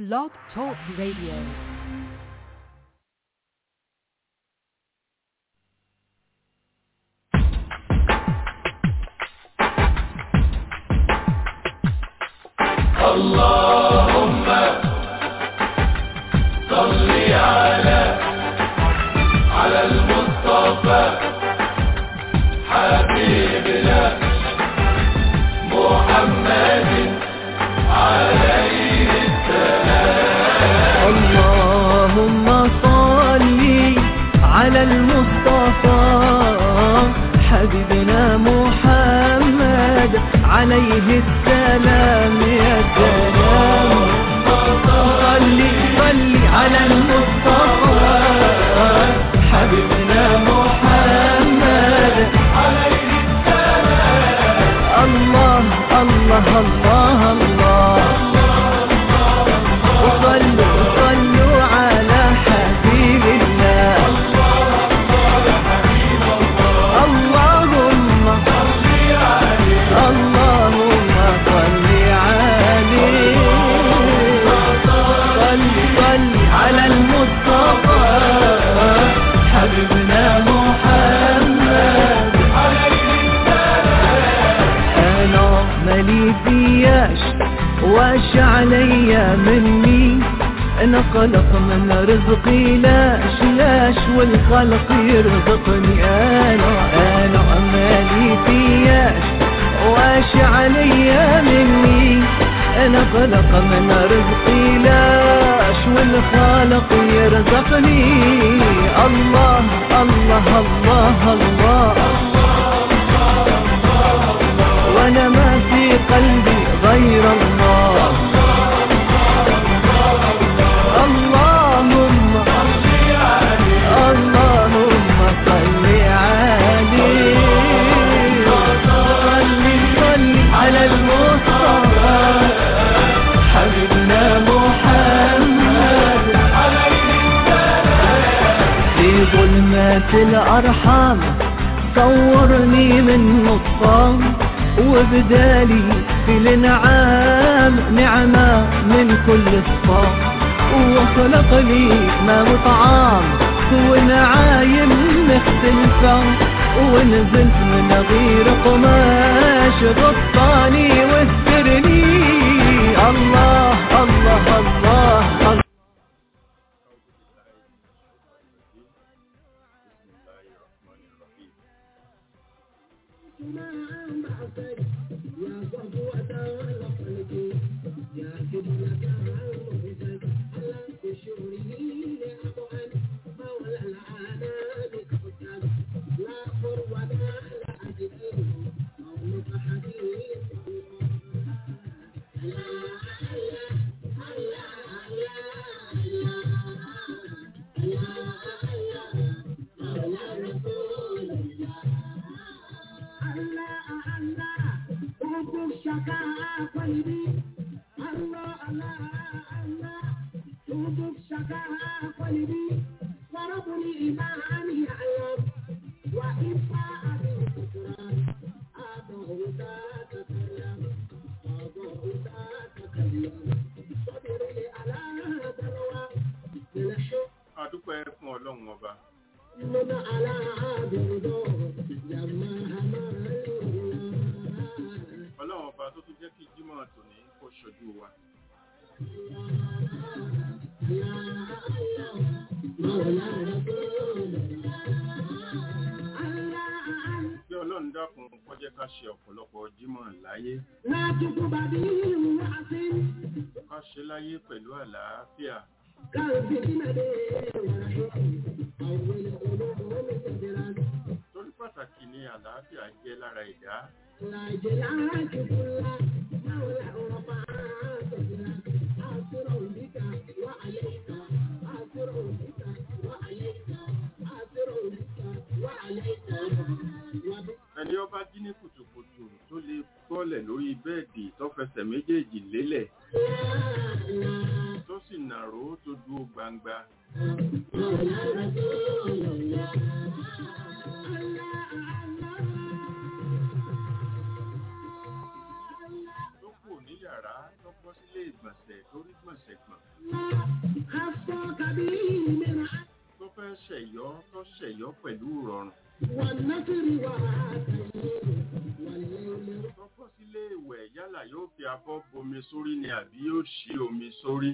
Blog Talk Radio. اللهم صل على على المصطفى حبيبنا محمد عليه السلام اللهم صل على المصطفى حبيبنا محمد عليه السلام يا سلام صل صل على المصطفى حبيبنا محمد عليه السلام الله الله الله الله وصلوا صلوا على حبيب الله اللهم اللهم صل عليه صل صل على المصطفى حبيبنا محمد انا مالي فياش واش عليا مني انا خلق من رزقي لاش لاش والخلق يرزقني انا انا مالي فياش واش عليا مني انا خلق من رزقي لاش والخالق يرزقني الله الله الله, الله وانا ما في قلبي غير الله اللهم اللهم صل عليه صل صل على المصطفى حبيبنا محمد في ظلمات الأرحام صورني من نطفان وبدالي في الانعام نعمة من كل صفام وخلق لي ما وطعام ونعايم مختلفة ونزلت من غير قماش غطاني واسترني الله الله الله, الله adúpẹ́ fún ọlọ́run ọba ọlọ́run ọba tó tún jẹ́ kí jímọ̀ tòní kó ṣojú wa bí ọlọ́run dákun kó jẹ́ ká ṣe ọ̀pọ̀lọpọ̀ jímọ̀ láyé ká ṣe láyé pẹ̀lú àlàáfíà torí pàtàkì ni àlàáfíà jẹ́ lára ìdá ẹni ọba jí ní kùtùkùtù tó lè bọ́lẹ̀ lórí bẹ́ẹ̀dì tó fẹsẹ̀ méjèèjì lélẹ̀ tó sì nàró tó dúró gbangba tó kù ní yàrá tó bọ́ sílé ìgbọ̀nsẹ̀ tó rí gbọ̀nsẹ̀ gbọ̀n fẹ́ ṣẹ̀yọ́ tó ṣẹ̀yọ́ pẹ̀lú ìrọ̀rùn والنصر والتيسير والليل tó bọ́ sílé ìwẹ̀ yálà yóò fi abọ́ bomi sórí ni àbí yóò ṣí omi sórí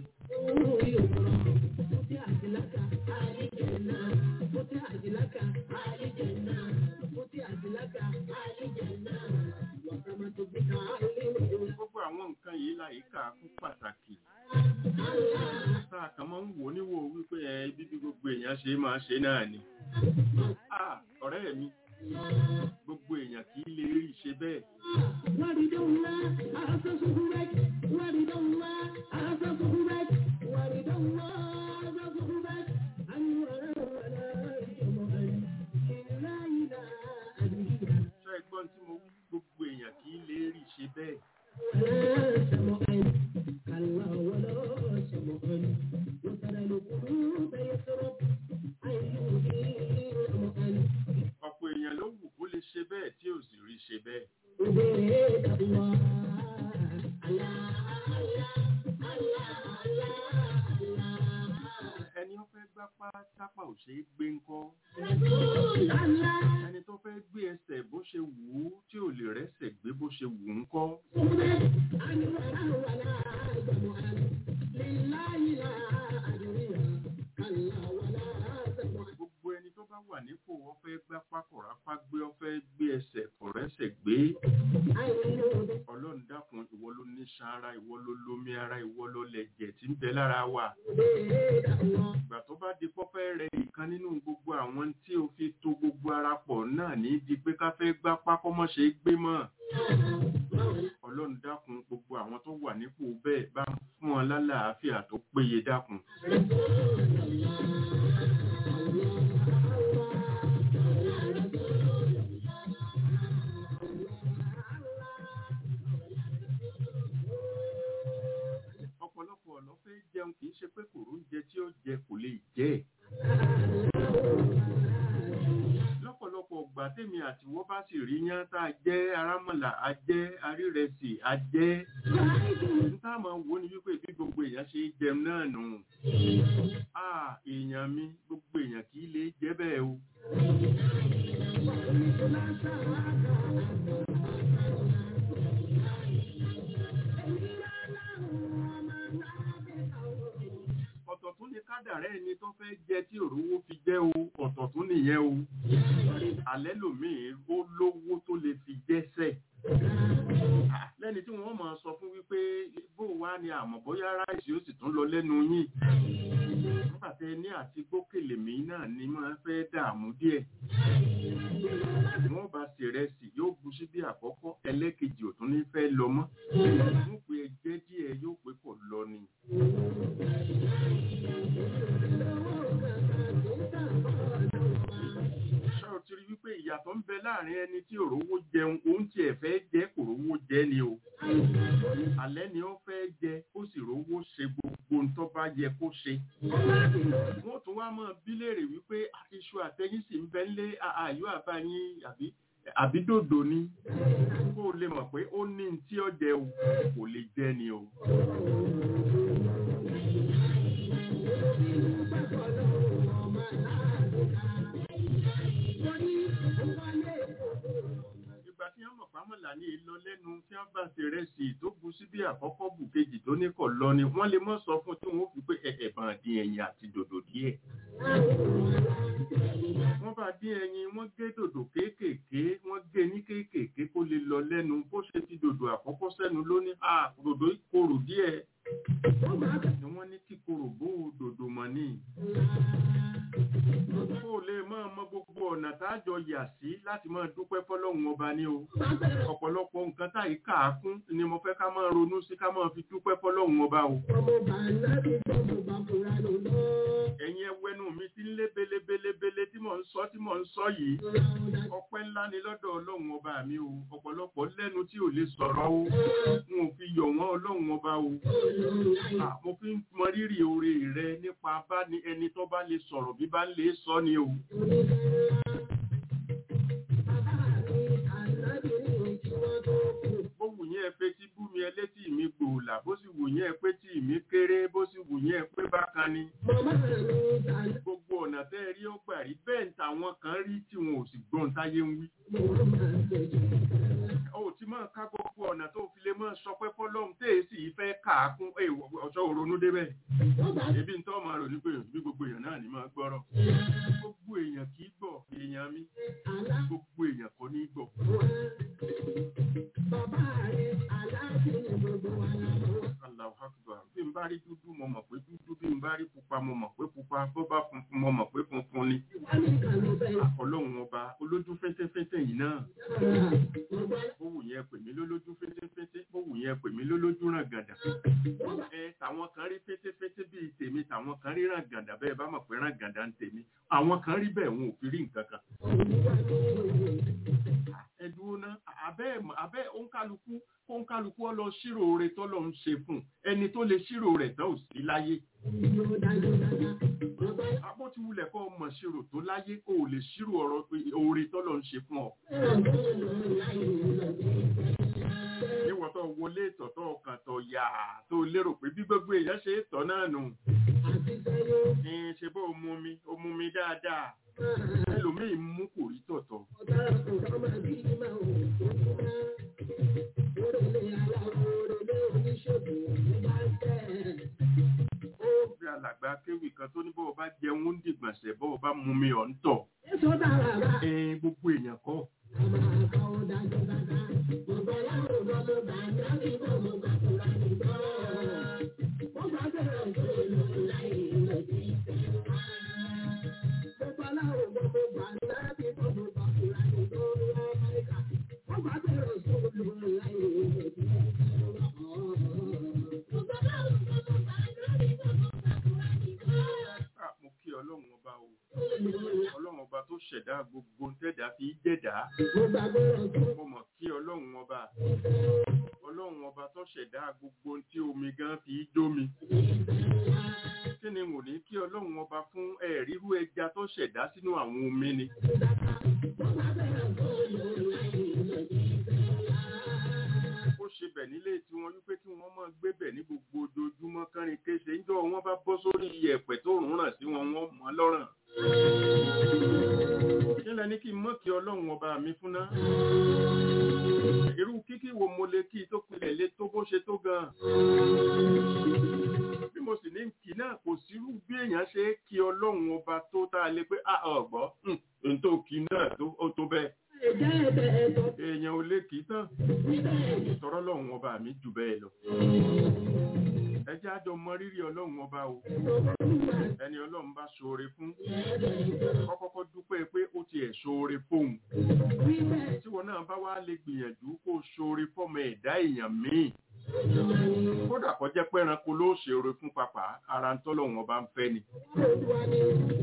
فتحت لك آل جنة فتحت لك آل جنة فتحت لك آل جنة وسمت بك آل gbogbo àwọn nǹkan yìí láyìíká fún pàtàkì tá a kàn máa ń wò níwò wípé ẹ bíbí gbogbo èèyàn ṣe máa ṣe náà ni Ah, ọ̀rẹ́ mi gbogbo èèyàn kì í lè rí ṣe bẹ́ẹ̀ ورد الله أسسه بك ورد الله أسسه بك ورد الله أسسه بك أن ولا ولا جمعا إلا إلى أبيها ṣọ́ ẹgbọ́n tí mo wí gbogbo èèyàn kì í lè rí ṣe bẹ́ẹ̀ ولا سمعا كلا ولا سمعا وترى القلوب يسرب أن يهدي سمعا ọ̀pọ̀ èèyàn ló wù kó lè ṣe bẹ́ẹ̀ tí ò sì rí ṣe bẹ́ẹ̀ عبيد الله الله الله الله الله ẹni ó fẹ́ gbápá tápà ò ṣeé gbé ńkọ́ رسول الله ẹni tó fẹ́ gbé ẹsẹ̀ bó ṣe wù ú tí ò lè rẹ́sẹ̀ gbé bó ṣe wù ú ńkọ́ أن ولا ولا جمعا لله لا أدريها كلا ولا سمعا gbogbo ẹni tó bá wà nípò wọ́n fẹ́ gbápá kọ̀rápá gbé wọ́n fẹ́ gbé ẹsẹ̀ kọ̀rẹ́sẹ̀ gbé أن يهدي ọlọ́run dákun ìwọ ló ní sanra ìwọ ló lómi ara ìwọ ló lẹ̀jẹ̀ tí ń bẹ lára wa الله ìgbà tó bá di pọ́fẹ́ rẹ ìkan nínú gbogbo àwọn tí o fi to gbogbo ara pọ̀ náà ní di pé ká fẹ́ gbápá kọ́mọ́ ṣe é gbé mọ́ ọlọ́run dákun gbogbo àwọn tó wà nípò bẹ́ẹ̀ bá ń fún wọn lálàáfíà tó péye dákun ọ̀pọ̀lọpọ̀ ọ̀nà fẹ́ jẹun kì í ṣe pé kòró ń jẹ tí ó jẹ kò lè jẹ́ ẹ̀. lọ́pọ̀lọpọ̀ ọgbà tèmi àti wọ́n bá sì rí yán tá a jẹ́ arámọ̀là a jẹ́ arírẹsì a jẹ́ níta máa ń wo ni wípé bí gbogbo èèyàn ṣe é jẹun náà nù. a èèyàn mi gbogbo èèyàn kì í lè jẹ́ bẹ́ẹ̀ o. ọ̀tọ̀ tún ni kádàrá ẹni tó fẹ́ jẹ tí òrówó fi jẹ́ o ọ̀tọ̀ tún nìyẹn o alẹ́ lòmíì ó lówó tó lè fi jẹ́sẹ̀ Ah, lẹ́ni tí wọ́n máa sọ fún wípé bó wá ni àmọ́ bóyá ráìsì ó sì tún lọ lẹ́nu yín nígbà tẹ ní àti gbókèlè mí náà ni máa fẹ́ dààmú díẹ̀ wọ́n bá sì rẹsì yóò bu síbí àkọ́kọ́ ẹlẹ́kejì ò tún ní fẹ́ lọ mọ́ wọ́n pe ẹjẹ́ díẹ̀ yóò pé kò lọ ni. ṣé o ti rí wípé ìyàtọ̀ ń bẹ láàrin ẹni tí òrówó jẹun òun tiẹ̀ fẹ́ jẹ́ kò rówó jẹ ni o alẹ́ ni ó fẹ́ jẹ ó sì rówó ṣe gbogbo ń tó bá yẹ kó ṣe wọ́n tún wá mọ́ bí léèrè wípé iṣu àtẹyìn sì ń bẹ ńlé àyọ àbáyín àbí àbí dòdò ni kó o lè mọ̀ pé ó ní ní tí ó jẹ o kò lè jẹ ni o. ìgbà tí wọ́n mọ̀ pàmòlà ní ìlọ lẹ́nu tí wọ́n bá ṣe rẹ́sì tó bu síbí àkọ́kọ́ bù kejì tó ní kọ̀ lọ ni wọ́n lè mọ̀ sọ fún tí wọ́n fi pé ẹ̀ẹ̀bàn dín ẹyin àti dòdò díẹ̀. wọ́n bá dín ẹyin wọ́n gé dòdò kéékèèké wọ́n gé ní kéékèèké kó lè lọ lẹ́nu bó ṣe ti dòdò àkọ́kọ́ sẹ́nu lóní à dòdò ìkorò díẹ̀ ni wọ́n ní kíkorò bó dòdò mọ̀ ní. kó lè máa mọ gbogbo ọ̀nà tájọ yà sí láti máa dúpẹ́ fọlọ́run ọba ní o ọ̀pọ̀lọpọ̀ nǹkan táyì káàkún ni mo fẹ́ ká máa ronú sí ká máa fi dúpẹ́ fọlọ́run ọba o. ẹ̀yin ẹwẹ́nu mi ti ń lé belebelebele tí mò ń sọ tí mò ń sọ yìí ọpẹ́ ńlá ni lọ́dọ̀ ọlọ́run ọba mi o ọ̀pọ̀lọpọ̀ lẹ́nu tí ò lè sọ̀rọ̀ o n ò fi yọ̀ wọ́n ọlọ́run ọba o À, mo fi ń mọ rírì oore rẹ nípa bá ní ẹni tó bá lè sọ̀rọ̀ bí bá lè sọ ni o. bówù yín yín ẹ pé tí bú mi ẹ létí mi gbòòlà bó sì wù yín ẹ pé tí mi kéré bó sì wù yín ẹ pé bákan ni Màmá mi ta gbogbo ọ̀nà tẹ́ ẹ rí ó gbà rí bẹ́ẹ̀ ń tàwọn kan rí tí wọn ò sì gbọ́n táyé ń wí mo máa tẹ̀jú. ó ti máa ká gbogbo ọ̀nà tó fi lè máa sọ pé fọlọ́run tẹ́ ẹ sì fẹ́ kà á kún ẹ ọ̀ṣọ́ òronú débẹ̀ Wọ́n bá ebi ń tọ́ máa rò ní pé bí gbogbo èèyàn náà ní máa gbọ́rọ̀ gbogbo èèyàn kì í gbọ́ èèyàn mi àlá gbogbo èèyàn kò ní gbọ́ wá. Bàbá rẹ̀ aláàfin ni gbogbo wa la mọ̀. Allahu Akbar bí n bá rí dúdú mo mọ̀ pé dúdú bí n bá rí pupa mo mọ̀ pé pupa bó bá funfun mo mọ̀ pé funfun ni Wọ́n ní kan ló bẹ̀ ọlọ́run ọba olójú fẹ́tẹ́fẹ́tẹ́ yìí náà yára. Gbogbo bó wù yẹn pè mí lólójú fẹ́tẹ́fẹ́tẹ́ bó wù yẹn pè mí lólójú ràn gàdà wọ́n bá ẹ tàwọn kan rí fẹ́tẹ́fẹ́tẹ́ bíi tèmi tàwọn kan rí ràn gàdà bẹ́ẹ̀ bá mọ̀ pé ràn gàdà ń tèmi àwọn kan rí bẹ́ẹ̀ wọn ò fi rí nǹkan kan olúwa ní òye. ẹ dúró ná abẹ́ abẹ́ òǹkálukú òǹkálukú ọ lọ ṣírò rẹ̀ tọ́lọ́ ń ṣe fún ẹni tó lè ṣírò rẹ̀ tán ò sí láyé Yóò dájú dáadáa. Gbogbo abó ti wulẹ̀ kọ́ ọmọ ṣírò tó láyé kó o lè ṣírò ọ̀rọ̀ pé oore tọ́lọ́ ń ṣe fún ọ ẹ̀rọ tó ń lọ láyé lọ sí níwọ̀n tó wọlé ìtọ̀ tó ọkàn tó yà tó lérò pé bí gbogbo èèyàn ṣe é tọ́ náà nù àti sẹ́yìn. ní ṣe bó o mú mi o mú mi dáadáa ẹlòmíì mú kò rí tọ̀tọ̀ Ọ̀daràn kò sọ́mọ bí máa ò tó kú mọ́. Orèlé aláwọ̀ orèlé oníṣègùn ló bá ń tẹ̀. Ó bí alàgbà kéwì kan tó ní bọ́ọ̀ bá jẹun ń dìgbọ̀nsẹ̀ bọ́ọ̀ bá mú mi ọ̀ ń tọ̀ èso dára rà. ẹ gbogbo èèyàn kọ́ Àmà àkà ó dájú dáadáa. Gbogbo aláwọ̀ lọ ló bá ń dá kí kò mú kàkúrà nìgbọ́. Wọ́n bá bẹ̀rẹ̀ tó lò láì lọ sí ìfẹ́ wá. Gbogbo aláwọ̀ lọ ló bá ń dá kí kò mú kàkúrà nìgbọ́. Wọ́n bá bẹ̀rẹ̀ tó lò láì lọ sí ìfẹ́ wá. Gbogbo aláwọ̀ lọ ló bá ń dá kí kò mú kàkúrà nìgbọ́. Ah, mo kí ọlọ́run ọba o ọlọ́run ọba tó ṣẹ̀dá gbogbo tẹ̀dá fi jẹ̀dá Mo gbàgbé ọ̀tún. mo mọ̀ kí ọlọ́run ọba ọlọ́run ọba tó ṣẹ̀dá gbogbo tí omi gan fi dómi kí ni mo ní kí ọlọ́run ọba fún ẹ̀rírú ẹja tó ṣẹ̀dá sínú àwọn omi ni ó ṣe bẹ̀ nílé tí wọ́n wípé kí wọ́n máa gbé bẹ̀ ní gbogbo ojoojúmọ́ kánrin kéṣe níjọ́ wọ́n bá bọ́ sórí iyẹ̀pẹ̀ tó rùn ràn sí wọn wọ́n mọ́ lọ́rùn kí lẹ ní kí n mọ̀ kí ọlọ́run ọba mi fún ná irú kíkí wo mo lè kí tó pilẹ̀ lé tó bó ṣe tó gan bí mo sì ní kí náà kò sírú bí èèyàn ṣe é kí ọlọ́run ọba tó tá a lè pé a ọ̀gbọ́ n tó kí náà tó ó tó bẹ́ẹ̀ Ẹ̀jẹ̀ ẹ̀bẹ̀ ẹ̀tọ́ èèyàn ò lè kí tán níbẹ̀ tọrọ lọ́run ọba mi jù bẹ́ẹ̀ lọ ẹ jẹ́ àjọ mọ rírì ọlọ́run ọba o ẹni ọlọ́run bá ṣoore fún kọ́kọ́kọ́ dúpẹ́ pé ó tiẹ̀ ṣoore fóun tí wọn náà bá wá lè gbìyànjú kó ṣoore fọ́mọ ẹ̀dá èèyàn míì kódà kó jẹ́ pé ẹranko ló ṣoore fún papà ara ń tọ́lọ́run ọba ń fẹ́ ni Olúwa ni.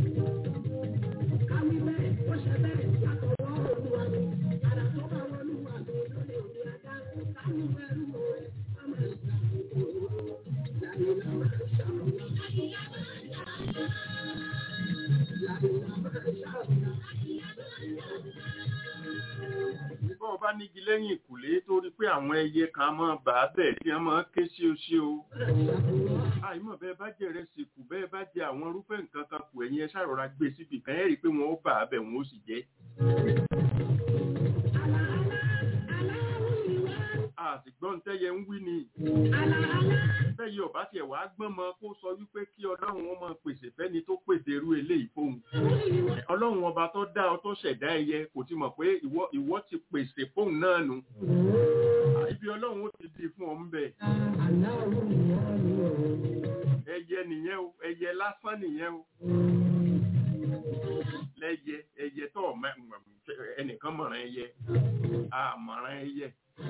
Káwí bẹ́ẹ̀, ó ṣe bẹ́ẹ̀, látọwọ́ Olúwa ni. Àrà tó bá wọn Olúwa ni lóde òde ajá. Káwí bẹ́ẹ̀ lù ú rẹ̀, á máa ṣàkóso. Láyé la máa ṣàkóso. Láyé la máa ṣàkóso. bọ́ ọba nígi lẹ́yìn ìkùlé torí pé àwọn ẹyẹ kan máa bà á bẹ̀ tí wọ́n máa ké sí o sí o àìmọ̀ bẹ́ẹ̀ bá jẹ́ rẹ̀ sìnkú bẹ́ẹ̀ bá jẹ àwọn irúfẹ́ nǹkan kan kù ẹ̀yìn ẹ ṣàrọ̀ra gbé síbi kan ẹ̀ rí i pé wọ́n ó bà á bẹ̀ wọ́n ó sì jẹ́ àtìgbọ́n tẹ́yẹ ń wí ni bẹ́ẹ̀ ọba tiẹ̀ wá gbọ́n mọ kó sọ wípé kí ọlọ́run ó máa pèsè fẹ́ni tó pèsè irú eléyìí fóun ọlọ́run ọba tó dá ọ tó ṣẹ̀dá ẹyẹ kò ti mọ̀ pé ìwọ ìwọ ti pèsè fóun náà nù ibi ọlọ́run ó ti di fún ọ ń bẹ̀ ẹyẹ nìyẹn o ẹyẹ lásán nìyẹn o lẹ́yẹ ẹyẹ tó ọmọ ẹnìkan mọ̀ràn ẹyẹ àmọ̀ràn ẹyẹ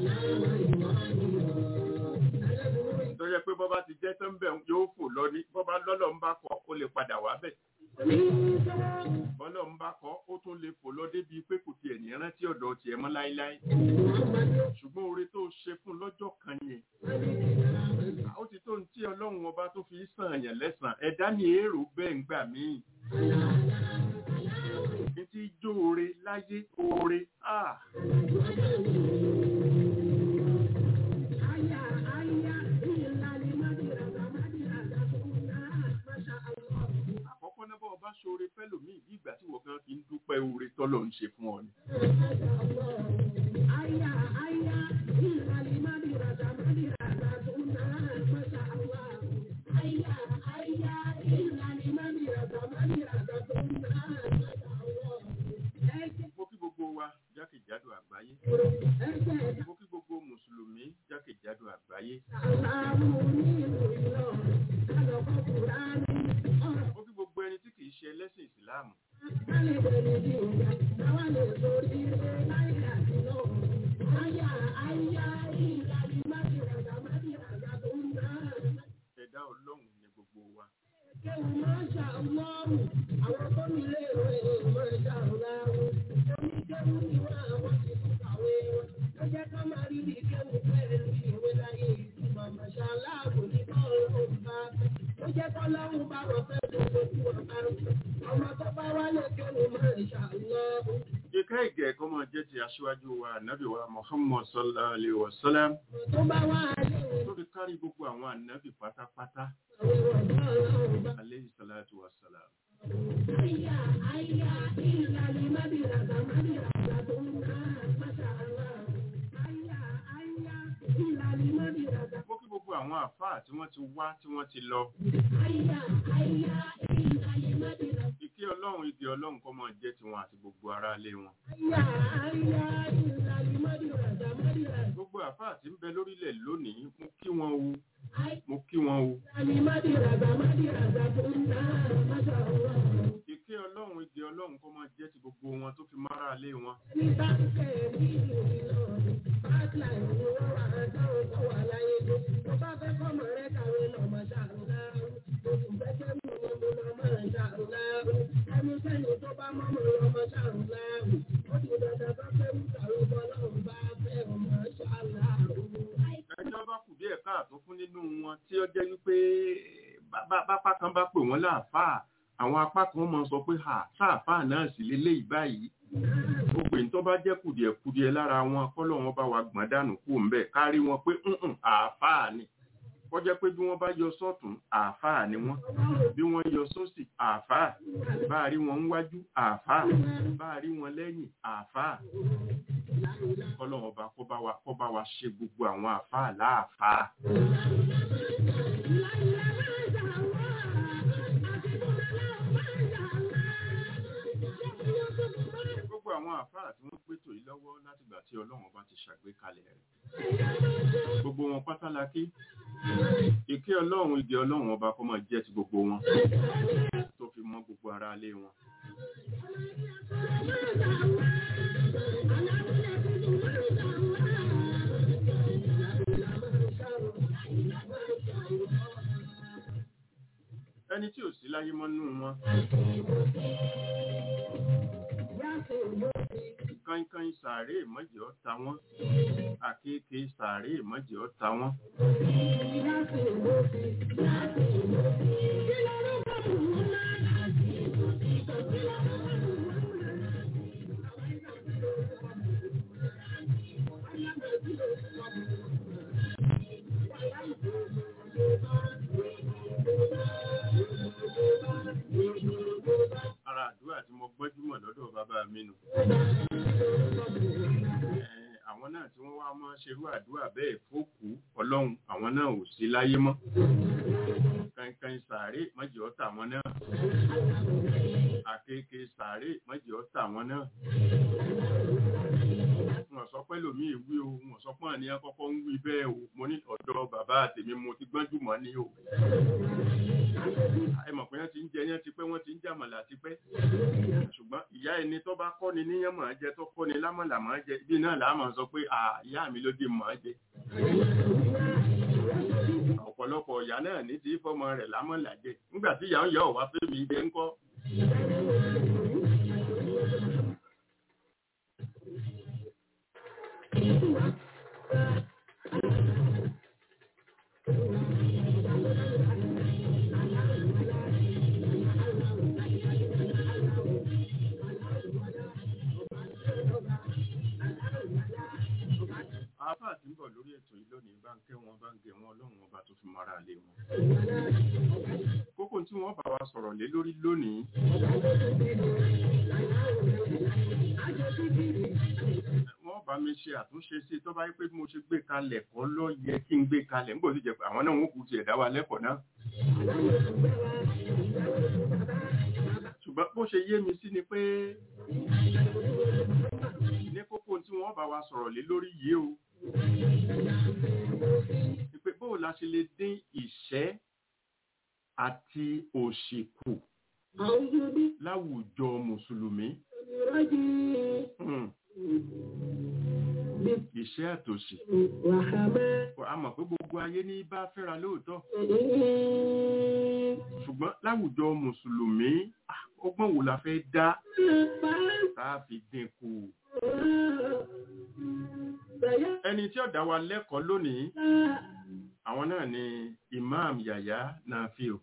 tó yẹ pé bọ́bá ti jẹ́ tó ń bẹ̀ yóò fò lọ ní bọ́bá lọ́lọ́ ń bá kọ́ ó lè padà wá bẹ̀ bọ́lọ̀ ń bá kọ́ ó tún lè fò lọ débi pé kò tiẹ̀ ní rántí ọ̀dọ̀ tiẹ̀ mọ́ láíláí ṣùgbọ́n oore tó ṣe fún lọ́jọ́ kan yẹn ó ti tó ní tí ọlọ́run ọba tó fi sàn yàn lẹ́sàn ẹ̀dá ni èrò bẹ́ẹ̀ ń gbà míì ní tí jó oore láyé oore ah bí ìgbà tí wọ́n kan fi ń dúpẹ́ oore tọ́lọ̀ ń ṣe fún ọ ni. mo kí gbogbo wa jákèjádò àgbáyé mo kí gbogbo mùsùlùmí jákèjádò àgbáyé mo kí gbogbo ẹni tí kìí ṣe ẹlẹ́sìn ìsìláàmù ẹ̀dá ọlọ́run ni gbogbo wa ìka ìgẹ̀ ẹ̀kọ́ máa jẹ́ ti aṣíwájú wa ànábì wa muhammad sallallahu alayhi wa sallam tó fi kárí gbogbo àwọn ànábì pátápátá alayhi salatu wa salam mo kí gbogbo àwọn àfáà tí wọ́n ti wá tí wọ́n ti lọ ìkí ọlọ́run igi ọlọ́run kọ́ máa jẹ́ tiwọn àti gbogbo ará ilé wọn gbogbo àfáà tí ń bẹ lórílẹ̀ lónìí mo kí wọn o mo kí wọn o ìkí ọlọ́run igi ọlọ́run kọ́ máa jẹ́ ti gbogbo wọn tó fi márà ilé wọn ẹjọ́ bá kù díẹ̀ káàtó fún nínú wọn tí ó jẹ́ wípé bá- bá- bápá kan bá pè wọ́n láàfáà àwọn apá kan mọ̀ sọ pé ha sáàfáà náà sì lélẹ́yìí báyìí gbogbo ìtọ́ bá jẹ́ kùdìẹ̀kudiẹ lára wọn kọ́lọ̀ wọn bá wa gbọ̀n dànù kú ń bẹ̀ kárí wọn pé ǹǹ àáfáà ni kọjá pé bí wọ́n bá yọ sọ́tún àáfáà ni wọ́n bí wọ́n yọ sósì àáfáà bá a rí wọn níwájú àáfáà bá a rí wọn lẹ́yìn àáfáà kọ́lọ̀ wọn bá kó bá wa kó bá wa ṣe gbogbo àwọn àáfáà láàfáà. gbogbo àwọn àfáà tí wọ́n pètò yìí lọ́wọ́ látìgbà tí ọlọ́run bá ti ṣàgbékalẹ̀ rẹ̀ gbogbo wọn pátá la kí ìké ọlọ́run ìdí ọlọ́run ọba kó máa jẹ́ ti gbogbo wọn tó fi mọ́ gbogbo ara ilé wọn ẹni tí ò sí láyé mọ́ nínú wọn kánkán sàárè mọ́jì ọ́ ta wọ́n àkéèké sàárè mọ́jì ọ́ ta wọ́n ara àdúrà tí mo gbọ́júmọ̀ lọ́dọ̀ bàbá mi nù Eh, àwọn náà tí wọ́n wá mọ́ ṣerú àdúrà bẹ́ẹ̀ fókù ọlọ́run àwọn náà ò sí láyé mọ́ kankan sàárè mọ́jì ọ́tà wọn náà àkekè sàárè mọ́jì ọ́tà wọn náà wọ́n sọ pé lòmí ìwí o wọ́n sọ pé àníyàn kọ́kọ́ ń wí bẹ́ẹ̀ o mo ní ọ̀dọ̀ bàbá àtèmi mo ti gbọ́njú mọ́ ní o ẹ mọ̀ pé wọ́n ti ń jẹ yẹn ti pẹ́ wọ́n ti ń jàmọ̀là ti pẹ́ ṣùgbọ́n ìyá ẹni tó bá kọ́ni níyàn máa jẹ tó kọ́ni lámọ̀là máa jẹ ibi náà làá máa sọ pé à ìyá mi ló dé máa jẹ ọ̀pọ̀lọpọ̀ ìyá náà ní ti fọmọ rẹ̀ lámọ̀là jẹ nígbà tí ìyá ń yọ ọ̀wá fẹ́mi jẹ ńkọ́ àáfà tí ń bọ̀ lórí ètò yìí lónìí bá ń kẹ́ wọn bá ń gẹ wọn ọlọ́run ọba tó fi mara lé wọn. kókó tí wọ́n bá wa sọ̀rọ̀ lé lórí lónìí wọ́n bá mi ṣe àtúnṣe sí tó bá yẹ pé bí mo ṣe gbé kalẹ̀ kọ́ ló yẹ kí n gbé kalẹ̀ nígbà tó jẹ́ pé àwọn náà wọ́n kù tiẹ̀ dá wa lẹ́kọ̀ọ́ náà. ṣùgbọ́n bó ṣe yé mi sí ni pé ní kókó tí wọ́n bá wa sọ̀rọ̀ lé lórí yìí o ni pé bóò la ṣe lè dín ìṣẹ́ àti òṣì kù láwùjọ mùsùlùmí. Hmm. ìṣẹ́ àtòṣì a mọ̀ pé gbogbo ayé ní bá fẹ́ra lóòótọ́ ṣùgbọ́n láwùjọ mùsùlùmí ah, ọgbọ́n wo la fẹ́ dá tá a fi dín kù. ẹni tí ó dá wa lẹ́kọ̀ọ́ lónìí àwọn náà ni imam yaya nafiu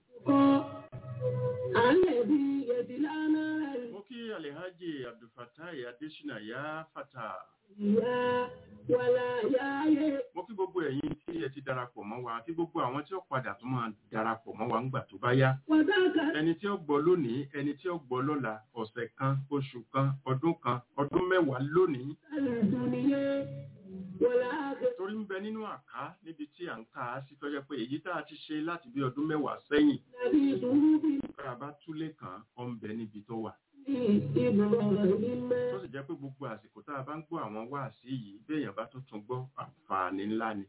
mo kí alhaji abdulfatai adesina ya fata mo kí gbogbo ẹ̀yin tí ẹ ti darapọ̀ mọ́ wa àti gbogbo àwọn tí ó padà tún máa darapọ̀ mọ́ wa ńgbà tó bá yá ẹni tí ó gbọ́ lónìí ẹni tí ó gbọ́ lọ́la ọ̀sẹ̀ kan oṣù kan ọdún kan ọdún mẹ́wàá lónìí torí ń bẹ nínú àká níbi tí à ń ká a sí tọ́jọ́ pé èyí tá a ti ṣe láti bí ọdún mẹ́wàá sẹ́yìn kára bá túlé kan ọ̀ ń bẹ níbi tó wà tó sì jẹ́ pé gbogbo àsìkò tá a bá ń gbọ́ àwọn wáàsí yìí béèyàn bá tún tún gbọ́ àǹfààní ńlá ni.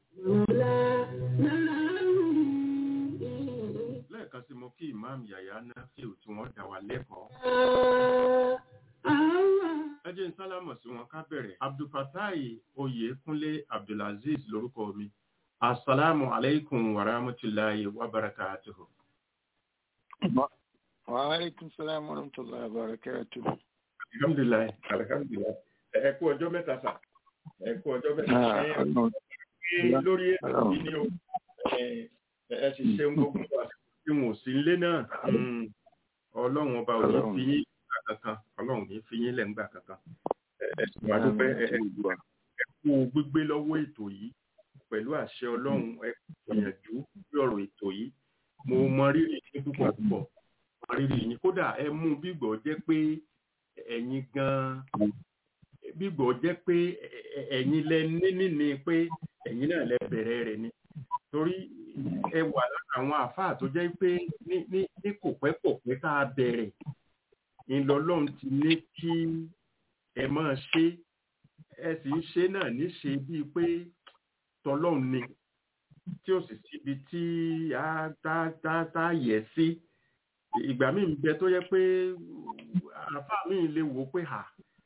lẹ́ẹ̀kan sí mo kí ìmáàmù yàyà náfíù tí wọ́n dá wa lẹ́kọ̀ọ́. ẹ jẹ́ n sálámọ̀ sí wọn ká bẹ̀rẹ̀ abdulfatai oyèkúnlé abdulaziz lórúkọ mi asalaamu aleykum wa rahmatulahi wa barakatuhu. wa aleykum salaam wa rahmatulahi wa barakatuhu. alhamdulilayi alhamdulilayi ẹ kú ọjọ́ mẹ́ta sà ẹ kú ọjọ́ mẹ́ta Ah, ẹ Ọlọ́run. ẹ lórí ètò yìí ni o ẹ ẹ ti ṣe ń gbogbo wa tí wọn ò sí nílé náà Mm. ọlọ́run ọba ò ní Ọlọ́run. fi yín gbà kankan ọlọ́run ò ní fi yín lẹ̀ ńgbà kankan ẹ ẹ sì wá dúpẹ́ ẹ ẹ ẹ kú gbígbé lọ́wọ́ ètò yìí pẹ̀lú àṣẹ ọlọ́run ẹ kú gbìyànjú bí ọ̀rọ̀ ètò yìí mo mọ rírì yín púpọ̀ púpọ̀ mọ rírì yín kódà ẹ mú bígbọ̀ jẹ́ pé ẹ̀yin gan-an bígbọ̀ jẹ́ pé ẹ- ẹ- ẹ̀yin lẹ ní níní pé ẹ̀yin náà lẹ bẹ̀rẹ̀ rẹ̀ ni torí ẹ wà lára àwọn àáfàá tó jẹ́ pé ní ní ní kò pẹ́ kò pẹ́ tá a bẹ̀rẹ̀ ìlọlọ́run ti ní kí ẹ máa ṣe ẹ sì ń ṣe náà níṣe bíi pé tọlọ́run ni tí ó sì síbi tí a tá tá tá yẹ sí ìgbà míì ń bẹ tó yẹ pé àáfàá míì lè wò ó pé hà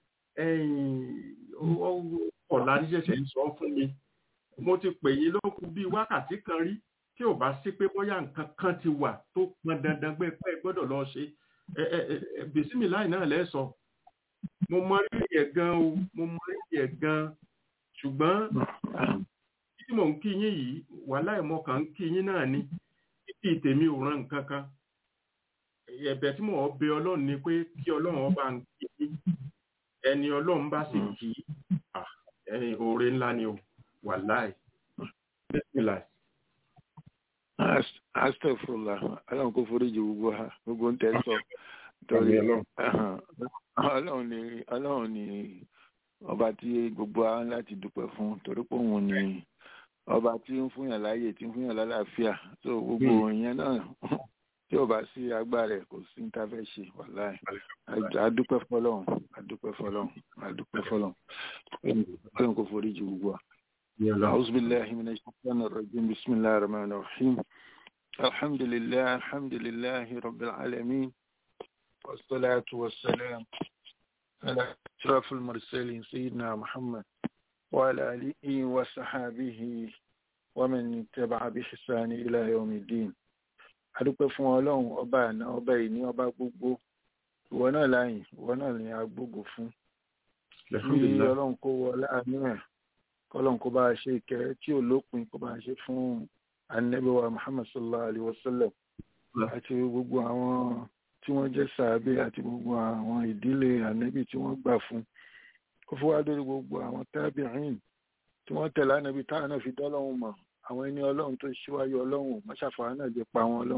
ọ̀la ní ṣẹ̀ṣẹ̀ ń sọ fún mi mo ti pè yín lókù bíi wákàtí kan rí tí ò bá sí pé bóyá nǹkan kan ti wà tó pọn dandan pé pé gbọ́dọ̀ lọ ṣe ẹ ẹ ẹ bìsímìláì náà lẹ́sọ mo mọ rírì ẹ̀ gan o mo mọ rírì ẹ̀ gan ṣùgbọ́n tí mò ń kí yín yìí wàhálà ìmọ̀ kan ń kí yín náà ni títí tèmi ò ran nǹkan kan ẹ̀bẹ̀ tí mò ń bẹ ọlọ́run ni pé kí ọlọ́run ọba ń kí yín ẹni ọlọ́run bá sì kí ah, ẹni oore ńlá ni o wàláì bísímìláì. Ast- astagfirullah ọlọ́run kò foríjì gbogbo ha gbogbo ń tẹ́ sọ torí Àmín Ọlọ́run. ẹhàn, ọlọ́run ni ọlọ́run ni ọba tí gbogbo wa ń láti dúpẹ́ fún torí pé òun ni ọba tí ń fúnyàn láàyè tí ń fúnyàn lálàáfíà tó gbogbo ìyẹn náà tí ò bá sí agbára ẹ̀ kò sí ní ta fẹ́ ṣe wàláì adúpẹ́ fọlọ́run adúpẹ́ fọlọ́run adúpẹ́ fọlọ́run ọlọ́run kò foríjì gbogbo wa. أعوذ بالله من الشيطان الرجيم بسم الله الرحمن الرحيم الحمد لله الحمد لله رب العالمين والصلاة والسلام على أشرف المرسلين سيدنا محمد وعلى آله وصحابه ومن تبع بإحسان إلى يوم الدين adúpẹ́ fún ọlọ́run ọba àná ọba ìní ọba gbogbo ìwọ náà láyìn ìwọ náà ní agbógo fún kí Alhamdulillah. ọlọ́run kó wọ láàánú ẹ̀ kọ́lọ́n kó bá a ṣe ìkẹ́ tí ò lópin kó bá a ṣe fún anabiwa muhammad sallallahu alayhi wa sallam àti gbogbo àwọn tí wọ́n jẹ́ sàábé àti gbogbo àwọn ìdílé anabi tí wọ́n gbà fún kó fún wa lórí gbogbo àwọn tábìrín tí wọ́n tẹ̀lé anabi táwọn náà fi dọ́lọ́hún mọ̀ àwọn ẹni ọlọ́run tó ṣíwájú ọlọ́run mọ́ṣáfà náà jẹ́ pa wọn ọlọ́run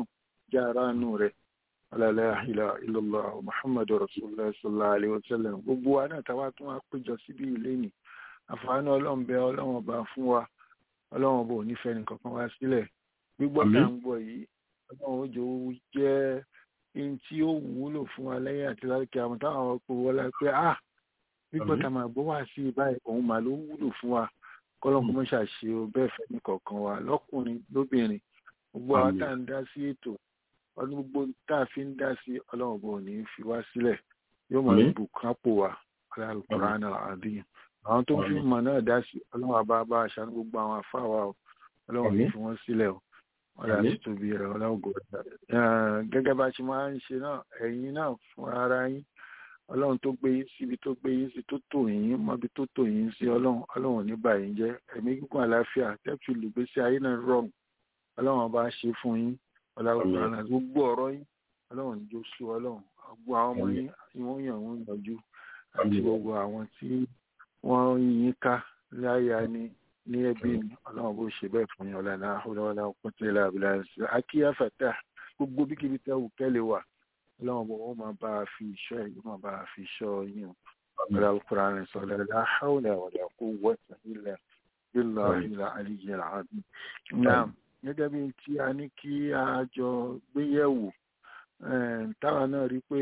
já aráàánú rẹ̀ la ilaha illallah muhammadu rasulullah sallallahu alaihi wasallam gbogbo wa náà táwa tún wá péjọ síbí ilé ni àǹfààní ọlọ́run bẹ ọlọ́run ọba fún wa ọlọ́run ọba ò ní fẹ́ nìkankan wá sílẹ̀ gbígbọ́ tá à ń gbọ́ yìí ọlọ́run ó jẹ́ ó jẹ́ ohun tí ó wúlò fún wa lẹ́yìn àti láti àwọn táwọn ọkọ̀ wọlé pé ah gbígbọ́ tá a máa gbọ́ wá sí báyìí òun mà ló wúlò fún wa kọ́lọ́kọ́ mọ́ ṣàṣe o bẹ́ẹ̀ fẹ́ ní kọ̀ọ̀kan wa lọ́kùnrin lóbìnrin gbogbo àwọn tá à ń dá sí ètò ọdún gbogbo tá a fi ń dá sí ọlọ́run bò ní fi wá sílẹ̀ yóò máa bùkápò wa aláàlùkùránì àdéhùn àwọn tó ń fi mọ̀ náà dá sí ọlọ́run àbá bá aṣáájú gbogbo àwọn afáwa o ọlọ́run ní fi wọ́n sílẹ̀ o ọ̀rẹ́ àti tóbi rẹ̀ ọlọ́run gẹ́gẹ́ bá a ṣe máa ń ṣe náà ẹ̀yin náà fún ara yín ọlọ́run tó gbé yín síbi tó gbé yín sí tó tò yín mọ́bi tó tò yín sí ọlọ́run ọlọ́run ní bà yín jẹ́ ẹ̀mí gígùn àlàáfíà tẹ́tù lùgbésí ayé náà rọrùn ọlọ́run ọba ṣe fún yín ọlọ́run gbogbo ọ̀rọ̀ yín ọlọ́run ní jó sú ọlọ́run gbogbo àwọn ọmọ yín wọ́n yàn wọ́n yànjú àti gbogbo àwọn tí wọ́n yín ká láyà ni ní ẹbí ni ọlọ́run bó ṣe bẹ́ẹ̀ fún yín ọ̀làlá ọ̀làwọ̀lá ọ̀pọ̀tẹ́lẹ̀ àbílà akíyà fàtà gbogbo bíkíbi tẹ́ wù kẹ́lẹ̀ wà ọlọ́run bó wọ́n máa bá a fi ìṣọ́ yìí máa bá a fi ìṣọ́ yín o ọ̀là ọ̀kùnrin sọ̀rọ̀ la hawla wala quwwata illa billahi al-aliyyil azim. náà gẹ́gẹ́ bí tí a ní kí a jọ gbéyẹ̀wò táwa náà rí pé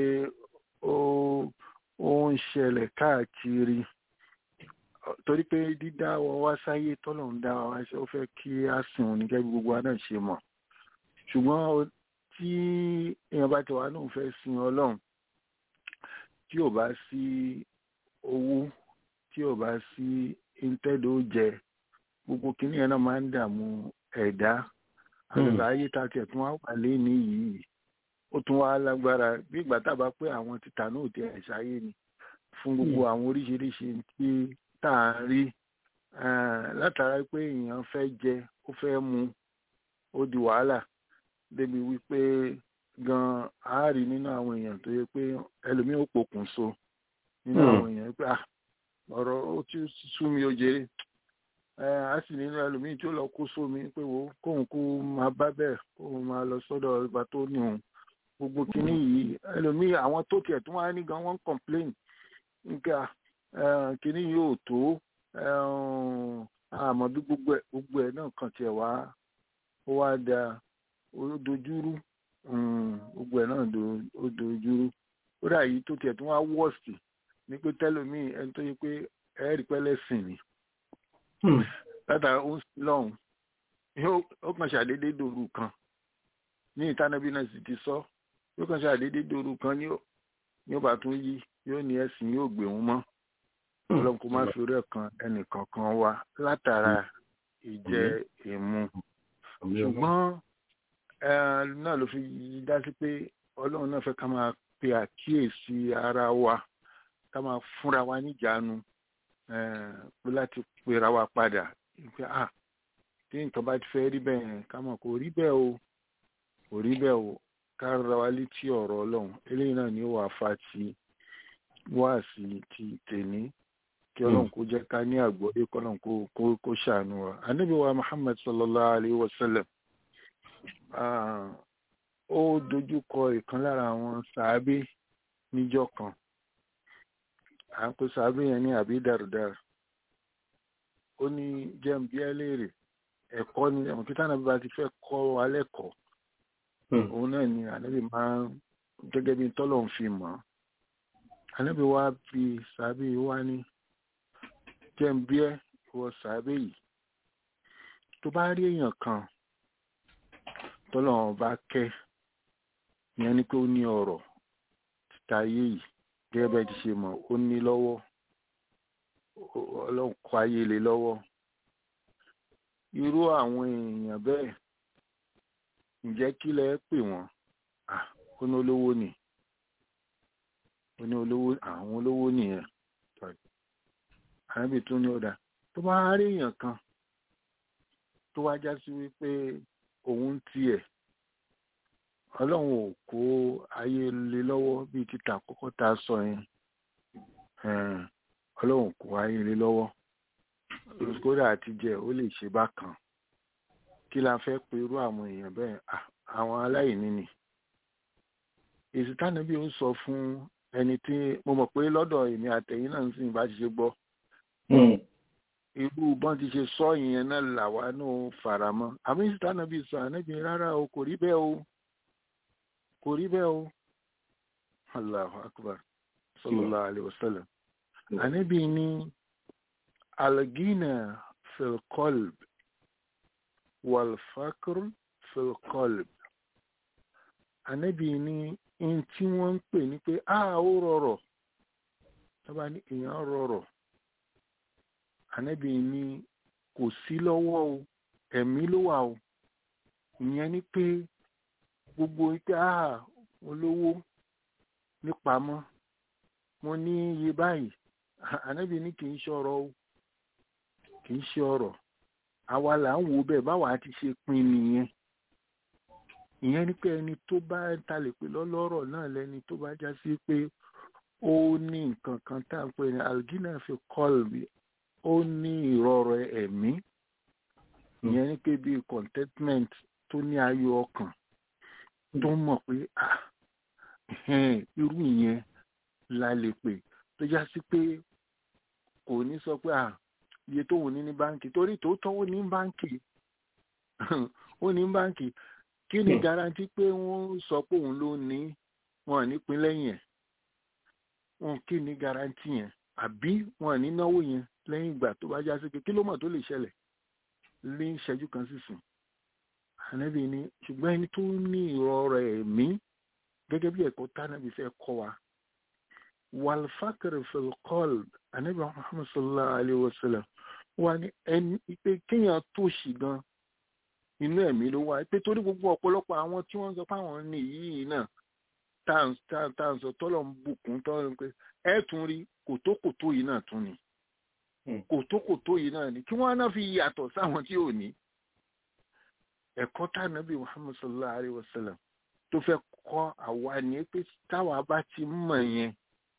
ó ń ṣẹlẹ̀ káàkiri torí pé dídá wa wá sáyé tọ́lọ̀ ń dá wa wá ṣe ó fẹ́ kí a sìn òní gẹ́gẹ́ bí gbogbo wa náà ṣe mọ̀ ṣùgbọ́n tí èèyàn bá ti wà náà fẹ́ sin ọlọ́run tí ò bá sí owó tí ò bá sí intẹ́dọ̀ jẹ gbogbo kìnìún yẹn náà máa ń dààmú ẹ̀dá àgbà ayé tá a tiẹ̀ tún wá wà lẹ́ni yìí ó tún wá lágbára bí ìgbà tá a bá pé àwọn títà náà ti ẹ̀ ṣáyé ni fún gbogbo àwọn oríṣiríṣi tí tá à ń rí látara pé èèyàn fẹ́ jẹ ó fẹ́ mu ó di wàhálà débi wípé gan a rí nínú àwọn èèyàn tó yẹ pé ẹlòmíín ó pokùn so nínú àwọn èèyàn pé ọ̀rọ̀ ó ti sú mi ó jèrè a sì nínú ẹlòmíín tí ó lọ kó sómi pé wo kóun kú máa bá bẹ́ẹ̀ kóun máa lọ sọ́dọ̀ ìgbà tó ní òun gbogbo kínní yìí ẹlòmíín àwọn tó tiẹ̀ tún wá ní gan wọ́n ń complain nígbà kínní yóò tó àmọ́ bí gbogbo ẹ̀ gbogbo ẹ̀ náà kàn tiẹ̀ wá ó wá da ó dojúrú gbogbo ẹ̀ náà ó dojúrú ó dà yìí tó tiẹ̀ tún wá wọ́ọ̀sì ní pé tẹ́lómìn ẹni tó yẹ pé ẹ̀ẹ́rì pẹ́lẹ́ sìn ni látara ó ń sin lọ́hùn ó kàn ṣàdédé dòru kan ní ìtànàbí náà sì ti sọ yóò kàn ṣàdédé dòru kan ní ó bá tún yí yóò ní ẹ̀sìn yóò gbé wọn mọ́ ọlọ́run kó má fi orí ẹ̀kan ẹnìkankan wá látara ìjẹ ìmu ṣùgbọ́n náà ló fi dá sí pé ọlọ́run náà fẹ́ ká máa pe àkíyèsí ara wa ká máa fúnra wa níjàánu pé láti pera wa padà pé à tí nǹkan bá ti fẹ́ rí bẹ́ẹ̀ ká mọ̀ kò rí bẹ́ẹ̀ o kò rí bẹ́ẹ̀ o ká ra wa létí ọ̀rọ̀ ọlọ́run eléyìí náà ni ó wà fa ti wá sí ti tèmi kí ọlọ́run kó jẹ́ ká ní àgbọ́dé kọ́lọ́run kó kó ṣàánú wa ànábì wa muhammad sallallahu alayhi wa sallam ó dojú kọ ìkan lára àwọn sàábé níjọ́ kan à ń pè sàábé yẹn ní àbí dàrúdàrú ó ní jẹun bí ẹ léèrè ẹ̀kọ́ ni ẹ̀wọ̀n kí tánàbí bá ti fẹ́ kọ́ wa lẹ́kọ̀ọ́ òun náà ni ànábì máa ń gẹ́gẹ́ bí tọ́lọ̀ ń fi mọ̀ ọ́ ànábì wa fi sàábé wa ní jẹun bí ẹ ìwọ sàábé yìí tó bá rí èèyàn kan tọ́lọ̀ bá kẹ́ ìyẹn ni pé ó ní ọ̀rọ̀ títa ayé yìí gẹ́gẹ́ bẹ́ẹ̀ ti ṣe mọ̀ ó ní lọ́wọ́ ọlọ́run kọ ayé lé lọ́wọ́ irú àwọn èèyàn bẹ́ẹ̀ ǹjẹ́ kí lẹ pè wọ́n ó ní olówó ni ó ní olówó àwọn olówó nìyẹn àrábì tún ní ọ̀dà tó bá rí èèyàn kan tó wá já sí wípé òun tiẹ̀ ọlọ́run ò kó ayé lé lọ́wọ́ bíi títà àkọ́kọ́ tá a sọ yẹn ọlọ́run kó ayé lé lọ́wọ́ kódà àti jẹ ó lè ṣe bákan kí la fẹ́ pe irú àwọn èèyàn bẹ́ẹ̀ àwọn aláìní ni èsì tánàbí ó sọ fún ẹni tí mo mọ̀ pé lọ́dọ̀ èmi àtẹ̀yìn náà ń sìn bá ti ṣe gbọ́ irú bọ́n ti ṣe sọ ìyẹn náà làwa náà fara mọ́ àmì èsì tánàbí sọ ànábì rárá o kò rí bẹ́ẹ̀ o kò rí bẹ́ẹ̀ o allahu akbar sallallahu alayhi wa sallam ànábì ní algina fil qalb wal fakr fil qalb ànábì ní in tí wọ́n ń pè ní pé a ó rọrọ̀ tó bá ní èèyàn rọrọ̀ ànábì ní kò sí lọ́wọ́ o ẹ̀mí ló wà o ìyẹn ni pé gbogbo ike a olówó nípamọ́ mo ní iye báyìí ànábì ní kì í ṣe ọ̀rọ̀ o kì í ṣe ọ̀rọ̀ àwa là ń wo bẹ́ẹ̀ báwa ti ṣe pin nìyẹn ìyẹn ni pé ẹni tó bá ta lè pè lọ́lọ́rọ̀ náà lẹ́ni tó bá já sí pé ó ní nǹkan kan tá à ń pè ní algina fi kọ́ọ̀lù ó ní ìrọ̀rọ̀ ẹ̀mí ìyẹn ni pé bíi contentment tó ní ayọ̀ ọkàn tó mọ̀ pé ah irú ìyẹn la lè pè tó já sí pé kò ní sọ pé ah iye tó wù ní ní báǹkì torí tòótọ́ ó ní báǹkì ó ní báǹkì kí ni garanti pé wọ́n sọ pé òun ló ní wọn nípìn lẹ́yìn ẹ̀ wọn kí ni garanti yẹn àbí wọn ní náwó yẹn lẹ́yìn ìgbà tó bá já sí pé kí ló mọ̀ tó lè ṣẹlẹ̀ ní ìṣẹ́jú kan sísìn ànábì ni ṣùgbọ́n ẹni tó ní ìrọ̀rọ̀ ẹ̀mí gẹ́gẹ́ bí ẹ̀kọ́ tánàbì fẹ́ kọ́ wa wàlfàkìrì fìlkọ́l ànábì muhammad sallallahu alayhi wa sallam wà ní ẹni pé kéèyàn tó ṣì gan inú ẹ̀mí ló wà pé torí gbogbo ọ̀pọ̀lọpọ̀ àwọn tí wọ́n ń sọ fáwọn ní yìí náà tá à ń sọ tọ́lọ̀ ń bùkún tọ́lọ̀ ń pé ẹ̀ tún rí kòtókòtó yìí náà tún ni kòtókòtó yìí náà ni kí wọ́n náà fi yàtọ̀ sáwọn tí ò ní ẹ̀kọ́ tánàbí muhammad sallallahu alayhi wa sallam tó fẹ́ kọ́ àwa ni pé táwa bá ti mọ̀ yẹn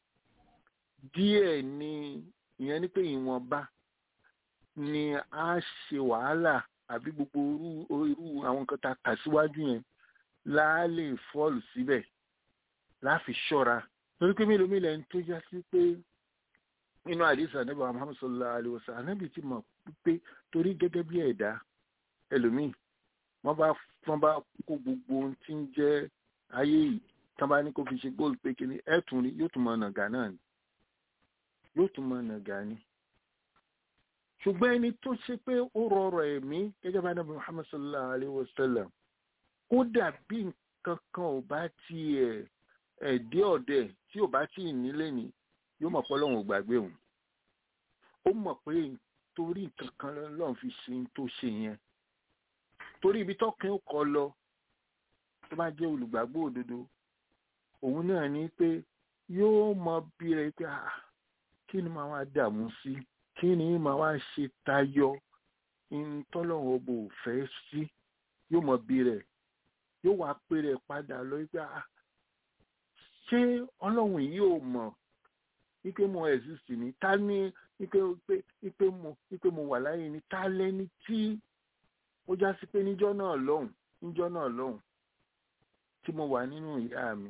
díẹ̀ ni ìyẹn ni pé ìwọ̀nba ni a ṣe wàhálà àbí gbogbo irú irú àwọn nǹkan tá a kà síwájú yẹn láà lè fọ́ọ̀lù síbẹ̀ láfi ṣọ́ra torí pé mélòó mélòó ẹni tó já sí pé nínú àdìsá níbi muhammad sallallahu alayhi wa sallam anábì ti mọ̀ pé torí gẹ́gẹ́ bí ẹ̀dá ẹlòmíì wọ́n bá wọ́n bá kó gbogbo ohun tí ń jẹ́ ayé yìí tán bá ní kó fi ṣe góòlù pé kíní ẹ̀tún rí yóò tún mọ nàgà náà ni yóò tún mọ nàgà ni. ṣùgbọ́n ẹni tó ṣe pé ó rọrọ̀ ẹ̀mí gẹ́gẹ́ bá nàbí muhammad sallallahu alayhi wa sallam kódà bí nǹkan kan ò bá tiẹ̀ ẹ̀dẹ́ ọ̀dẹ̀ tí ò bá tí ì nílé ni yóò mọ̀ pé ọlọ́run ò gbàgbé òun ó mọ̀ pé torí nǹkan kan lọ́run fi ṣe tó ṣe yẹn torí ibi tọ́kàn ó kọ lọ tó bá jẹ́ olùgbàgbọ́ òdodo òun náà ní pé yóò mọ bí rẹ pé kí ni màá wá dààmú sí kí ni màá wá ṣe tayọ ìtọ́lọ́run ọbọ̀ òfẹ́ sí yóò mọ bí rẹ yóò wá pé rẹ padà lọ pé ṣé ọlọ́run yìí ò mọ̀ wípé mo exist ní ta ní wípé mo wípé mo wà láyé ní ta lẹ́ni tí ó já sí pé níjọ́ náà lọ́hùn níjọ́ náà lọ́hùn tí mo wà nínú ìyá mi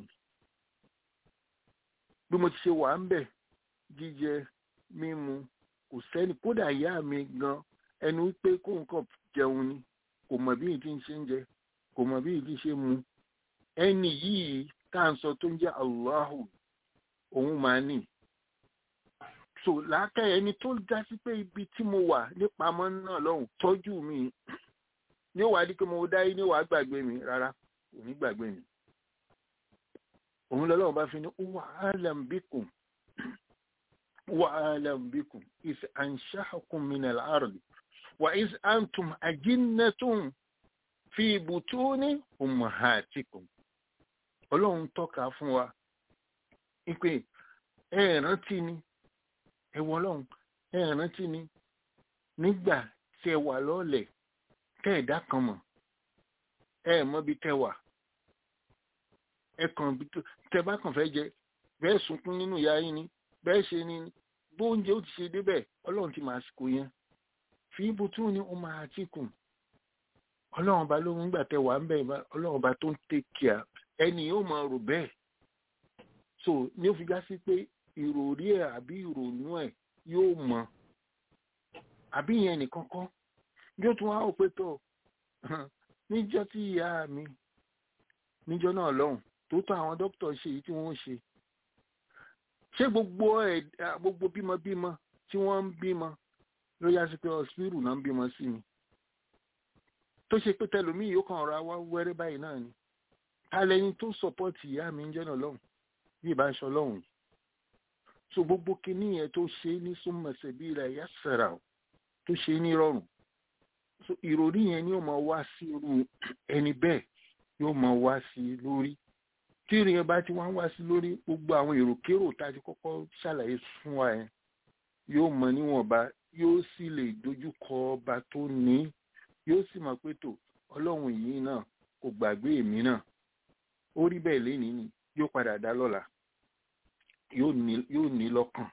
bí mo ti ṣe wà ń bẹ̀ jíjẹ mímu kò sẹ́ni kódà ìyá mi gan ẹnu wípé kó nǹkan jẹun ni kò mọ̀ bí ìdí ń ṣe ń jẹ kò mọ̀ bí ìdí ṣe mu ẹni yìí tá à ń sọ tó ń jẹ́ Allahu òun máa nì so làákàyè ẹni tó já sí pé ibi tí mo wà nípamọ́ náà lọ́hùn tọ́jú mi ní ó wàá di pé mo dáyé ní wàá gbàgbé mi rárá kò ní gbàgbé mi òun lọ́lọ́run bá fi ní wà alam bikum wà alam bikum is anshahakum min al-ard wa is antum ajinnatun fi butuni ummahatikum ọlọ́run tọ́ka fún wa ipe ẹ rántí ni ẹ wọ ọlọ́run ẹ rántí ni nígbà tí ẹ wà lọ́ọ̀lẹ̀ tẹ́ ẹ̀dá kan mọ̀ ẹ mọ̀ bí tẹ́ wà ẹ kàn bí tẹ́ bá kàn fẹ́ jẹ bẹ́ẹ̀ sunkún nínú ìyá yín ni bẹ́ẹ̀ ṣe ni bóúnjẹ ó ti ṣe débẹ̀ ọlọ́run ti máa sìkò yẹn fi ibùtú ni ó máa ti kù ọlọ́run ọba ló ń gbà tẹ wà ń bẹ̀ ọlọ́run ọba tó ń take care ẹni yóò máa rò bẹ́ẹ̀ so ní ó fi já sí pé ìròrí ẹ̀ àbí ìrònú ẹ̀ yóò mọ àbí ìyẹn nìkan kọ́ yóò tún wá òpé tó níjọ́ tí ìyá mi níjọ́ náà lọ́hùn tó tó àwọn dókítà ṣe èyí tí wọ́n ń ṣe ṣé gbogbo ẹ̀ gbogbo bímọbímọ tí wọ́n ń bímọ ló yá sí pé ọ̀sìpírù náà ń bímọ sí ni tó ṣe pé tẹlòmíì yóò kàn ra wá wẹ́rẹ́ báyìí náà ni alẹ́ni tó sọ̀pọ̀tì ìyá mi ń jẹ́ náà lọ́hùn bí ìbá ń ṣọ lọ́hùn yìí so gbogbo kinní yẹn tó ṣe ní súnmọ̀sẹ̀ bí ilẹ̀ ẹ̀yà sẹ̀rà tó ṣe ní rọrùn so ìròrí yẹn ni yóò máa wá sí irú ẹni bẹ́ẹ̀ yóò máa wá sí lórí tí ìrìn yẹn bá ti wá ń wá sí lórí gbogbo àwọn èròkérò tá a ti kọ́kọ́ ṣàlàyé fún wa yẹn yóò mọ níwọ̀nba yóò sì lè dojú kọ ọba tó ní yóò sì mọ̀ pé tó ọlọ́run yìí náà kò gbàgbé èmi náà ó rí bẹ́ẹ̀ lénìí ni yóò padà dá lọ́la yóò ní lọ́kàn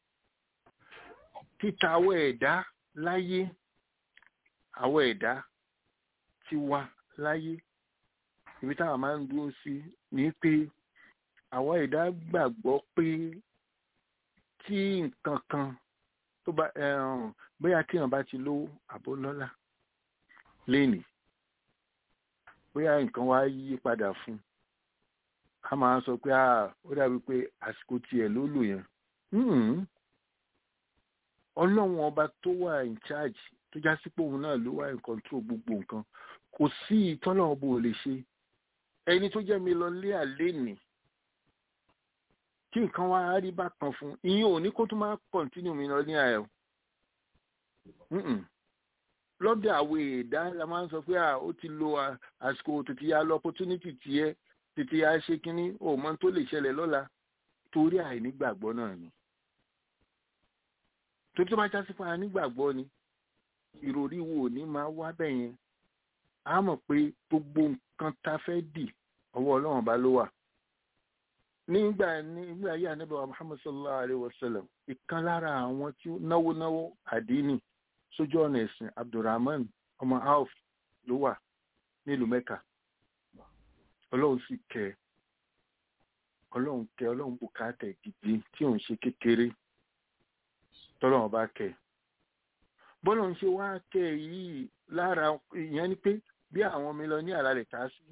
títa àwọ̀ ẹ̀dá láyé àwọ̀ ẹ̀dá ti wá láyé ibi táwọn máa ń dúró sí ni pé àwọ̀ ẹ̀dá gbàgbọ́ pé tí nǹkan kan tó bá bóyá tí èèyàn bá ti lówó àbó lọ́lá lénìí bóyá nǹkan wá yí padà fún un a máa sọ pé ó dàbí pé àsìkò tiẹ̀ ló lò yẹn ọlọ́run ọba tó wà in charge tó já sí pé òun náà ló wà in control gbogbo nǹkan kò sí ìtọ́lọ́run bò lè ṣe ẹni tó jẹ́ mi lọ lé àlé nì kí nǹkan wá rí bákan fún ìyẹn ò ní kó tó máa continue mi lọ ní àyẹ̀wò lọ́dọ̀ àwọn èèdá la máa ń sọ pé ó ti lo àsìkò tètè ya lọ opportunity tiẹ̀ tètè ya ṣe kínní ò mọ tó lè ṣẹlẹ̀ lọ́la torí àìnígbàgbọ́ náà ni torí tó bá já sí fún àìnígbàgbọ́ ni ìròrí wo ní máa wá bẹ̀ yẹn a mọ̀ pé gbogbo nǹkan tá fẹ́ dì ọwọ́ ọlọ́run bá ló wà nígbà nígbà ayé ànábì wa muhammad sallallahu alayhi wa sallam ìkan lára àwọn tí náwó náwó àdínì sójú ọ̀nà ẹ̀sìn abdulrahman ọmọ auf ló wà nílùú mẹ́ka ọlọ́run sì kẹ́ ọlọ́run kẹ́ ọlọ́run bùkátà gidi tí òun ṣe kékeré tọ́lọ́run bá kẹ́ bọ́lọ̀ ń ṣe wá kẹ́ yìí lára ìyẹn ni pé bí àwọn mi lọ ní àlàlẹ̀ ká sí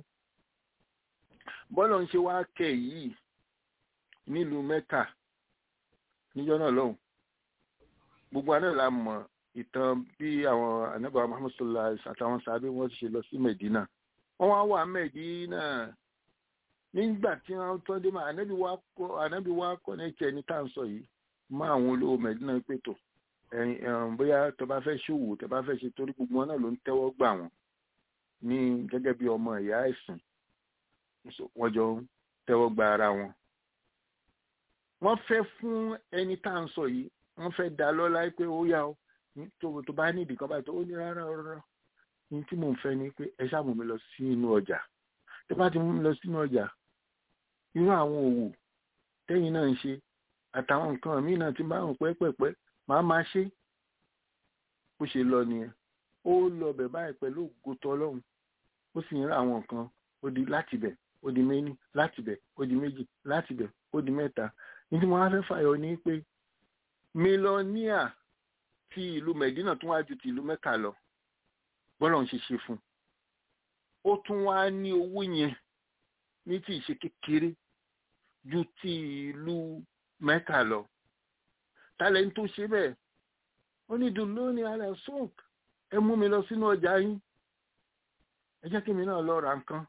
bọ́lọ̀ ń ṣe wá kẹ́ yìí nílùú mẹ́ka níjọ́ náà lọ́hùn gbogbo àná la mọ̀ ìtàn bí àwọn anábàá muhammad sallallahu alaihi àtàwọn sàbẹ wọn ṣe lọ sí medina wọn wá wà medina nígbà tí wọn tọ́ dé máa ànábì wá kọ́ ànábì wá kọ́ ní ẹ̀kẹ́ ní tàǹsọ̀ yìí mọ́ àwọn olówó medina pètò ẹ̀yìn bóyá tó bá fẹ́ ṣòwò tó bá fẹ́ ṣe torí gbogbo wọn náà ló ń tẹ́wọ́ gbà wọ́n ní gẹ́gẹ́ bí ọmọ ìyá ẹ̀sìn wọ́n jọ ń tẹ́wọ́ gba ara wọn. wọ́n fẹ́ fún ẹni tá à ń sọ yìí wọ́n fẹ́ dá lọ́lá pé ó yá o tó bá nídìí kan báyìí tó ó ní rárá rárá ní tí mò ń fẹ́ ni pé ẹ ṣáà mú mi lọ sí inú ọjà tó bá ti mú mi lọ sínú ọjà irú àwọn òwò tẹ́yìn náà ń ṣe àtàwọn nǹkan míì náà ti máa ń pẹ́pẹ́pẹ́ màá máa ṣe bó ṣe lọ nìyẹn ó lọ bẹ̀ báyìí pẹ̀lú ògùtọ̀ ọlọ́run ó sì ń ra àwọn nǹkan ó di láti bẹ̀ ó di méní láti bẹ̀ ó di méjì láti bẹ̀ ó di mẹ́ta ní tí mo wá fẹ́ fàyọ ní pé mílíọ̀níà ti ìlú mẹ̀dínà tún wá ju ti ìlú mẹ́ka lọ bọ́lá ń ṣe ṣe fún ó tún wá ní owó yẹn ní tí ìṣe kékeré ju ti ìlú mẹ́ka lọ tálẹ̀ ń tó ṣe bẹ́ẹ̀ ó ní dùn lónìí alẹ́ sọ́ọ̀k ẹ mú mi lọ sínú ọjà yín ẹ jẹ́ kí mi náà lọ ra nǹkan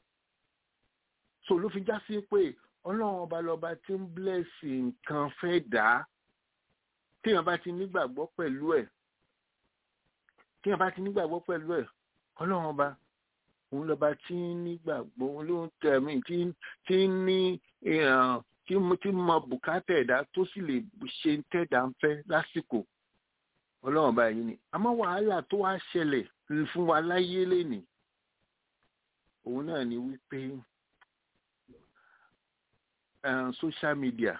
so ló fi já sí pé ọlọ́run ọba lọ́ba tí ń blẹ́sì nǹkan fẹ́ dà á téèyàn bá ti nígbàgbọ́ pẹ̀lú ẹ̀ téèyàn bá ti nígbàgbọ́ pẹ̀lú ẹ̀ ọlọ́run ọba òun lọ́ba tí ń nígbàgbọ́ òun ló ń tẹ̀mí tí tí ń ní tí tí mọ bùkátà ẹ̀dá tó sì lè ṣe ń tẹ̀dá ń fẹ́ lásìkò ọlọ́run ọba yìí ni àmọ́ wàhálà tó wá ṣẹlẹ̀ fún wa láyé lénìí òun náà ni wípé social media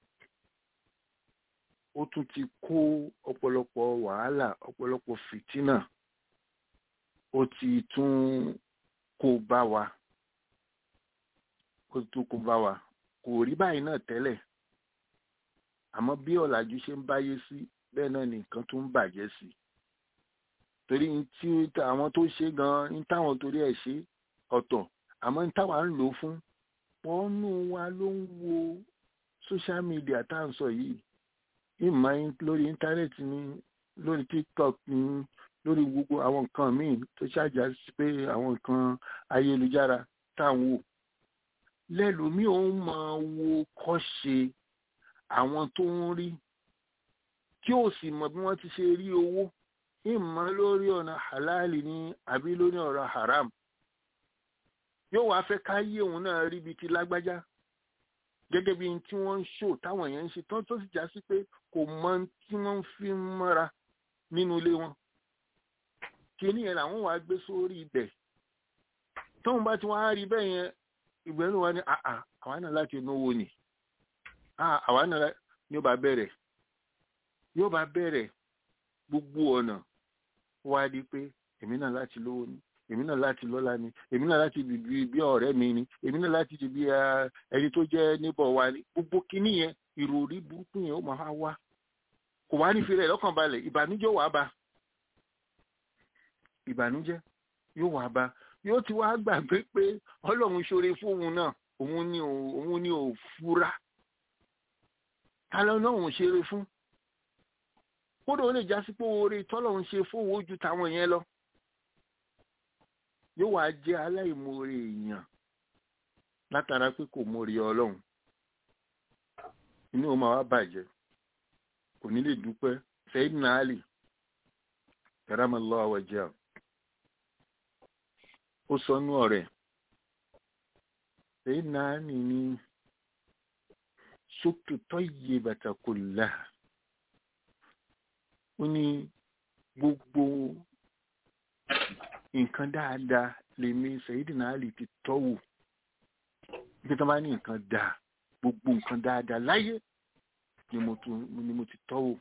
ó tún ti kó ọ̀pọ̀lọpọ̀ wàhálà ọ̀pọ̀lọpọ̀ fìtínà ó ti tún kó bá wa ó ti tún kó bá wa kò rí báyìí náà tẹ́lẹ̀ àmọ́ bí ọ̀làjú ṣe ń báyé sí bẹ́ẹ̀ náà ni nǹkan tó ń bàjẹ́ sí torí tí àwọn tó ṣe gan ní táwọn torí ẹ̀ ṣe ọ̀tọ̀ àmọ́ ní táwa ń lò ó fún wọ́n nù wa ló ń wo social media tá à ń sọ yìí ìmọ̀ lórí íńtánẹ́ẹ̀tì ni lórí tiktok ni lórí gbogbo àwọn nǹkan míì tó ṣàjà sí pé àwọn nǹkan ayélujára tá à ń wò lẹ́lòmíì ó máa wo kọ́ṣe àwọn tó ń rí tí ó sì mọ̀ bí wọ́n ti ṣe rí owó ìmọ̀ lórí ọ̀nà halali ni àbí lórí ọ̀rọ̀ haram yóò wá fẹ́ ká yé òun náà rí ibi ti lágbájá gẹ́gẹ́ bí tí wọ́n ń ṣò táwọn èèyàn ń ṣe tán tó sì já sí pé kò mọ tí wọ́n ń fi mọ́ra nínú ilé wọn kíní yẹn làwọn wàá gbé sórí ibẹ̀ tóun bá ti wá rí bẹ́ẹ̀ yẹn ìgbẹ́nu wa ni àà àwa náà láti náwó ni àwa náà ni ó bá bẹ̀rẹ̀ yóò bá bẹ̀rẹ̀ gbogbo ọ̀nà wá di pé èmi náà láti lówó ni èmi náà láti lọ́lá ni èmi náà láti bí bí ọ̀rẹ́ mi ni èmi náà láti di bí ẹni tó jẹ́ níbọ̀ wa ni gbogbo kíní yẹn ìròrí burúkú yẹn ó máa wá kò wá ní fi rẹ̀ lọ́kàn balẹ̀ ìbànújẹ́ wàá bá ìbànújẹ́ yóò wàá bá yóò ti wá gbàgbé pé ọlọ́run ṣoore fóun náà òun ni òun ni ò fura ta ló náà òun ṣeré fún kódà ó lè já sí pé oore tọ́lọ́run ṣe fóun ojú táwọn yẹn lọ yóò wá jẹ́ aláìmoore èèyàn látara pé kò mórí ọlọ́run inú ọmọ wa bàjẹ́ kò ní lè dúpẹ́ Sayyidina Ali karamallahu wajhahu ó sọ nú ọ̀rẹ́ Sayyidina Ali ní suktu tayyibata kullaha ó ní gbogbo nǹkan dáadáa lèmi Sayyidina Ali ti tọ́wò bí tó bá ní nǹkan dáa gbogbo nǹkan dáadáa láyé ni mo ti tọ́wò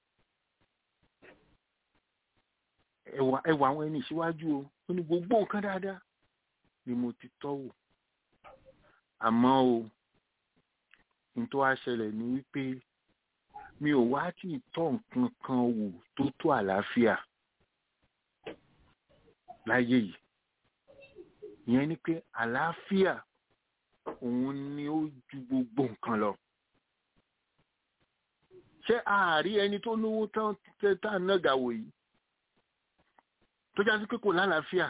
ẹwà ẹwà àwọn ẹni ìṣíwájú o ó ní gbogbo nǹkan dáadáa ni mo ti tọ́wò àmọ́ o ní tó wá ṣẹlẹ̀ ni wípé mi ò wá tí ì tọ́ nǹkan kan wò tó tó àlàáfíà láyé yìí ìyẹn ni pé àlàáfíà òun ni ó ju gbogbo nǹkan lọ ṣé ààrí ẹni tó lówó tán tá à nága wò yìí tó já sí pé kò lálàáfíà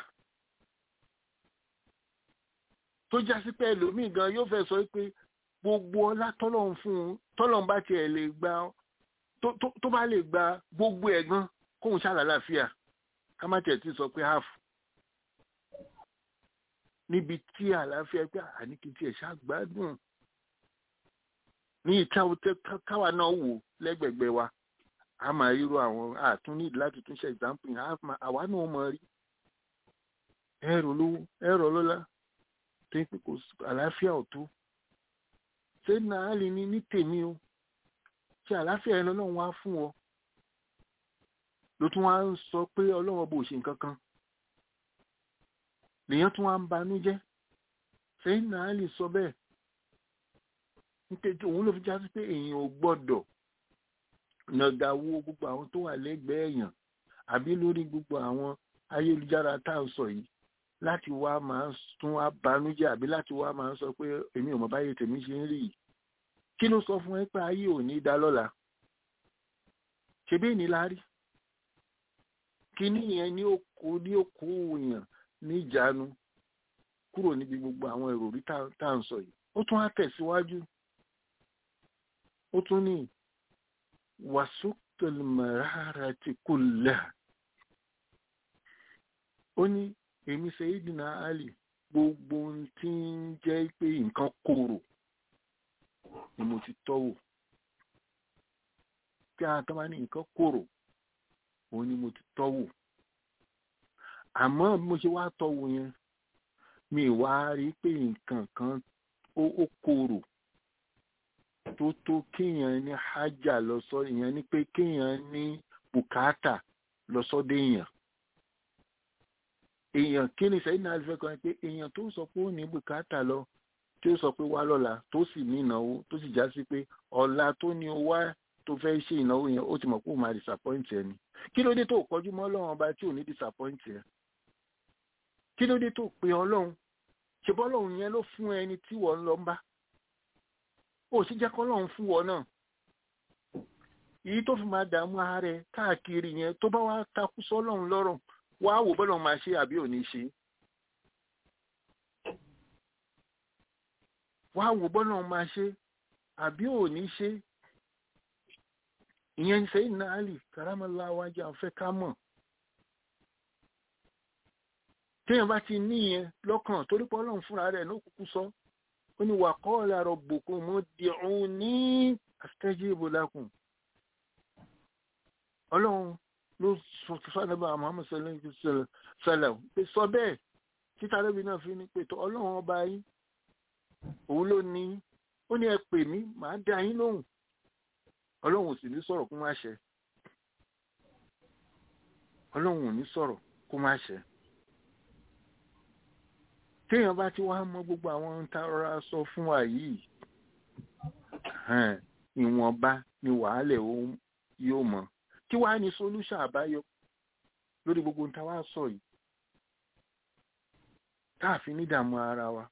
tó já sí pé ẹlòmíì gan yóò fẹ́ sọ pé gbogbo ọlá tọ́lọ́run fún un tọ́lọ́run bá tiẹ̀ lè gba tó bá lè gba gbogbo ẹ̀ gan kóun ṣàlàáfíà ká má tiẹ̀ ti sọ pé half níbi tí àlàáfíà pé àníkìtì ẹ̀ ṣàgbádùn ní ìta káwa náà wò lẹ́gbẹ̀gbẹ̀ wa a máa ríro àwọn àtún ní láti tún ṣe example yẹn àwa náà mọ̀ rí ẹ̀rọ lówó ẹ̀rọ lọ́lá tó ń pè kó àlàáfíà ọ̀tún ṣé náà lè ní ní tèmi o ṣe àlàáfíà ẹ̀ lọ́nà wá fún ọ ló tún wá ń sọ pé ọlọ́run bò ṣe nǹkan kan lèèyàn tún wá ń banú jẹ́ sẹ́yìn náà lè sọ bẹ́ẹ̀ nítorí òun ló fi já sí pé èèyàn ò gbọ́dọ̀ nàgà wo gbogbo àwọn tó wà lẹ́gbẹ̀ẹ́ èèyàn àbí lórí gbogbo àwọn ayélujára tá à ń sọ yìí láti wá máa tún wá banújẹ́ àbí láti wá máa sọ pé èmi ò mọ̀ báyé tèmi ṣe ń rí yìí kí ló sọ fún ẹ pé ayé ò ní dá lọ́la ṣebí èní la rí kíní yẹn ní òkú ní òkú èèyàn ní ìjánu kúrò níbi gbogbo àwọn ìròrí tá à ń sọ yìí ó tún á tẹ̀síwájú ó tún ní wàsókèlmẹ̀rára ti kò lẹ̀ ó ní èmi Sayyidina Ali gbogbo ohun tí ń jẹ́ pé nǹkan korò ni mo ti tọ́wò tí a tọ́ bá ní nǹkan korò òun ni mo ti tọ́wò àmọ́ mo ṣe wá tọ́wò yẹn mi wá rí pé nǹkan kan ó korò tó tó kéèyàn ní hájà lọ sọ ìyẹn ni pé kéèyàn ní bùkátà lọ sọ́dọ̀ èèyàn èèyàn kí ni sẹ́yìn náà fẹ́ kọ́ pé èèyàn tó sọ pé ó ní bùkátà lọ tí ó sọ pé wá lọ́la tó sì ní ìnáwó tó sì já sí pé ọ̀la tó ní o wá tó fẹ́ ṣe ìnáwó yẹn ó ti mọ̀ pé ó máa disappoint ẹ ni kí ló dé tó kọjú mọ́ ọlọ́run ọba tí ò ní disappoint ẹ kí ló dé tó pe ọlọ́run ṣe bọ́lọ́run yẹn ló fún ẹni tí wọ́n lọ ń bá ó sì jẹ́ kọ́lọ́run fún wọn náà èyí tó fi máa dààmú ààrẹ káàkiri yẹn tó bá wá takú sọ́lọ́run lọ́rùn wá wò bọ́lọ̀ máa ṣe àbí ò ní ṣe wá wò bọ́lọ̀ máa ṣe àbí ò ní ṣe ìyẹn ń sẹ́yìn náà lè karamọ́lá wájú àfẹ́ ká mọ̀ téèyàn bá ti ní ìyẹn lọ́kàn torí pé ọlọ́run fúnra rẹ̀ ló kúkú sọ ó ní wà qala rabbukum ud'uni astajib lakum ọlọ́run ló sọ fánàbà Muhammad sallallahu alaihi wasallam pé sọ bẹ́ẹ̀ títà lóbi náà fi ní pé tó ọlọ́run ọba yín òun ló ní ó ní ẹ pè mí màá dá yín lóhùn ọlọ́run ò sì ní sọ̀rọ̀ kó má ṣẹ ọlọ́run ò ní sọ̀rọ̀ kó má ṣẹ téèyàn bá ti wá mọ gbogbo àwọn ohun tá a rọra sọ fún wa yìí ìwọ̀nba ni wàhálẹ̀ yóò mọ̀ kí wàá ní solution àbáyọ lórí gbogbo ohun tá a wá sọ yìí káàfin ní ìdààmú ara wa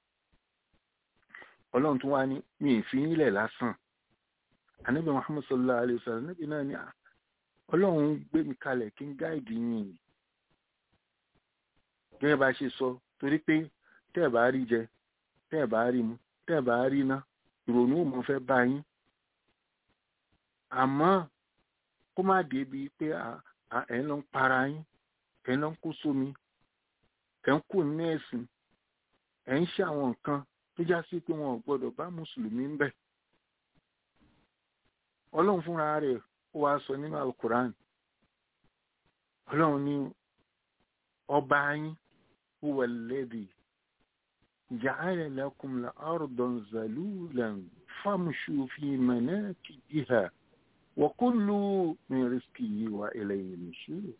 ọlọ́run tún wá ní mi ì fi nílẹ̀ lásán ànábì muhammad sallallahu alayhi wa sallam níbi náà ni ọlọ́run gbé mi kalẹ̀ kí n gáìdì yín gẹ́gẹ́ bá ṣe sọ torí pé tẹ́ ẹ̀ bá rí jẹ tẹ́ ẹ̀ bá rí mu tẹ́ ẹ̀ bá rí ná ìrònú ò mọ̀ fẹ́ bá yín àmọ́ kó má débi pé ẹ̀ ń lọ ń para yín ẹ̀ ń lọ ń kó sómi ẹ̀ ń kó ní ẹ̀sìn ẹ̀ ń ṣe àwọn nǹkan tó já sí pé wọn ò gbọdọ̀ bá mùsùlùmí ń bẹ̀. ọlọ́run fúnra rẹ̀ ó wá sọ nínú alukuran ọlọ́run ní ọba yín huwa alladhi ja'ala lakum al-ardan zalulan famshu fi manakibiha wa kulu min rizqihi wa ilayhi nushur.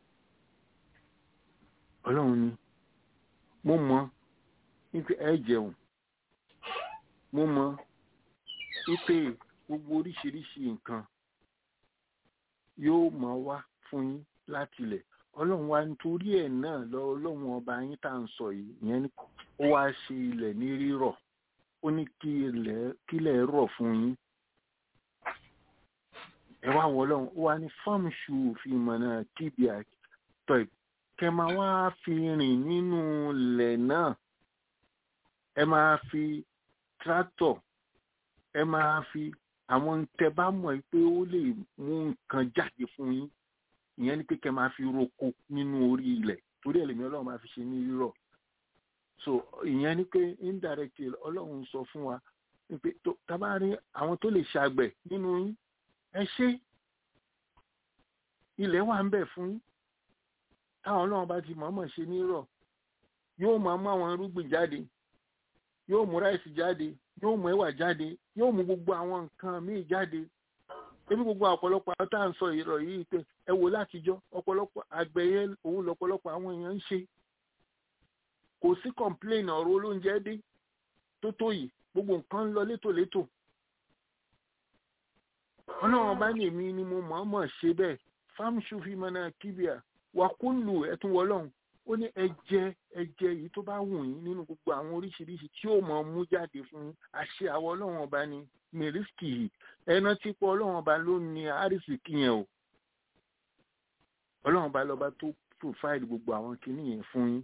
ọlọ́run ní mo mọ̀ nípa ẹ jẹun mo mọ wípé gbogbo oríṣiríṣi nǹkan yóò máa wá fún yín láti ilẹ̀ ọlọ́run wa nítorí ẹ̀ náà lọ ọlọ́run ọba yín tá à ń sọ yìí ìyẹn ni ó wá ṣe ilẹ̀ ní rírọ̀ ó ní kí ilẹ̀ rọ̀ fún yín ẹ wá wọ ọlọ́run ó wá ní fámṣù fi mọ̀nà kíbi àtọ̀ kẹ máa wá fi rìn nínú ilẹ̀ náà ẹ máa fi tractor ẹ máa fi àwọn tẹ bá mọ̀ pé ó lè mú nǹkan jáde fún yín ìyẹn ni pé kẹ máa fi roko nínú orí ilẹ̀ torí ẹlẹ́mìí ọlọ́run máa fi ṣe ní rírọ̀ so ìyẹn ni pé indirectly ọlọ́run sọ fún wa pé tá bá rí àwọn tó lè ṣàgbẹ̀ nínú yín ẹ ṣe ilẹ̀ wà ń bẹ̀ fún yín táwọn ọlọ́run bá ti mọ̀ọ́mọ̀ ṣe ní rírọ̀ yóò máa mú àwọn irúgbìn jáde yóò mú ráìsì jáde yóò mú ẹ̀wà jáde yóò mú gbogbo àwọn nǹkan míì jáde ebi gbogbo ọ̀pọ̀lọpọ̀ àwọn tá à ń sọ ìrọ̀ yìí pé ẹ wò látijọ́ ọ̀pọ̀lọpọ̀ àgbẹ̀ yẹn òun lọ̀pọ̀lọpọ̀ àwọn èèyàn ń ṣe kò sí complain ọ̀rọ̀ olóúnjẹ dé tó tó yìí gbogbo nǹkan ń lọ létòlétò ọlọ́run bá ní èmi ni mo mọ̀ọ́mọ̀ ṣe bẹ́ẹ̀ fámṣu fi mọ́nà kíbíà wà kúlù ẹ̀tún wọlọ́run ó ní ẹjẹ ẹjẹ yìí tó bá wù yín nínú gbogbo àwọn oríṣiríṣi tí ó mọ mú jáde fún yín àṣẹ àwọn ọlọ́run ọba ni mẹrísìkì yìí ẹná tí pọ̀ ọlọ́run ọba ló ní àrísìkì yẹn o ọlọ́run ọba lọ́ba tó pòfáìlì gbogbo àwọn kinní yẹn fún yín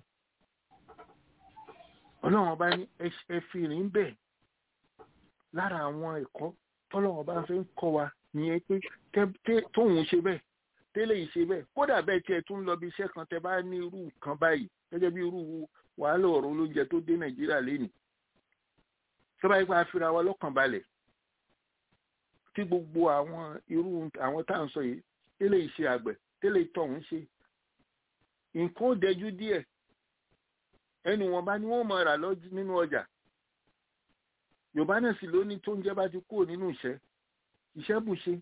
ọlọ́run ọba ní ẹ fi rìn bẹ́ẹ̀ lára àwọn ẹ̀kọ́ tọ́lọ́run ọba fẹ́ ń kọ́ wa nìyẹn pé tóun ṣe bẹ́ẹ̀ tẹ́lẹ̀ yìí ṣe bẹ́ẹ̀ kódà bẹ́ẹ̀ tí ẹ tún lọ bí iṣẹ́ kan tẹ bá ní irú nǹkan báyìí gẹ́gẹ́ bí irú wàhálà ọ̀rọ̀ olóúnjẹ tó dé nàìjíríà lénìí sọ́ba yìí pa àfihàn wa lọ́kàn balẹ̀ tí gbogbo àwọn irú àwọn tá à ń sọ yìí tẹ́lẹ̀ yìí ṣe àgbẹ̀ tẹ́lẹ̀ yìí tọ̀hún ṣe nǹkan ó dẹjú díẹ̀ ẹnu wọn bá ní wọ́n mọ̀ rà lọ́jú nínú ọjà yorùbá náà sì lóní tó ń jẹ́ bá ti kúrò nínú ìṣẹ́ ìṣẹ́ bù ṣe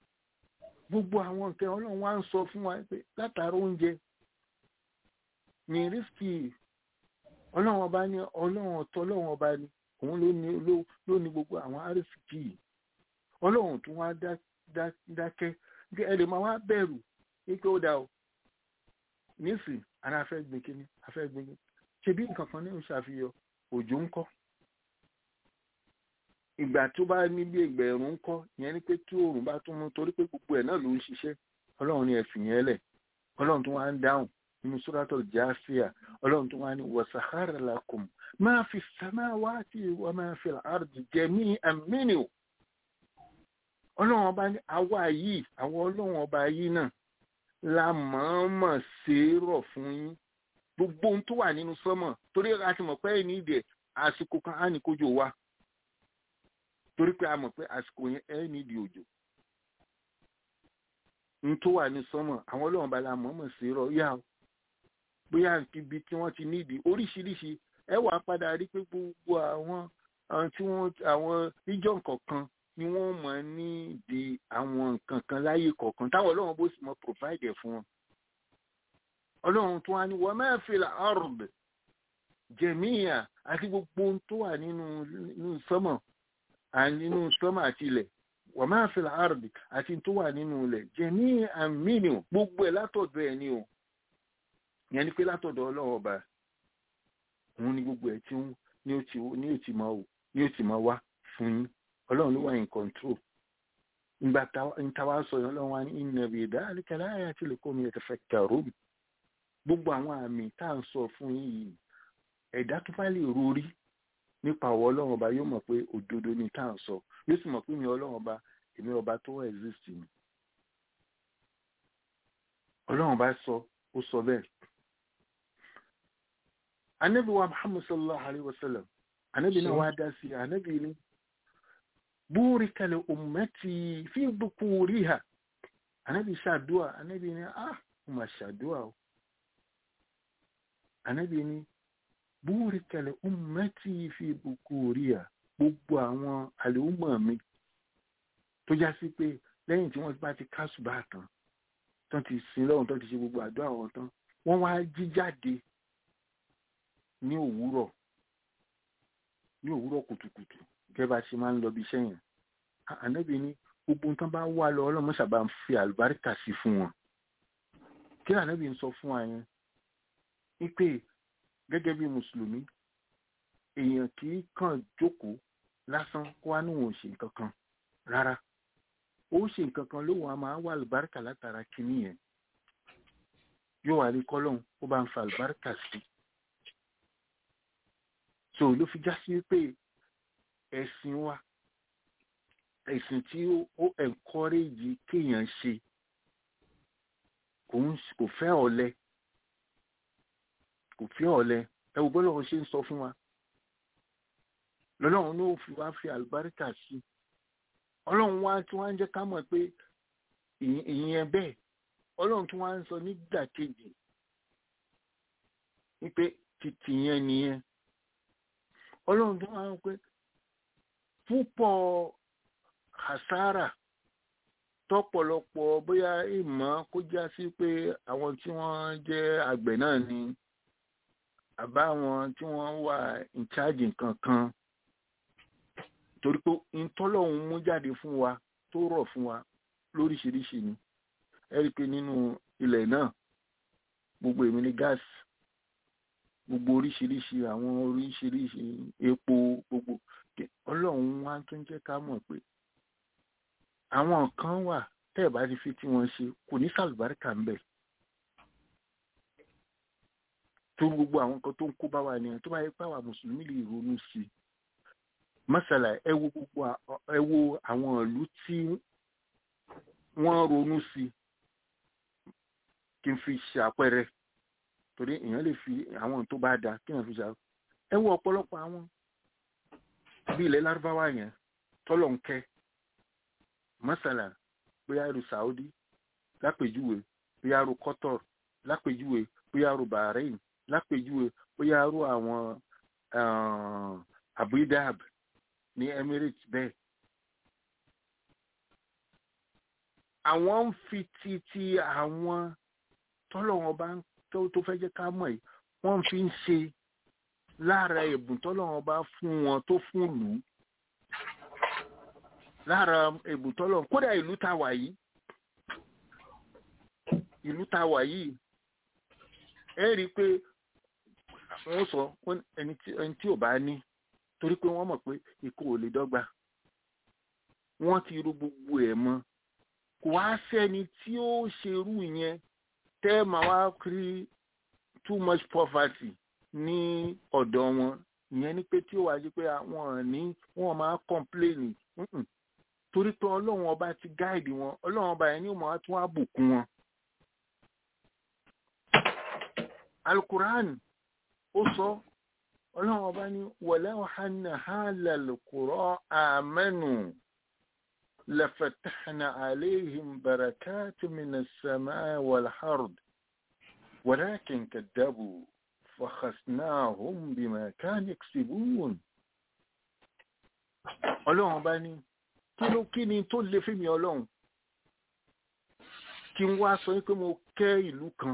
gbogbo àwọn nǹkan ọlọ́run wá ń sọ fún wa pé látara oúnjẹ ní rísíkì ọlọ́run ọba ní ọlọ́run ọ̀tọ̀ ọlọ́run ọba ní òun ló ní ló- ló ní gbogbo àwọn arísìkì yìí ọlọ́run tún wá dá- dá- dákẹ́ bí ẹ lè máa wá bẹ̀rù wípé ó dá o nísìn ara afẹ́ gbin kíní afẹ́ gbin kíní ṣe bí nǹkan kan ní ìṣàfihàn òjò ń kọ́ ìgbà tó bá ní bí ẹgbẹ̀rún ń kọ́ ìyẹn ni pé tí oòrùn bá tún mú torí pé gbogbo ẹ̀ náà ló ń ṣiṣẹ́ ọlọ́run ní ẹ̀fìn yẹn lẹ̀ ọlọ́run tó wá ń dáhùn nínú suratul Jasiya ọlọ́run tó wá ní wasahara lakum ma fi samawati wa ma fi al-ardi jami'an minhu ọlọ́run ọba ní àwa yìí àwọn ọlọ́run ọba yìí náà la mọ̀ọ́mọ̀ ṣe é rọ̀ fún yín gbogbo ohun tó wà nínú sọ́mọ̀ torí a ti mọ̀ pé ẹni ìdè àsìkò kan á ní kójò wá torí pé a mọ̀ pé àsìkò yẹn ẹ nídìí òjò ohun tó wà ní sọ́mọ̀ àwọn ọlọ́run ọba la mọ̀ọ́mọ̀ ṣe é rọ̀ yá o bóyá ibi tí wọ́n ti nídìí oríṣiríṣi ẹ wàá padà rí pé gbogbo àwọn àwọn tí wọ́n àwọn region kọ̀ọ̀kan ni wọ́n mọ̀ nídìí àwọn nǹkan kan láyé kọ̀ọ̀kan táwọn ọlọ́run bó sì mọ̀ provide ẹ̀ fún wọn. ọlọ́run tó wá ní wa ma fil ard jẹ̀míyà àti gbogbo ohun tó wà nínú nínú sọ́mọ̀ à- nínú sọ́mọ̀ àti ilẹ̀ wa ma fil ard àti tó wà nínú ilẹ̀ jẹ̀míyàn minhu gbogbo ẹ̀ látọ̀dọ̀ ẹ̀ ni o ìyẹn ni pé látọ̀dọ̀ ọlọ́run ọba òun ni gbogbo ẹ̀ tí ń ní ó ti ní ó ti máa wò ní ó ti máa wá fún yín ọlọ́run ló wà in control ìgbà táwa sọ yẹn ọlọ́run wa ní inna bi dhalika laayatin liqawmin yatafakkarun gbogbo àwọn àmì tá à ń sọ fún yín yìí ẹ̀dá tó bá lè rorí nípa ọ̀wọ́ ọlọ́run ọba yóò mọ̀ pé òdodo ni tá à ń sọ yóò sì mọ̀ pé mi ọlọ́run ọba èmi ọba tó exist ni ọlọ́run ọba sọ ó sọ bẹ́ẹ̀ anabi wa muhammad sallallahu alaihi wasallam anabi náà wá dá sí anabi ni búrika li ummati fi bukuriha anabi ṣàdúà anabi ni ah mo mà ṣàdúà o anabi ni búrika li ummati fi bukuriha gbogbo àwọn àlùmọ̀ mi tó já sí pé lẹ́yìn tí wọ́n bá ti kásùbà tán tán ti sin lọ́run tán ti ṣe gbogbo àdúrà wọn tán wọ́n wá jí jáde ní òwúrọ̀ ní òwúrọ̀ kùtùkùtù gẹ́gẹ́ bá ṣe máa ń lọ bí iṣẹ́ yẹn ànábì ní gbogbo nǹkan bá wà lọ ọlọ́mọ sábà ń fi àlùbáríkà sí fún wọn kí ànábì ń sọ fún wa yẹn wípé gẹ́gẹ́ bí mùsùlùmí èèyàn kì í kàn jókòó lásán kó wá níwọ̀n ò ṣe nǹkan kan rárá ó ṣe nǹkan kan lóhùn a máa wà àlùbáríkà látara kínní yẹn yóò wà ní kọ́lọ́hún ó bá ń fa àlùbáríkà sí so ló fi já sí pé ẹ̀sìn wa ẹ̀sìn tí ó encourage kéèyàn ṣe kò ń kò fẹ́ ọ̀lẹ kò fẹ́ ọ̀lẹ ẹ wò bọ́lá wọn ṣe ń sọ fún wa lọ́lọ́run ló fi wá fi àlùbáríkà sí ọlọ́run wá tí wọ́n á jẹ́ ká mọ̀ pé ìyẹn bẹ́ẹ̀ ọlọ́run tí wọ́n á ń sọ nígbàkejì wípé títì yẹn nìyẹn ọlọ́run tó wá ń pé púpọ̀ hasara tọ́pọ̀lọpọ̀ bóyá ìmọ̀ kó já sí pé àwọn tí wọ́n jẹ́ àgbẹ̀ náà ni àbá àwọn tí wọ́n wà in charge nǹkan kan torí pé ìtọ́lọ́hún mú jáde fún wa tó rọ̀ fún wa lóríṣiríṣi ni ẹ rí i pé nínú ilẹ̀ náà gbogbo èmi ní gáàsì gbogbo oríṣiríṣi àwọn oríṣiríṣi epo gbogbo ọlọ́run wá tó ń jẹ́ ká mọ̀ pé àwọn kan wà tẹ́ ẹ̀ bá ti fi tí wọ́n ṣe kò ní sàlùbáríkà ń bẹ̀ tó gbogbo àwọn nǹkan tó ń kó bá wa nìyẹn tó bá yẹ pé àwa mùsùlùmí lè ronú sí i mọ́sálà ẹ wo gbogbo ẹ wo àwọn ìlú tí wọ́n ronú sí i kí n fi ṣàpẹẹrẹ torí èèyàn lè fi àwọn tó bá da kí èèyàn fi ṣàpẹẹrẹ ẹ wo ọ̀pọ̀lọpọ̀ àwọn bí ilẹ̀ lárúbáwá yẹn tọ́lọ̀ ń kẹ́ mọ́sálà bóyá irú Saudi lápèjúwe bóyá irú Qatar lápèjúwe bóyá irú Bahrain lápèjúwe bóyá irú àwọn Abu Dhabi ní Emirates bẹ́ẹ̀. àwọn ń fi ti ti àwọn tọ́lọ̀ wọn bá tó fẹ́ jẹ́ ká mọ̀ yìí wọ́n fi ń ṣe lára ẹ̀bùn tọ́lọ́run bá fún wọn tó fún lù ú lára ẹ̀bùn tọ́lọ́run kódà ìlú tá wà yìí ìlú tá wà yìí ẹ rí i pé wọ́n sọ ẹni tí ò bá ní torí pé wọ́n mọ̀ pé ikú ò lè dọ́gba wọ́n ti ru gbogbo ẹ̀ mọ́ kò wá sẹ́ni tí ó ṣerú yẹn tẹ́ máa wá rí too much poverty ní ọ̀dọ̀ wọn ìyẹn ni pé tí ó wá sí pé àwọn ní wọ́n máa complain torí pé ọlọ́run ọba ti gáìdì wọn ọlọ́run ọba yẹn ni ó máa tún àbùkún wọn. alukur'an ó sọ ọlọ́run ọba ní walaw anna ahlal qura amanu lafatahna alayhim barakati minas samaa wal ard walakin kaddabu fakhasnahum bima kanu yaksibun ọlọ́run ọba ní kí ló kí ni tó lè fún mi ọlọ́run kí n wá sọ pé mo kẹ́ ìlú kan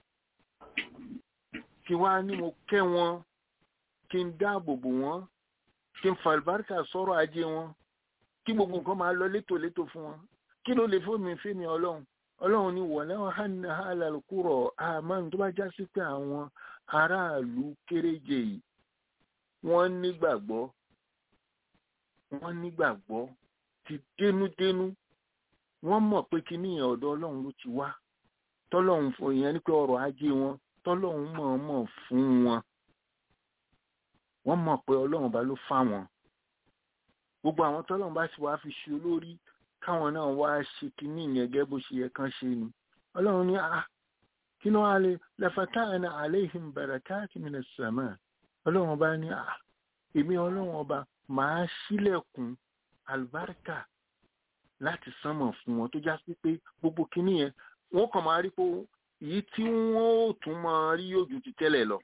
kí wá ní mo kẹ́ wọn kí n dáàbò bò wọ́n kí n fàlùbáríkà sọ̀rọ̀ ajé wọn kí gbogbo nǹkan máa lọ létòlétò fún wọn kí ló lè fún mi fún mi ọlọ́run ọlọ́run ní wọ̀lẹ́ hànà alàlùkùrọ̀ àmọ́ tó bá já sí pé àwọn aráàlú kéréje yìí wọ́n nígbàgbọ́ wọ́n nígbàgbọ́ ti dénúdénú wọ́n mọ̀ pé kíní yẹn ọ̀dọ̀ ọlọ́run ló ti wá tọ́lọ́run fún ìyẹn ní pé ọrọ̀ ajé wọn tọ́lọ́run mọ̀ọ́mọ̀ fún wọn wọ́n mọ̀ pé ọlọ́run bá ló fà wọ́n gbogbo àwọn tọ́lọ́run bá sì wá fi ṣe olórí káwọn náà wá ṣe kíní yẹn gẹ́gẹ́ bó ṣe yẹ kán ṣe ni ọlọ́run ní à kí ló wá lè lẹ́fẹ̀tà ẹ̀nà àléhìn barakati minas sama ọlọ́run bá ní à èmi ọlọ́run ọba màá ṣílẹ̀kùn àlùbáríkà láti sánmọ̀ fún wọn tó já sí pé gbogbo kíní yẹn wọ́n kàn máa rí pé èyí tí wọ́n ó tún máa rí yóò ju ti tẹ́lẹ̀ lọ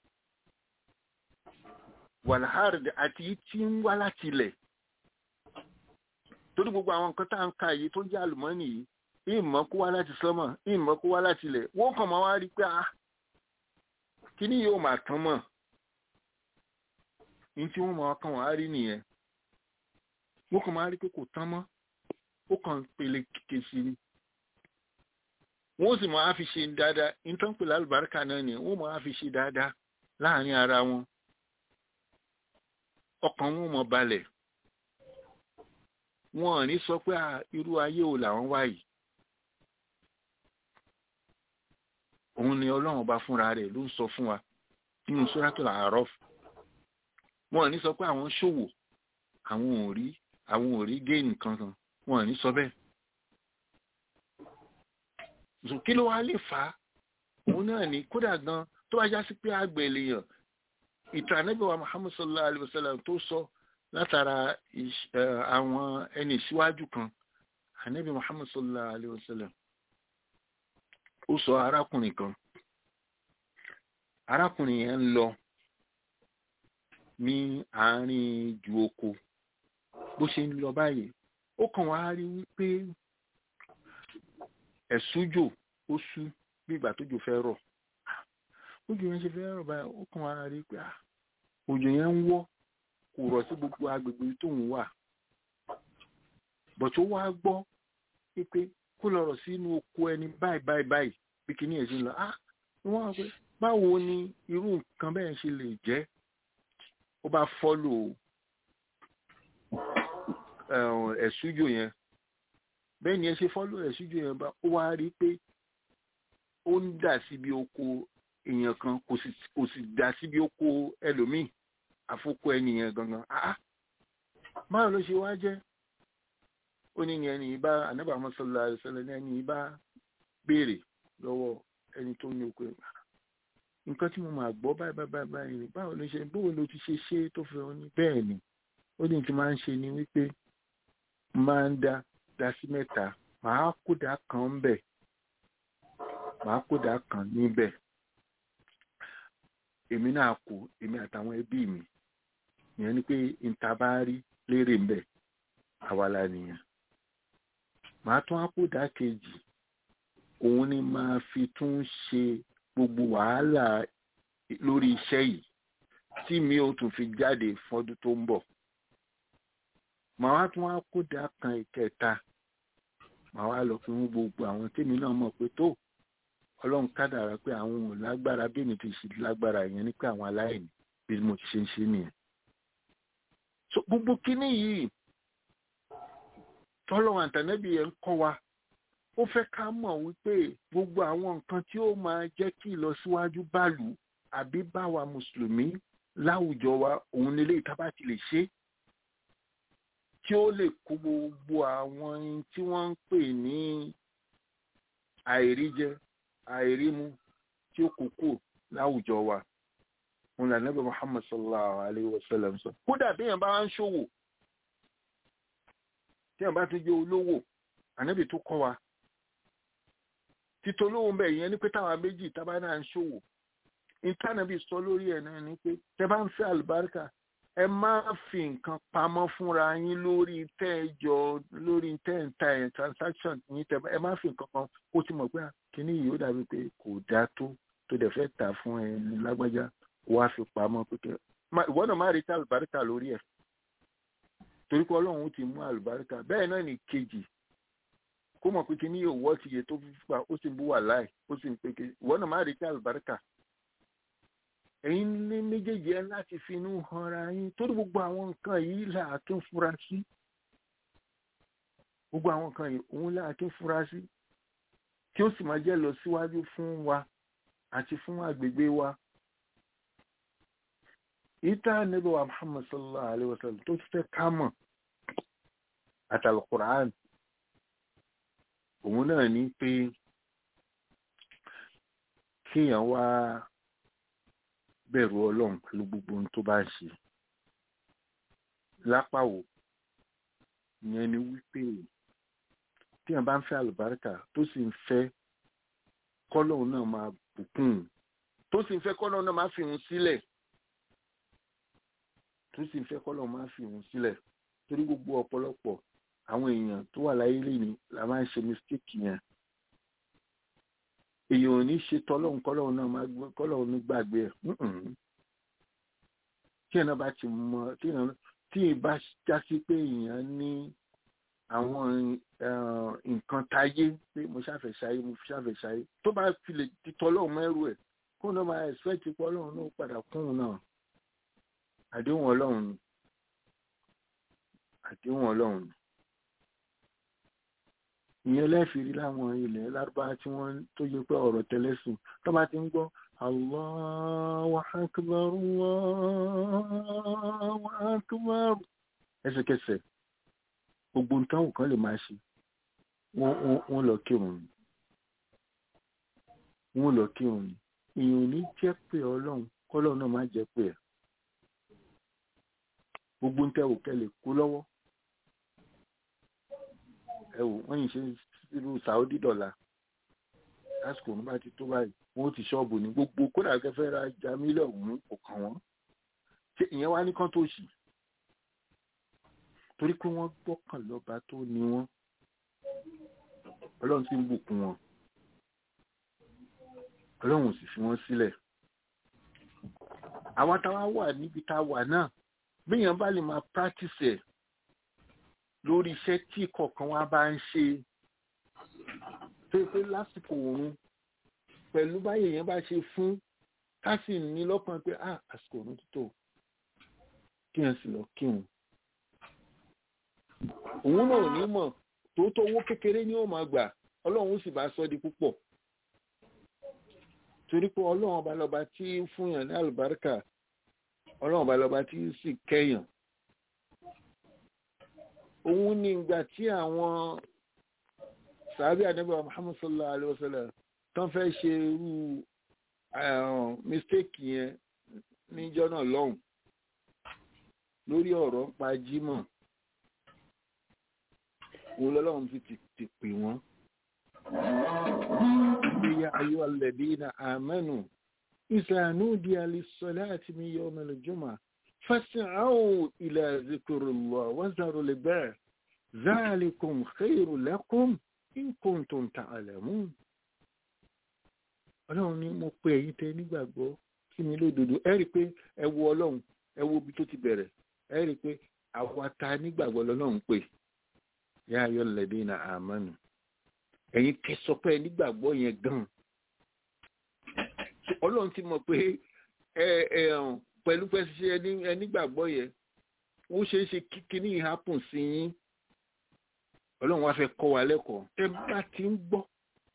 wàlhárd àti èyí tí ń wá láti ilẹ̀ torí gbogbo àwọn nǹkan tá à ń ka yìí tó jẹ́ àlùmọ́nì yìí ìmọ̀ kó wá láti sánmọ̀ ìmọ̀ kó wá láti ilẹ̀ wọ́n kàn máa wá rí pé ah kíní yóò máa tán mọ̀ ní tí wọ́n máa kàn wá rí nìyẹn wọ́n kàn máa rí pé kò tán mọ́ ó kàn pèlè kèsì ni wọ́n sì máa fi ṣe dáadáa nítorí pé lálùbáríkà náà ni wọ́n máa fi ṣe dáadáa láàrin ara wọn ọkàn wọn mọ̀ balẹ̀ wọn ò ní sọ pé irú ayé wo làwọn wá yìí òun ni ọlọ́run bá fúnra rẹ̀ ló ń sọ fún wa nínú Suratul A'raf wọn ò ní sọ pé àwọn ṣòwò àwọn ò rí àwọn ò rí géènì kankan wọn ò ní sọ bẹ́ẹ̀ so kí ló wá lè fà á òun náà ní kódà gan tó bá já sí pé àgbẹ̀ lèèyàn ìtàn Ànábì wa Muhammad sallallahu alayhi wa sallam tó sọ látara àwọn ẹni ìṣíwájú kan Ànábì Muhammad sallallahu alayhi wa sallam ó sọ arákùnrin kan arákùnrin yẹn ń lọ ní àárín ju oko bó ṣe ń lọ báyìí ó kàn wá rí wípé ẹ̀sùjò ó sú bí ìgbà tójò fẹ́ rọ̀ òjò yẹn ṣe fẹ́ rọ̀ báyìí ó kàn wá rí pé òjò yẹn ń wọ́ kò rọ̀ sí gbogbo agbègbè tóun wà bọ̀tí ó wá gbọ́ pé kó lọ rọ̀ sínú oko ẹni báyìí báyìí báyìí bí kíní ẹ̀ ṣe ń lọ ah wọ́n wá pé báwo ni irú nǹkan bẹ́ẹ̀ ṣe lè jẹ́ ó bá fọ́lò ẹ̀sùjò yẹn bẹ́ẹ̀ ni ẹ ṣe fọ́lò ẹ̀sùjò yẹn bá ó wá rí pé ó ń dà síbi oko èèyàn kan kò sì dà síbi oko ẹlòmíì àfokò ẹnìyẹn gangan ah báwo ló ṣe wá jẹ́ ó ní ẹni yìí bá anábà mọ́sálà ìṣẹ̀lẹ̀ ní ẹni yìí bá béèrè lọ́wọ́ ẹni tó ní oko ẹ̀gbà nǹkan tí mo máa gbọ́ báyìí báyìí báyìí ni báwo ló ṣe báwo ló ti ṣe ṣe tó fi hàn ní bẹ́ẹ̀ ni ó ní tí máa ń ṣe ni wípé máa ń dá dá sí mẹ́ta màá kódà kan ń bẹ̀ màá kódà kan níbẹ̀ èmi náà kú èmi àtàwọn ẹbí mi ìyẹn ni pé níta bá rí lérè ń bẹ̀ àwa la nìyẹn màá tún àkódà kejì òun ni máa fi tún ṣe gbogbo wàhálà lórí iṣẹ́ yìí tí mi ò tún fi jáde fọ́dún tó ń bọ̀ màá wá tún wá kódà kan ìkẹta màá wá lọ fún gbogbo àwọn tèmi náà mọ̀ pé tó ọlọ́run kádàrá pé àwọn ò lágbára bí mi ti ṣe lágbára yẹn ní pé àwọn aláìní bí mo ti ṣe ń ṣe nìyẹn. so gbogbo kínní yìí tọ́lọ́run àtànẹ́bí yẹn ń kọ́ wa ó fẹ́ ká mọ̀ wípé gbogbo àwọn nǹkan tí ó máa jẹ́ kí ìlọsíwájú bàlù àbí báwa mùsùlùmí láwùjọ wa òun nílé ìtàbá ti lè ṣe tí ó lè kó gbogbo àwọn tí wọ́n ń pè ní àìríjẹ àìrímu tí ó kó kù láwùjọ wa òun là nẹ́bẹ̀ Muhammad sallallahu alayhi wa sallam sọ kódà bí èèyàn bá ń ṣòwò tí èèyàn bá tún jẹ́ olówó ànábì tó kọ́ wa títọ́ olówó ń bẹ̀ yẹn ní pé táwa méjì tábà náà ń ṣòwò ìtànàbí sọ lórí ẹ̀ náà ni pé tẹ bá ń fẹ́ àlùbáríkà ẹ má fi nǹkan pamọ́ fúnra yín lórí tẹ́ẹ̀jọ lórí tẹ́ẹ̀ta ẹ̀ transaction yín tẹ́ ẹ má fi nǹkan kan kó tí mọ̀ pé kíní yìí ó dàbí pé kò dáa tó tó dẹ̀ fẹ́ tà fún ẹ lágbájá wá fi pamọ́ pé kẹ́ ìwọ náà má retí àlùbáríkà lórí ẹ̀ torí pé ọlọ́run ti mú àlùbáríkà bẹ́ẹ̀ náà ní kejì kó mọ̀ pé kíní yóò wọ́ ti yẹ tó fi pa ó sì ń bú wà láì ó sì ń pé kejì ìwọ náà má retí àlùbáríkà ẹ̀yin ní méjèèjì ẹ láti fi inú hanra yín torí gbogbo àwọn nǹkan yìí là á tún fura sí gbogbo àwọn nǹkan yìí òun là á tún fura sí tí ó sì máa jẹ́ lọ síwájú fún wa àti fún agbègbè wa. ìta níbi wa Muhammad sallallahu alayhi wa sallam tó fẹ́ ká mọ̀ àtàlù Qur'an òun náà ní pé kéèyàn wá bẹ̀rù ọlọ́run pẹ̀lú gbogbo ohun tó bá ń ṣe lápàwò ìyẹn ni wípé tí èèyàn bá ń fẹ́ àlùbáríkà tó sì ń fẹ́ kọ́lọ́run náà máa bùkún tó sì ń fẹ́ kọ́lọ́run náà máa fi hùn sílẹ̀ tó sì ń fẹ́ kọ́lọ́run máa fi hùn sílẹ̀ torí gbogbo ọ̀pọ̀lọpọ̀ àwọn èèyàn tó wà láyé lẹ́ni la máa ń ṣe mistake yẹn èèyàn ò ní ṣe tọ́lọ́hún kọ́lọ́hún náà máa gbé kọ́lọ́hún ní gbàgbé ẹ̀ tí èèyàn bá ti mọ tí èèyàn tí ì bá já sí pé èèyàn ní àwọn nǹkan táyé pé mo ṣàfẹ́ ṣayé mo ṣàfẹ́ ṣayé tó bá fi lè ti tọ́lọ́hún mẹ́rù ẹ̀ kó náà máa expect pé ọlọ́run náà padà kún un náà àdéhùn ọlọ́run ni àdéhùn ọlọ́run ni ìyẹn lẹ́fìrí láwọn ilẹ̀ lárúbá tí wọ́n tó yẹ pé ọ̀rọ̀ tẹ́lẹ̀sùn tó bá ti ń gbọ́ Allahu akbar Allahu akbar ẹsẹ̀kẹsẹ̀ gbogbo nǹkan kan lè máa ṣe wọ́n lọ kírun ni wọ́n lọ kírun ni èèyàn ò ní jẹ́ pé ọlọ́run kọ́lọ́run náà má jẹ́ pé ẹ̀ gbogbo nǹkan òkè lè kó lọ́wọ́ ẹ wò wọ́n yìí ṣe irú Saudi dọ́là lásìkò ní bá ti tó báyìí wọ́n ti ṣọ́ọ̀bù ní gbogbo kódà kẹfẹ́ ra ja mílíọ̀nù kò kàn wọ́n ṣé ìyẹn wá ní kán tó ṣì torí pé wọ́n gbọ́kàn lọ́ba tó ní wọ́n ọlọ́run ti ń bùkún wọn ọlọ́run ò sì fi wọ́n sílẹ̀ àwa táwa wà níbi tá a wà náà bí èèyàn bá lè máa practice ẹ̀ lórí iṣẹ́ tí kọ̀ọ̀kan wa bá ń ṣe tó pé lásìkò òun pẹ̀lú báyìí yẹn bá ṣe fún ká sì ní lọ́kàn pé ah àsìkò òun tó tó kí ẹ sì lọ kírun òun náà ní mọ̀ tó tó owó kékeré ni ó máa gbà ọlọ́run sì bá sọ di púpọ̀ torí pé ọlọ́run ọba lọ́ba tí ń fúnyàn ní àlùbáríkà ọlọ́run ọba lọ́ba tí ń sì kẹ́yàn òun ní ìgbà tí àwọn sàábì àdébà Muhammad sallallahu alaihi wasallam tán fẹ́ ṣe irú mistake yẹn níjọ́ náà lọ́hùn lórí ọ̀rọ̀ ń pa jímọ̀ òun lọ́lọ́run fi ti pè wọ́n ya ayọ́ alladhina amanu idha nudiya lis-salati min yawmil jumu'ah فاسعوا إلى ذكر الله وذروا البيع ذلكم خير لكم إن كنتم تعلمون ọlọ́run ní mo pe ẹ̀yin tẹ nígbàgbọ́ sí mi lódodo ẹ rí i pé ẹ wo ọlọ́run ẹ wo ibi tó ti bẹ̀rẹ̀ ẹ rí i pé àwa ta nígbàgbọ́ lọ́lọ́run pè yá ayọ́ lẹ́dí na àmánu ẹ̀yin kẹsọ pé nígbàgbọ́ yẹn gan ọlọ́run ti mọ̀ pé ẹ ẹ pẹ̀lú pẹ́sẹ́ ẹni ẹnígbàgbọ́ yẹn ó ṣeé ṣe kíkiní happen sí yín ọlọ́run wá fẹ́ kọ́ wa lẹ́kọ̀ọ́ ẹ bá ti ń gbọ́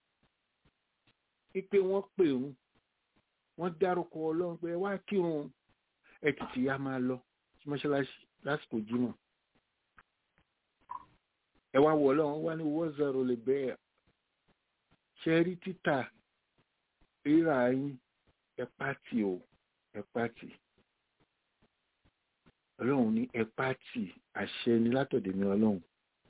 pé wọ́n pè ń wọ́n dárúkọ ọlọ́run pé wá kírun ẹ tètè ya máa lọ sí mọ́ṣáláṣí lásìkò jímọ̀ ẹ wá wọ ọlọ́run wá ní wọ́n zọrọ lè bẹ́ẹ̀ ṣe rí títà rírà yín ẹ pàtì o ẹ pàtì ọlọ́run ní ẹ pàtì àṣẹ ni látọ̀dẹ̀ mi ọlọ́run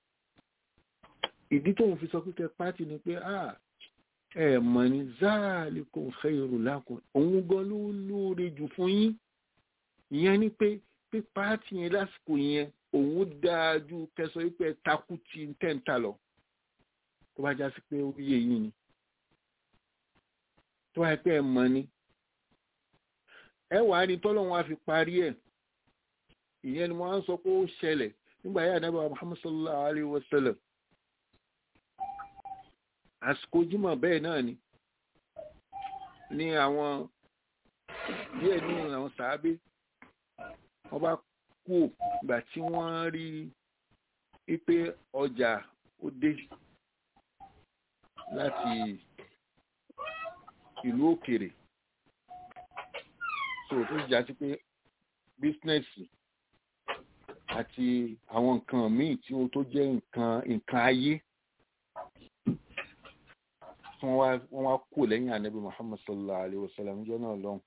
ìdí tóun fi sọ pé kẹ pàtì ni pé ah ẹ mọ̀ ní záàlìkùn khairu lakum òun gan ló lóore jù fún yín ìyẹn ni pé pé pàtì yẹn lásìkò yẹn òun dáa ju kẹsọ wípé takú ti tẹ́ǹtà lọ tó bá já sí pé ó yé yín ni tó wáyé pé ẹ mọ̀ ni ẹ wàá rí tọ́lọ́run wá fi parí ẹ̀ ìyẹn ni wọ́n á sọ pé ó ṣẹlẹ̀ nígbà yà nàbà Muhammad sallallahu alayhi wa sallam àsìkò jímọ̀ bẹ́ẹ̀ náà ni ní àwọn díẹ̀ nínú àwọn sàábé wọ́n bá kú ìgbà tí wọ́n rí pípé ọjà ó dé láti ìlú òkèrè so tó jà sí pé bísínẹ́sì àti àwọn nǹkan míì tí ó tó jẹ́ nǹkan nǹkan ayé wọ́n wá kú lẹ́yìn ànábì Muhammad sallallahu alayhi wa sallam jẹ́ náà lọ́hùn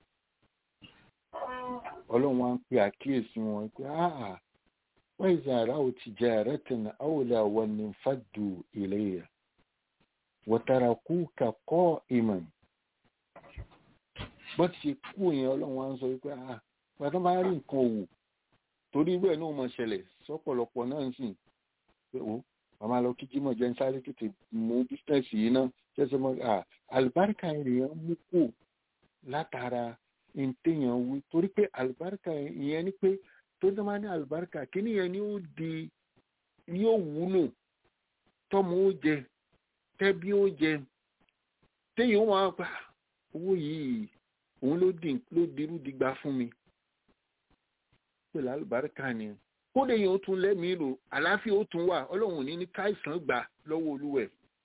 ọlọ́run wá ń pe àkíyèsí wọn pé áà wọ́n ìzà ara ò ti jẹ́ àrẹ́tìn àwòlẹ̀ àwọn ní fàdù ilayya wọ̀tàràkú kàkọ́ ìmọ̀ bọ́ ti ṣe kú yẹn ọlọ́run wá ń sọ wípé áà pàtó bá rí nǹkan òwò torí bẹ́ẹ̀ náà mọ̀ ṣẹlẹ̀ sọ́pọ̀lọpọ̀ náà ń sìn pé ó màmá lọ kíkí mọ̀ jẹ́ ń sáré tètè mú bísínẹ́sì yìí náà ṣẹ́ṣẹ́ mọ́ àlùbáríkà ènìyàn mú kù látara ntẹ̀yàn wí torí pé àlùbáríkà ìyẹn ni pé tó ń dáná ní àlùbáríkà kíní yẹn ni ó di ni ó wúlò tọ́mọ ó jẹ tẹ́bí ó jẹ téèyàn wọn gbà owó yìí òun ló di ló dirú digba fún mi pẹ̀lú àlùbáríkà ni kódé yẹn ó tún lẹ́mìí rò àlàáfíà ó tún wà ọlọ́run ní ní káìsàn gbà lọ́wọ́ olúwẹ̀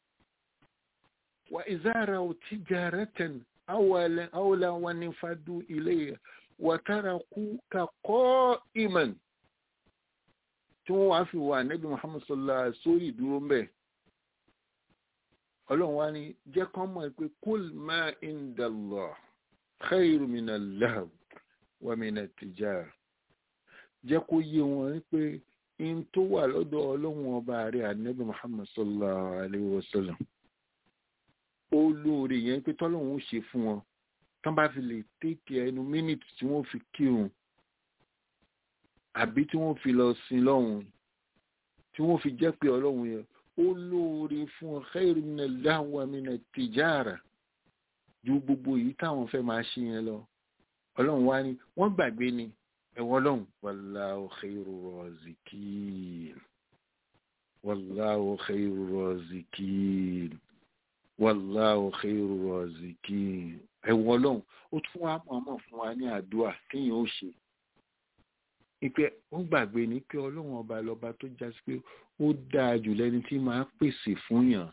wà ìzára ò tijaratan أولا أولا ونفدوا إليه وتركوك قائما tí wọ́n wá fi wà nẹ́bí Muhammad sallallahu alaihi sórí ìdúró mbẹ́ ọlọ́run wá ní jẹ́ kán mọ̀ pé kul ma indallah khairu minal lahw wa minat tijara jẹ́ kó yé wọn pé in tó wà lọ́dọ̀ ọlọ́run ọba rẹ̀ ànẹ́bí Muhammad sallallahu alaihi wasallam ó lóore yẹn pé tọ́lọ́run ó ṣe fún wọn tán bá fi lè tètè ẹnu mínítì tí wọ́n fi kírun àbí tí wọ́n fi lọ sin lọ́hùn tí wọ́n fi jẹ́ pé ọlọ́run yẹn ó lóore fún ọ khairu minal lahwi minat tijara ju gbogbo èyí táwọn fẹ́ máa ṣe yẹn lọ ọlọ́run wá ní wọ́n gbàgbé ni ẹ̀wọ̀n ọlọ́run wallahu khairu razikin wallahu khairu razikin wàláwò khairu razikin ẹ̀wọ̀n ọlọ́run ó tún wá mọ̀ọ́mọ̀ fún wa ní àdúrà téèyàn ó ṣe ipe ó gbàgbé ní pé ọlọ́run ọba lọ́ba tó já sí pé ó dáa jù lẹ́ni tí máa pèsè fún yàn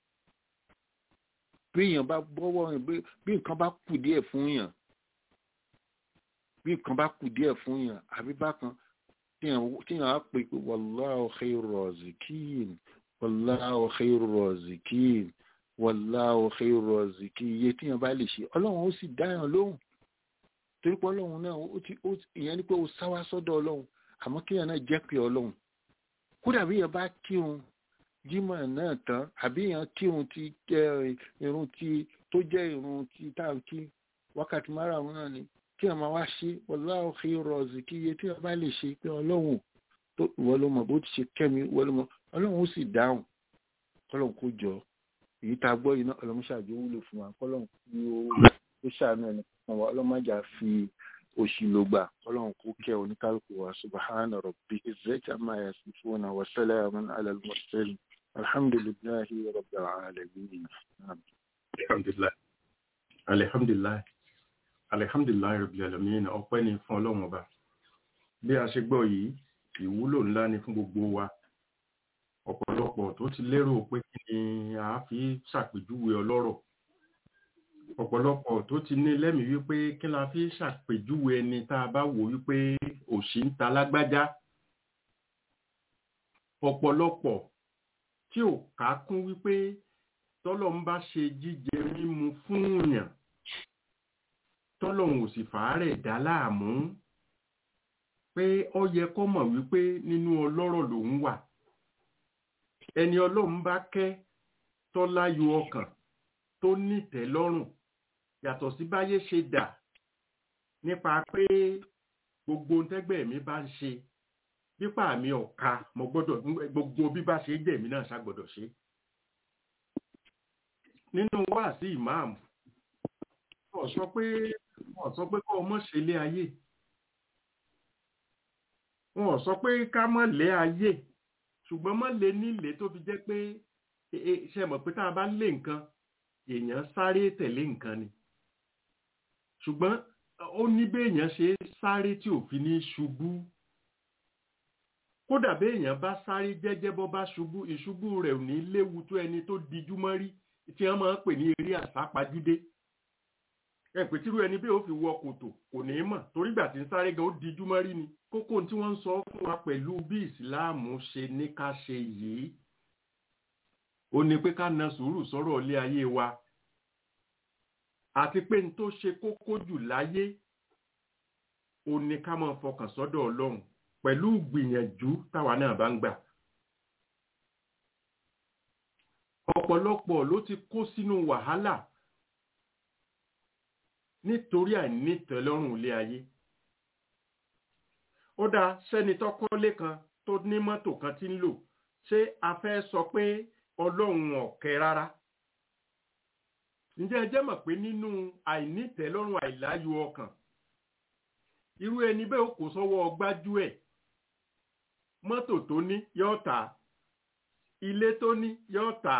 bí èèyàn bá bọ́wọ́ bí nǹkan bá kù díẹ̀ fún yàn bí nǹkan bá kù díẹ̀ fún yàn àbí bákan téèyàn á pè pé wallahu khairu razikin wallahu khairu razikin wallahu khairu raziki iye tíyan bá lè ṣe ọlọ́run ó sì dáyàn lóhùn torí pé ọlọ́run náà ó ti ó ìyẹn ni pé ó sáwá sọ́dọ̀ ọlọ́run àmọ́ kíyàn náà jẹ́ pé ọlọ́run kódà bí yẹn bá kírun jímọ̀ náà tán àbí yẹn kírun ti irun ti tó jẹ́ irun ti táǹkì wákàtí márùn-ún náà ni kíyàn máa wá ṣe wallahu khairu raziki iye tíyan bá lè ṣe pé ọlọ́run tó ìwọ ló mọ̀ bó ti ṣe kẹ́mi ìwọ ló mọ̀ ọlọ́run ó sì dáhùn ọlọ́run kó jọ èyí tá a gbọ́ yìí náà ọlọ́mọṣáájú wúlò fún wa kọ́lọ́n kí ó ṣàánú ẹni kọ̀ọ̀kan wa ọlọ́mọjà fi òṣì ló gbà ọlọ́run kó kẹ́ oníkálukú wa subahana rabbi izzati amma yasifuna wa salamun ala al-mursalin alhamdulillahi rabbil alamin. alhamdulilayi alihamdulilayi alihamdulilayi rabbil alamin ọpẹ́ ni fún ọlọ́run ọba bí a ṣe gbọ́ yìí ìwúlò ńlá ni fún gbogbo wa ọ̀pọ̀lọpọ̀ tó ti lérò pé kí ni a fi ṣàpèjúwe ọlọ́rọ̀ ọ̀pọ̀lọpọ̀ tó ti ní lẹ́mìí wípé kí la fi ṣàpèjúwe ẹni tá a bá wò wípé òṣì ń ta lágbájá ọ̀pọ̀lọpọ̀ tí ò ká kún wípé tọ́lọ̀ ń bá ṣe jíjẹ mímu fún yàn tọ́lọ̀hún ò sì fàárẹ̀ dá láàmú pé ó yẹ kó mọ̀ wípé nínú ọlọ́rọ̀ lòun wà ẹni ọlọ́run bá kẹ́ tọ́láyò ọkàn tó nítẹ́ lọ́rùn yàtọ̀ sí báyé ṣe dà nípa pé gbogbo tẹ́gbẹ́ mi bá ń ṣe pípa mi ọ̀ka mo gbọ́dọ̀ gbogbo bí bá ṣe jẹ̀mí náà ṣàgbọ́dọ̀ ṣe nínú wáàsí ìmáàmù wọ́n sọ pé wọ́n sọ pé kọ́ ọmọ ṣe lé ayé wọ́n sọ pé ká mọ̀ lé ayé ṣùgbọ́n mọ̀ lé nílé tó fi jẹ́ pé ṣe mọ̀ pé tá a bá lé nǹkan èèyàn sáré tẹ̀lé nǹkan ni ṣùgbọ́n ó ní béèyàn ṣe sáré tí ò fi ní ṣubú kódà béèyàn bá sáré jẹ́jẹ́ bọ́ bá ṣubú ìṣubú rẹ̀ ò ní léwu tó ẹni tó dijú mọ́ rí tí wọ́n máa ń pè ní eré àsápajúdé ẹ pé tírú ẹni bẹ́ẹ̀ ó fi wọ kòtò kò ní í mọ̀ torí gbà tí ń sáré gan ó dijú mọ́ rí ni kókó tí wọ́n ń sọ fún wa pẹ̀lú bí ìsìláàmù ṣe ní ká ṣe yìí ó ní pé ká na sùúrù sọ̀rọ̀ ilé ayé wa àti pé n tó ṣe kókó jù láyé ó ní ká máa fọkàn sọ́dọ̀ ọlọ́run pẹ̀lú gbìyànjú táwa náà bá ń gbà. ọ̀pọ̀lọpọ̀ ló ti kó sínú wàhálà nítorí àìnítẹ̀lọ́rùn ilé ayé. ó dáa sẹ́ni tó kọ́lé kan tó ní mọ́tò kan tí ń lò ṣé a fẹ́ sọ pé ọlọ́run ọ̀kẹ́ rárá. ǹjẹ́ ẹ jẹ́ mọ̀ pé nínú àìnítẹ̀lọ́rùn àìláyọ̀ ọkàn irú ẹni bẹ́ẹ̀ ó kò sọ́wọ́ gbájú ẹ̀ mọ́tò tó ní yóò tà ilé tó ní yóò tà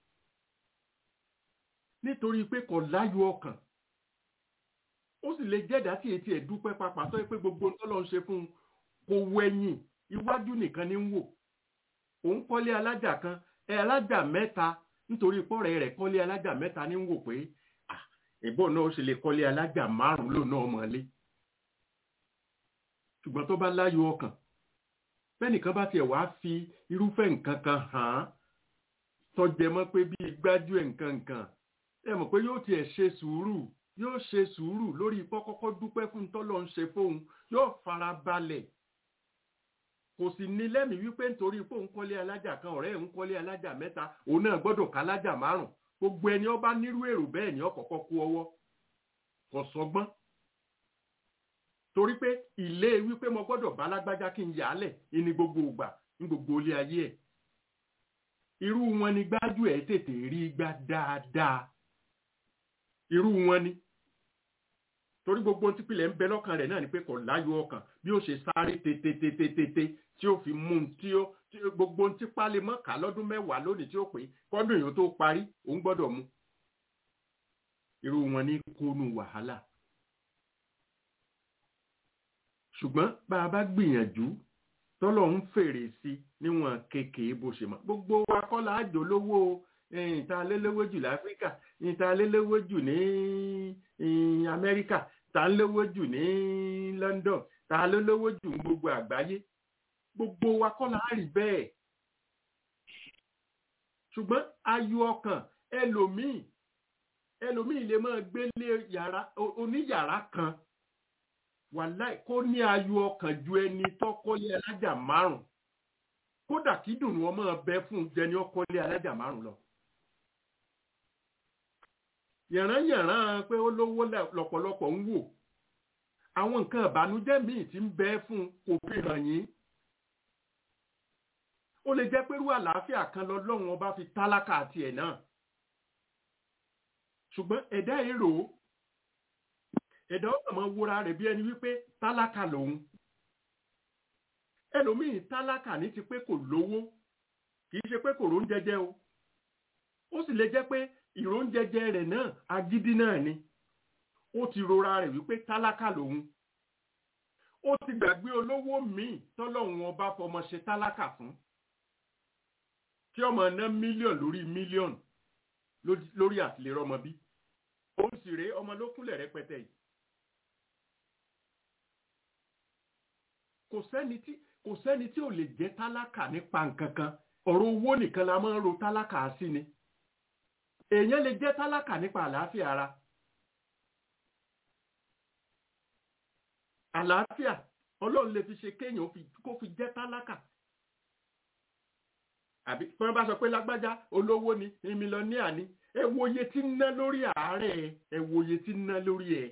nítorí pé kò láyọ̀ ọkàn ó sì lè jẹ́dá tí etí ẹ̀ dúpẹ́ papà tó yẹ pé gbogbo tọ́lọ́ ń ṣe fún un kò wẹ̀yìn iwájú nìkan ní ń wò òun kọ́lé alájà kan ẹ alájà mẹ́ta nítorí pọ́ọ̀rẹ́ rẹ̀ kọ́lé alájà mẹ́ta ní ń wò pé ìbọn náà ó ṣe lè kọ́lé alájà márùn-ún lò náà mọ́lé ṣùgbọ́n tó bá láyọ̀ ọkàn bẹ́nìkan bá tiẹ̀ wá fi irúfẹ́ nǹkan kan hàn án tọ́jẹ mọ́ pé bí gbájú ẹ̀ nǹkan nǹkan ẹ mọ̀ pé yóò tiẹ̀ ṣe sùúrù yóò ṣe sùúrù lórí kọ́kọ́kọ́ dúpẹ́ fún tọ́lọ́ ń ṣe fóun yóò fara balẹ̀ kò sì ní lẹ́mìí wípé nítorí pé òun kọ́lé alájà kan ọ̀rẹ́ òun kọ́lé alájà mẹ́ta òun náà gbọ́dọ̀ ká alájà márùn gbogbo ẹni ó bá nírú èrò bẹ́ẹ̀ ni ó kọ́kọ́ kú ọwọ́ kò sọgbọ́n torí pé ilé wípé mo gbọ́dọ̀ bá lágbájá kí n yà á lẹ̀ ní gbogbo ìgbà ní gbogbo ilé ayé ẹ̀ irú wọn ni gbájú ẹ̀ tètè rí gbá dáadáa irú wọn ni torí gbogbo ohun tí pilẹ̀ ń bẹ lọ́kàn rẹ̀ náà ni pé kò láyọ̀ ọkàn bí ó ṣe sáré tetetetete tí ó fi mú un tí ó gbogbo ohun tí pálẹ̀ mọ́ ká lọ́dún mẹ́wàá lónìí tí ó pé kọ́dún èèyàn tó parí òun gbọ́dọ̀ mú irú wọn ní kónú wàhálà ṣùgbọ́n bá a bá gbìyànjú tọ́lọ̀ ń fèrè sí níwọ̀n kékeré bó ṣe mọ̀ gbogbo wa kọ́ la àjò lówó ìta lélẹ́wọ́ jù láfíríkà ìta lélẹ́wọ́ jù ní amẹ́ríkà ta lélẹ́wọ́ jù ní london ta lélẹ́wọ́ jù ní gbogbo àgbáyé gbogbo wa kọ́ la rí bẹ́ẹ̀ ṣùgbọ́n ayọ̀ ọkàn ẹlòmíì ẹlòmíì lè máa gbélé yàrá oníyàrá kan wàláì kó ní ayọ̀ ọkàn ju ẹni tọ́kọ́lé alájà márùn kódà kí dùnú ọmọ bẹ fún jẹni ọkọ́lé alájà márùn lọ. yànrányànrán pé ó lówó lọ́pọ̀lọpọ̀ ń wò àwọn nǹkan ìbànújẹ́ míì tí ń bẹ fún kò fi hàn yín. ó lè jẹ́ pé irú àlàáfíà kan lọ́lọ́run ọba fi tálákà àti ẹ̀ náà. ṣùgbọ́n ẹ̀dá èrò ẹ̀dá ọ̀sán máa wúra rẹ̀ bí ẹni wípé tálákà lòun ẹlòmíì tálákà ní ti pé kò lówó kì í ṣe pé kò róúnjẹ jẹ o ó sì lè jẹ́ pé ìróúnjẹ jẹ rẹ̀ náà agídí náà ni ó ti rora rẹ̀ wípé tálákà lòun ó ti gbàgbé olówó míì tọ́lọ́hun ọba fọmọ ṣe tálákà fún kí ọmọ ná mílíọ̀nù lórí mílíọ̀nù lórí àtìlérò ọmọ bí òun sì rèé ọmọ ló kúnlẹ̀ rẹpẹtẹ yìí kò sẹ́ni tí kò sẹ́ni tí ò lè jẹ́ tálákà nípa nǹkan kan ọ̀rọ̀ owó nìkan la máa ń ro tálákà sí ni èèyàn lè jẹ́ tálákà nípa àlàáfíà ara àlàáfíà ọlọ́run lè fi ṣe kéèyàn kó fi jẹ́ tálákà àbí tí wọ́n bá sọ pé lágbájá olówó ni mílíọ̀nìà ni ẹ wo iye tí ń ná lórí àárẹ̀ ẹ wo iye tí ń ná lórí ẹ̀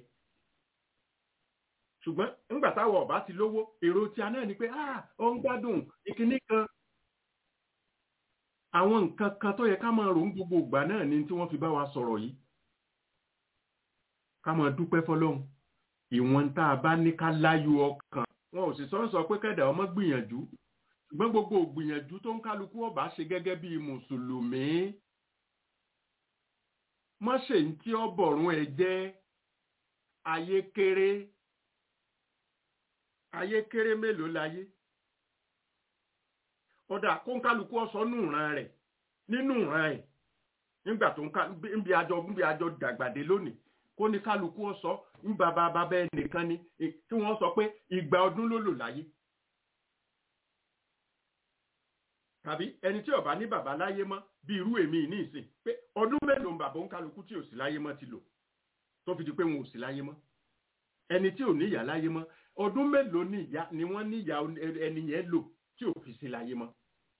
ṣùgbọ́n nígbà táwọn ọba ti lówó èrò tí a náà ni pé ah ó ń gbádùn ìkíní kan àwọn nǹkan kan tó yẹ ká máa rò ń gbogbo ìgbà náà ni tí wọ́n fi bá wa sọ̀rọ̀ yìí ká máa dúpẹ́ fọlọ́hun ìwọ̀n tá a bá ní ká láyọ̀ ọkàn wọn ò sì sọ sọ pé kẹ́dà ọmọ gbìyànjú ṣùgbọ́n gbogbo ògbìyànjú tó ń kálukú ọba ṣe gẹ́gẹ́ bí mùsùlùmí má ṣe ń tí ọ bọ̀rún ẹ jẹ́ ayé kéré ayé kéré mélòó láyé ọ̀dà kó ń kálukú ọ̀sọ́ nù ìran rẹ̀ nínú ìran ẹ̀ nígbà tó ń ká níbi àjọ níbi àjọ dàgbàdé lónìí kó ní kálukú ọ̀sọ́ ń bàbá bàbá ẹnìkan ni kí wọ́n sọ pé ìgbà ọdún ló lò láyé tàbí ẹni tí ó bá ní bàbá láyé mọ́ bí irú èmi ní ìsìn pé ọdún mélòó ń bàbá ń kálukú tí ò sí láyé mọ́ ti lò tó fi di pé wọn ò sí láyé mọ́ ẹni tí ò ní ìyá láyé mọ́ ọdún mélòó ni ìyá ni wọ́n ní ìyá ẹni yẹn lò tí ò fi sí láyé mọ́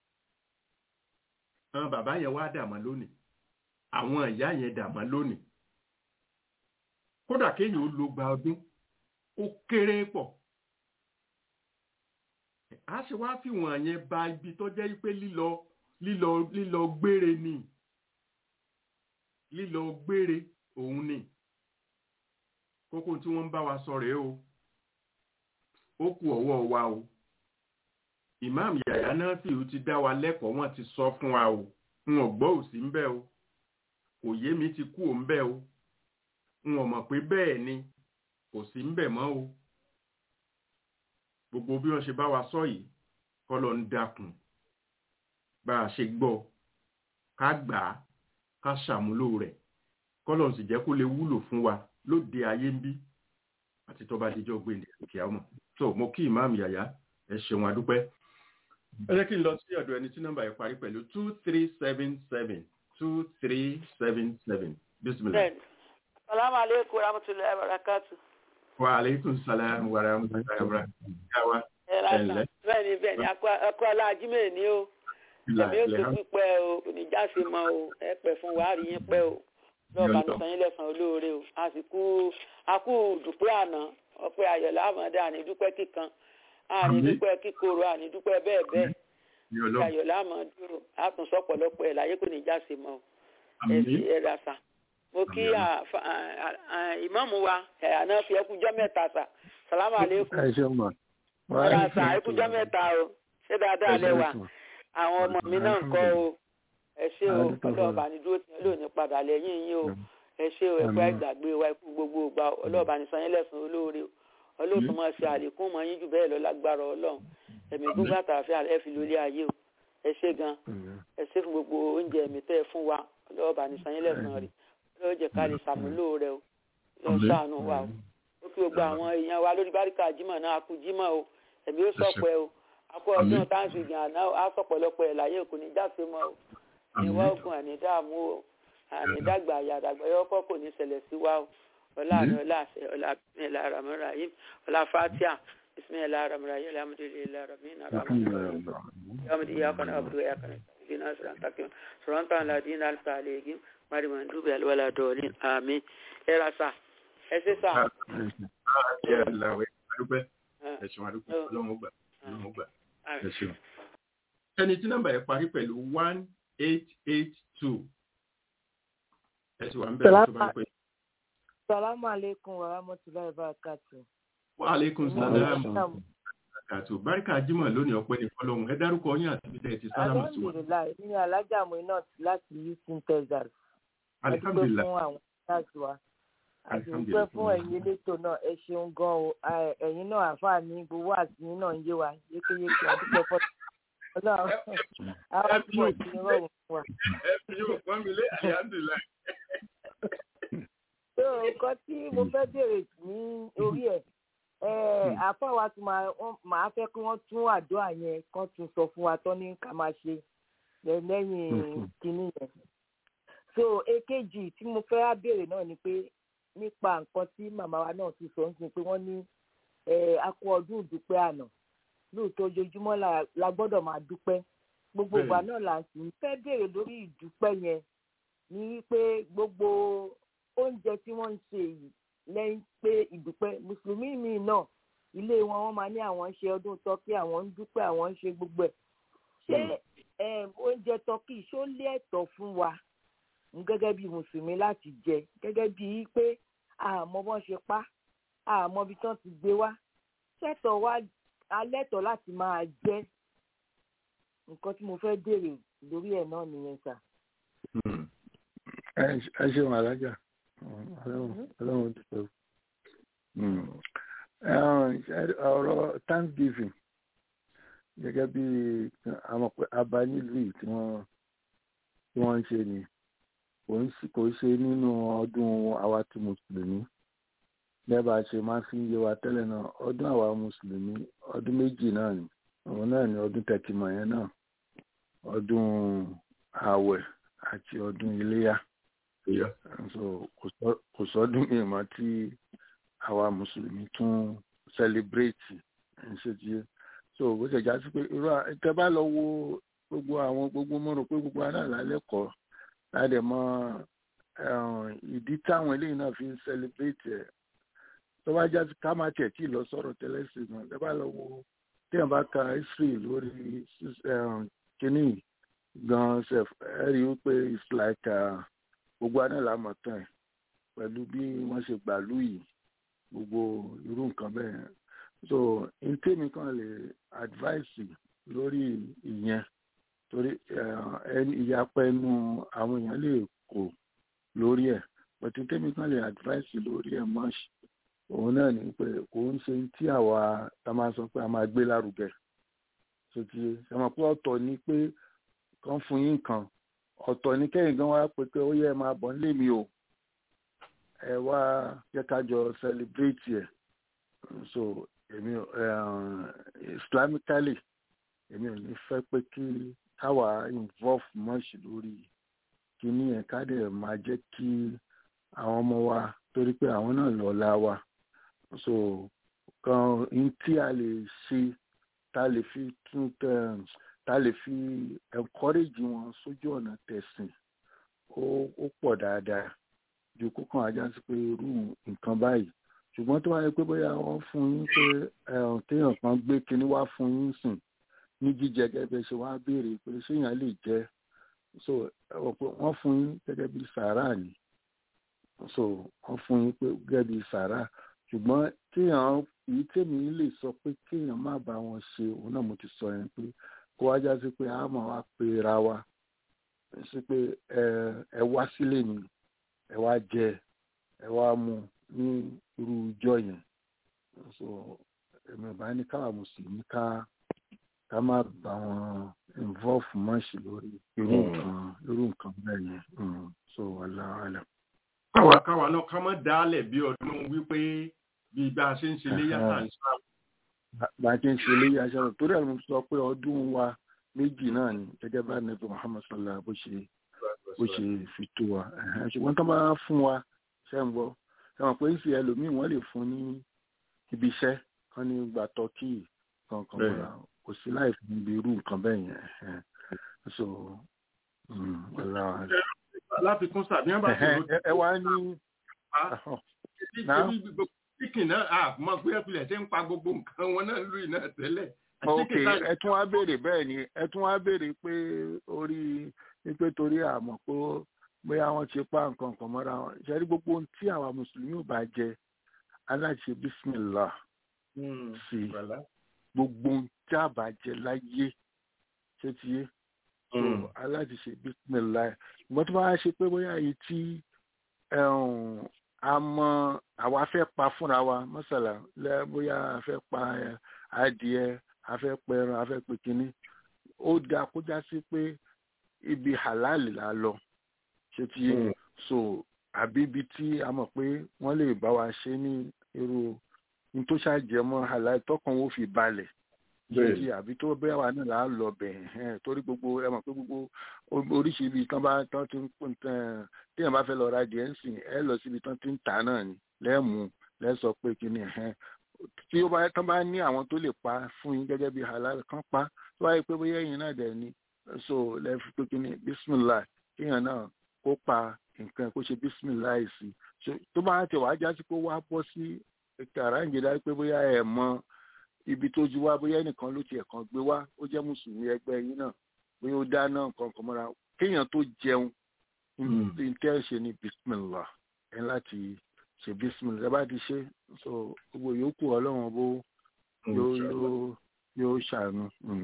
àwọn bàbá yẹn wá dàmọ́ lónìí àwọn ìyá yẹn dàmọ́ lónìí kódà kéèyàn ó lo gba ọdún ó kéré pọ̀ a ṣe wá fi wọ̀n yẹn ba ibi tó jẹ́ pé lílọ lílọ lílọ gbére ni lílọ gbére òun ni kókó tí wọ́n ń bá wa sọ rèé o ó kù ọwọ́ wa o imam yàyà náà sì ti dá wa lẹ́kọ̀ọ́ wọ́n ti sọ fún wa o n ò gbọ́ òsì ń bẹ́ o kò yé mi ti kú ò ń bẹ́ o n ò mọ̀ pé bẹ́ẹ̀ ni kò sí ń bẹ̀ mọ́ o gbogbo bí wọ́n ṣe bá wa sọ yìí kọ́lọ̀ ń dákun bá a ṣe gbọ́ ká gbà á ká ṣàmúlò rẹ̀ kọ́lọ̀ ń sì jẹ́ kó lè wúlò fún wa lóde ayé ń bí àti tó bá dijọ́ gbé ní òkè àwọn tó mo kí ìmáàmù yàyà ẹ ṣeun adúpẹ́ ẹ jẹ́ kí n lọ sí ọ̀dọ̀ ẹni tí nọ́mbà yẹn parí pẹ̀lú two three seven seven two three seven seven bisimilah. salamu aleykum rahmatulahi wa barakatu. wa aleykum salaam wa rahmatulahi wa barakatu. bẹ́ẹ̀ni bẹ́ẹ̀ni akọ aláàjímẹ ni o ẹ̀mí ó tó pípẹ́ o oníjàsí mọ o ẹ pẹ́ fún wa rí yín pẹ́ o lọ́ọ̀bà ní sanyín lẹ́sàn olóore o àsìkò akú dùpẹ́ àná ọpẹ́ ayọ̀lá àmọ́dá àní dúpẹ́ kíkan àní dúpẹ́ kíkorò àní dúpẹ́ bẹ́ẹ̀ bẹ́ẹ̀ ayọ̀lá àmọ́dúró àtúnṣe ọ̀pọ̀lọpọ̀ ẹ̀ láyé kò ní jáse mọ́ ẹ̀sì ẹ̀rà sà mo kí ìmáàmù wa àná fi ẹkújọ́ mẹ́ta sà sàlámù àlékún ẹ̀rà sà ẹkújọ́ mẹ́ta o ṣé dáadáa lẹ́wà àwọn ọmọ mi náà ń kọ́ o ẹ ṣé o ọlọ́ọ̀bà ní dúró tí lónìí padà lẹ́yìn yín o ẹ ṣé o ẹ̀kọ́ ìgbàgbé wa ikú gbogbo ìgbà ọlọ́ọ̀bà ní sanyín lẹ́sùn olóore o ọlọ́ọ̀tún máa ṣe àlékún mọ́ yín jù bẹ́ẹ̀ lọ lágbára ọlọ́run ẹ̀mí gbogbo àtàfẹ́ ẹ fi lórí ayé o ẹ ṣé gan ẹ ṣé fún gbogbo oúnjẹ mi tẹ́ ẹ fún wa ọlọ́ọ̀bà ní sanyín lẹ́sùn rẹ̀ ọlọ́ọ̀ jẹ́ ká lè ṣàmúlò rẹ o lọ ṣàánú wa o ó kí gbogbo àwọn èèyàn wa lórí báríkà jímọ̀ náà akú jímọ̀ o ẹ̀mí ó sọ̀pẹ́ o akọ ọdún táǹsì ìgbìn àná á sọ̀pọ̀lọpọ̀ ẹ̀ láyé kò ní jáfe mọ́ o ìwọ ogun ànídààmú o ànídàgbà àyàdàgbà yọkọ kò ní ṣẹlẹ̀ sí wa o ọlá àmì ọlá àṣẹ ọlá bisimilahi rahman rahim ọlá fatia bisimilahi rahman rahim alhamdulilayi rahman rahim yamudi iyaka na abudu iyaka na dina siran takim siran tan la dina alfa alegim mari man dubi alwala dolin amin era sa ẹ ṣe sa. ẹni tí nọ́mbà yẹn parí pẹ̀lú one eight eight two ẹ sì wà ń bẹ̀rẹ̀ tó bá ń pè. Salamu alaikum wa rahmatullahi wa barakatuh. wa aleykum salaam kàtó báríkà jimoh lónìí ọpẹ́ ní fọ́lọ́run ẹ dárúkọ yín àti bíi ti sálámù sí wọn Alhamdulilayi, ní Alájà Muinat láti Houston, Texas. A dúpẹ́ alihamdulilayi fún àwọn stars wa. A sì dúpẹ́ Alhamdulillah. fún ẹ̀yin elétò náà. Ẹ ṣeun gan o. A- Ẹ̀yin náà àfáà ní gbowó àti yín náà ń yé wa yékéyéké. A dúpẹ́ fọ́. Ọlọ́run àwọn púpọ̀ sí rọrùn fún wa. ẹ fi yóò pọ́n mi lé alihamdulilayi. So nǹkan tí mo fẹ́ béèrè ní orí ẹ̀ ẹ̀ àfáà wa tún máa wọ́n- máa fẹ́ kí wọ́n tún àdúrà yẹn kán tún sọ fún wa tán ní ká máa ṣe lẹ́- lẹ́yìn kínní yẹn. so èkejì tí mo fẹ́ á béèrè náà ni pé nípa nǹkan tí màmá wa náà ti sọ ń sin pé wọ́n ní ẹ̀ a kú ọdún ìdúpẹ́ àná lóòótọ́ ojoojúmọ́ la- la gbọ́dọ̀ máa dúpẹ́ gbogbo ìgbà Bẹ́ẹ̀ni. náà là ń sì ń fẹ́ béèrè lórí ìdúpẹ́ yẹn ní wípé gbogbo oúnjẹ tí wọ́n ń ṣe yìí lẹ́yìn pé ìdúpẹ́ mùsùlùmí mi náà ilé wọn wọ́n máa ní àwọn ń ṣe ọdún tọ́kí àwọn ń dúpẹ́ àwọn ń ṣe gbogbo ẹ̀ ṣé em, oúnjẹ tọ́kí ṣó lé ẹ̀tọ́ fún wa ń gẹ́gẹ́ bí mùsùlùmí láti jẹ gẹ́gẹ́ bí pé àmọ́ bọ́n ṣe pa àmọ́ bí tán ti gbé wá ṣẹ̀tọ̀ wa alẹ́tọ̀ láti máa jẹ nǹkan tí mo fẹ́ béèrè lórí ẹ̀ náà nìyẹn sà. ẹ ẹ ṣeun alájà ọlọ́run ọlọ́run dúpẹ́ ọ̀rọ̀ thanksgiving gẹ́gẹ́ bí àwọn pé abá nílùú yìí tí wọ́n tí wọ́n ń ṣe ni kò ń sí- kò ń ṣe nínú ọdún àwa tí mùsùlùmí lẹ́bàá ṣe máa fi ń yé wa tẹ́lẹ̀ náà ọdún àwa mùsùlùmí ọdún méjì náà ni òun náà ni ọdún tẹkìmọ̀ yẹn náà ọdún ààwẹ̀ àti ọdún iléyà so kò sọ- kò sọdún ìmọ̀ tí àwa mùsùlùmí tún sẹlẹbírẹ́tì ń ṣe tiẹ̀ so bó ṣe já sí pé irú à- tẹ bá lọ wo gbogbo àwọn gbogbo mo rò pé gbogbo aná lálẹ́kọ̀ọ́ láti mọ eh, ìdí táwọn eléyìí náà fi ń sẹlẹbírẹ́tì ẹ̀ tó bá já sí ká má tiẹ̀ tí ì lọ sọ̀rọ̀ tẹ́lẹ̀ sí náà tẹ bá lọ wo téèyàn bá ka history lórí eh, kínní gan sef ẹ rí i pé it's like uh, gbogbo aná la mọ̀ tán ẹ̀ pẹ̀lú bí wọ́n ṣe gbàlú yìí gbogbo irú nǹkan bẹ́ẹ̀ so n tèmi kan lè advice lórí ìyẹn torí eh, ẹni ìyapẹ́ ẹnu àwọn èèyàn lè kó lórí ẹ̀ but n tèmi kan lè advice lórí ẹ̀ mọ́ òun náà ni pé kò ń ṣe tí àwa ta máa sọ pé a máa gbé lárugẹ so ti ṣe mọ̀ pé ọ̀tọ̀ ni pé kan fún yín kan ọ̀tọ̀ ní kẹ́yìn gan wá pé pé ó yẹ máa bọ̀ nílé mi o ẹ wá jẹ́ ká jọ celebrate ẹ̀ so èmi eh, islamically èmi ò ní fẹ́ pé kí káwa involve much lórí kíní ẹ̀ ká dẹ̀ máa jẹ́ kí àwọn ọmọ wa torí pé àwọn náà lọ́la wa so kan n tí a lè ṣe tá a lè fi tún tẹ̀ tá a lè fi encourage wọn sójú ọ̀nà tẹ̀sìn ó ó pọ̀ dáadáa ju kókàn ajá sí pé irú nǹkan báyìí ṣùgbọ́n tó wáyé pé bóyá wọ́n fún yín pé ẹ̀hún téèyàn kan gbé kinní wá fún yín sìn ní jíjẹ gẹ́gẹ́ ṣe wá béèrè pé ṣéèyàn lè jẹ so ẹ̀wọ̀n pé wọ́n fún yín gẹ́gẹ́ bí sàárà ni so wọ́n fún yín pé gẹ́gẹ́ bí sàárà ṣùgbọ́n kéèyàn èyí tèmi lè sọ pé kéèyàn má bá wọn ṣe òun náà mo ti sọ yẹn pé kó wá já sí pé a máa wá pe ra wa sí pé ẹ ẹ wá sílé mi ẹ wá jẹ ẹ wá mu ní irú ijọ́ yẹn so èmi ò bá ní káwa mùsùlùmí ká ká má bá wọn involve mọ́ọ̀ṣì lórí irú nǹkan irú nǹkan bẹ́ẹ̀ yẹn Mm. so aláàlá. káwa káwa náà ká má dálẹ̀ bí ọdún wípé bí bá a ṣe ń ṣe léyà tá à ń sá bá a ti ń ṣe léyìí aṣọ torí ẹ̀ mo sọ pé ọdún wa méjì náà ni gẹ́gẹ́ bá nàbí muhammad sallallahu bó ṣe bó ṣe fi tó wa Ẹ̀hẹ́n, ṣùgbọ́n tó bá fún wa ṣe ń gbọ́ ṣe mọ̀ pé ń ṣe ẹlòmíì wọ́n lè fún ní ibi iṣẹ́ kan ní gba tọ́kì kankan Bẹ́ẹ̀. mọ́ra kò sí láì fún ibi irú nǹkan bẹ́ẹ̀ yẹn Ẹ̀hẹ́n. so mm, wallahu a'lam. láfikún sàbí wọn bá ti Ẹ̀hẹ́n, ẹ- ẹ wá ní Náà? chicken náà a mọ̀ pé ẹ̀pìlẹ̀ ṣe ń pa gbogbo nǹkan wọn náà lórí náà tẹ́lẹ̀. ok Chicken tá- ẹ tún wá béèrè bẹ́ẹ̀ ni ẹ tún wá béèrè pé orí wípé torí àmọ̀ pé bóyá wọ́n ti pa nǹkan kan mọ́ra wọn ṣẹ́rí gbogbo ohun tí àwa mùsùlùmí ò bá jẹ aláṣẹ bísímìlá sí i gbogbo ohun tí a bá jẹ láyé ṣé ti yé so aláti ṣe bísímìlá ẹ̀ ìgbọ́n tó bá ṣe pé bóyá èyí tí a mọ àwa fẹ́ pa fúnra wa mọ́sàlá lẹ́ bóyá a fẹ́ pa adìẹ a fẹ́ pẹran a fẹ́ pe kínní ó dáa kó já sí pé ibi halal la lọ ṣé ti yé so àbí ibi tí a mọ̀ pé wọ́n lè bá wa ṣe ní irú ní tó ṣàjẹmọ́ halal tọkàn wo fi balẹ̀ ṣèjì àbí tó bẹ́ẹ̀ wà náà là á lọ bẹ̀ ẹ̀ torí gbogbo ẹ mọ̀ pé gbogbo oríṣi ibi tán bá tán ti ń pín tán téèyàn bá fẹ́ lọ ra díẹ̀ ń sìn ẹ lọ síbi tán ti ń tà náà ni lẹ́ẹ̀mú lẹ́sọ pé kí ni ẹ̀ tí ó bá tán bá ní àwọn tó lè pa fún yín gẹ́gẹ́ bí halal kan pa tó bá yẹ pé bóyá ẹ̀yin náà dẹ̀ ni so lẹ́ẹ̀fi pé kí ni bismillah kéèyàn náà kó pa nǹkan kó ṣe bismillah sí tó bá tẹ̀ wá jásí pé wá bọ́ sí kàràǹgẹ̀dá pé bóyá ẹ̀ mọ ibi tó ju wá bóyá ẹnìkan ló tiẹ̀ kan gbé wá ó jẹ́ mùsùlùmí ẹgbẹ́ yín náà bóyá ó dáná nǹkan kan mọ́ra kéèyàn tó jẹun ní tẹ́ ṣe ní bismillah ẹ láti ṣe bismillah ẹ bá ti ṣe so gbogbo yòókù ọlọ́run bó yóò yóò ṣàánú.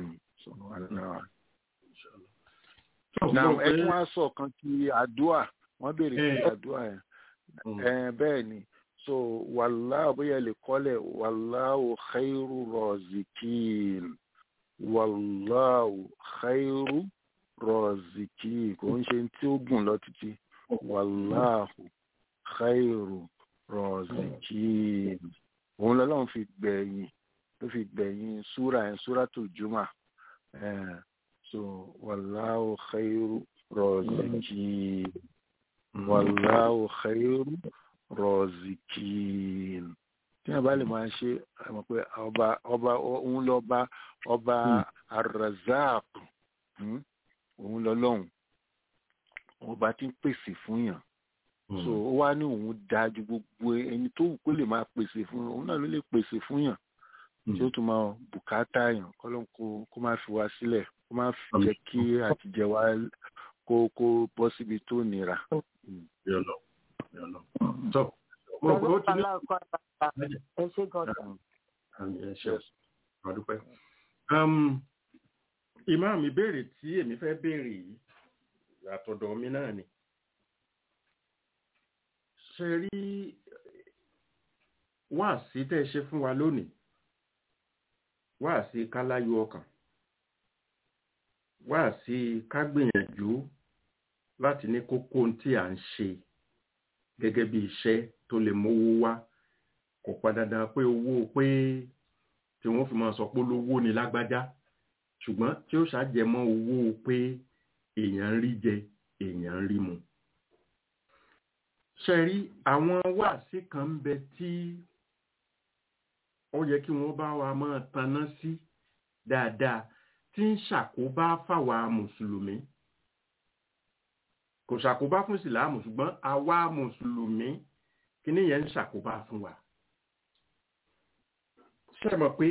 ẹ tún wá sọ kan ti àdúà wọ́n béèrè sí àdúà yẹn bẹ́ẹ̀ ni so wàláhù bóyá lè kọ́lẹ̀ wàláhù khairu rọ̀zìkìn wàláhù khairu rọ̀zìkìn kò ń ṣe tí ó gùn lọ títí wàláhù khairu rọ̀zìkìn òun lọ́lọ́run fi gbẹ̀yìn ló fi gbẹ̀yìn súra ẹ̀ súra tó jùmọ̀ so wàláhù khairu rọ̀zìkìn wàláhù khairu rọzikin tí wọn bá lè máa ṣe àmọ́ pé ọba ọba òun lọba ọba arazak òun lọ́lọ́run ọba tí ń pèsè fún yàn so ó wá ní òun dájú gbogbo ẹni tó wù kó lè máa pèsè fún yàn òun náà ló lè pèsè fún yàn tí ó tún máa bùkátà yàn kọlọ́n kó kó má fi wá sílẹ̀ kó má fi jẹ́ kí àtijẹ wa kó kó bọ́ síbi tó nira. So, mo rò pé ó ti ní. ẹ ṣe gan-an. ẹ ṣe ọdúpẹ́. Imam ìbéèrè tí èmi fẹ́ béèrè yìí àtọ̀dọ̀ mi náà ni. Ṣé rí wáàsí tẹ́ ẹ ṣe fún wa lónìí? Wáàsí káláyò ọkàn. Wáàsí ká gbìyànjú láti ní kókó tí à ń ṣe gẹ́gẹ́ bí iṣẹ́ tó lè mówó wá kò pa dandan pé owó pé tí wọ́n fi máa sọ pé olówó ni lágbájá ṣùgbọ́n tí ó ṣàjẹmọ́ owó pé èèyàn ń rí jẹ èèyàn ń rí mu. ṣe rí àwọn wáàsí kan ń bẹ tí ó yẹ kí wọ́n bá wa máa taná sí dáadáa tí ń ṣàkóbá fáwa mùsùlùmí kò ṣàkóbá fún ìsìláàmù ṣùgbọ́n àwa mùsùlùmí kíní yẹn ń ṣàkóbá fún wa. ṣe mọ̀ pé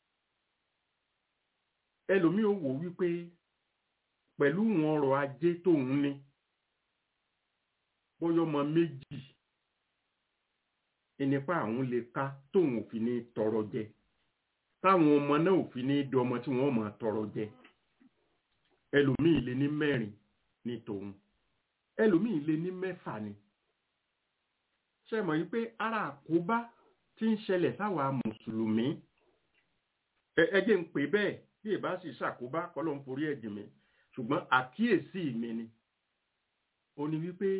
ẹlòmíì ò wò wípé pẹ̀lú wọn ọrọ̀ ajé tóun ní bóyá ọmọ méjì ìnípa àwọn lè ká tóun ò fi ní tọrọ jẹ táwọn ọmọ náà ò fi ní di ọmọ tí wọn máa tọrọ jẹ ẹlòmíì lè ní mẹ́rin ní tòun ẹlòmíì lè ní mẹ́fà ni ṣe mọ̀ yí pé ara àkóbá tí ń ṣẹlẹ̀ sáwa mùsùlùmí ẹ jẹ́ ń pè bẹ́ẹ̀ bí ìbá sì ṣàkóbá kọ́lọ́ ń forí ẹ̀jìn mi ṣùgbọ́n àkíyèsí mi ni ó ní wípé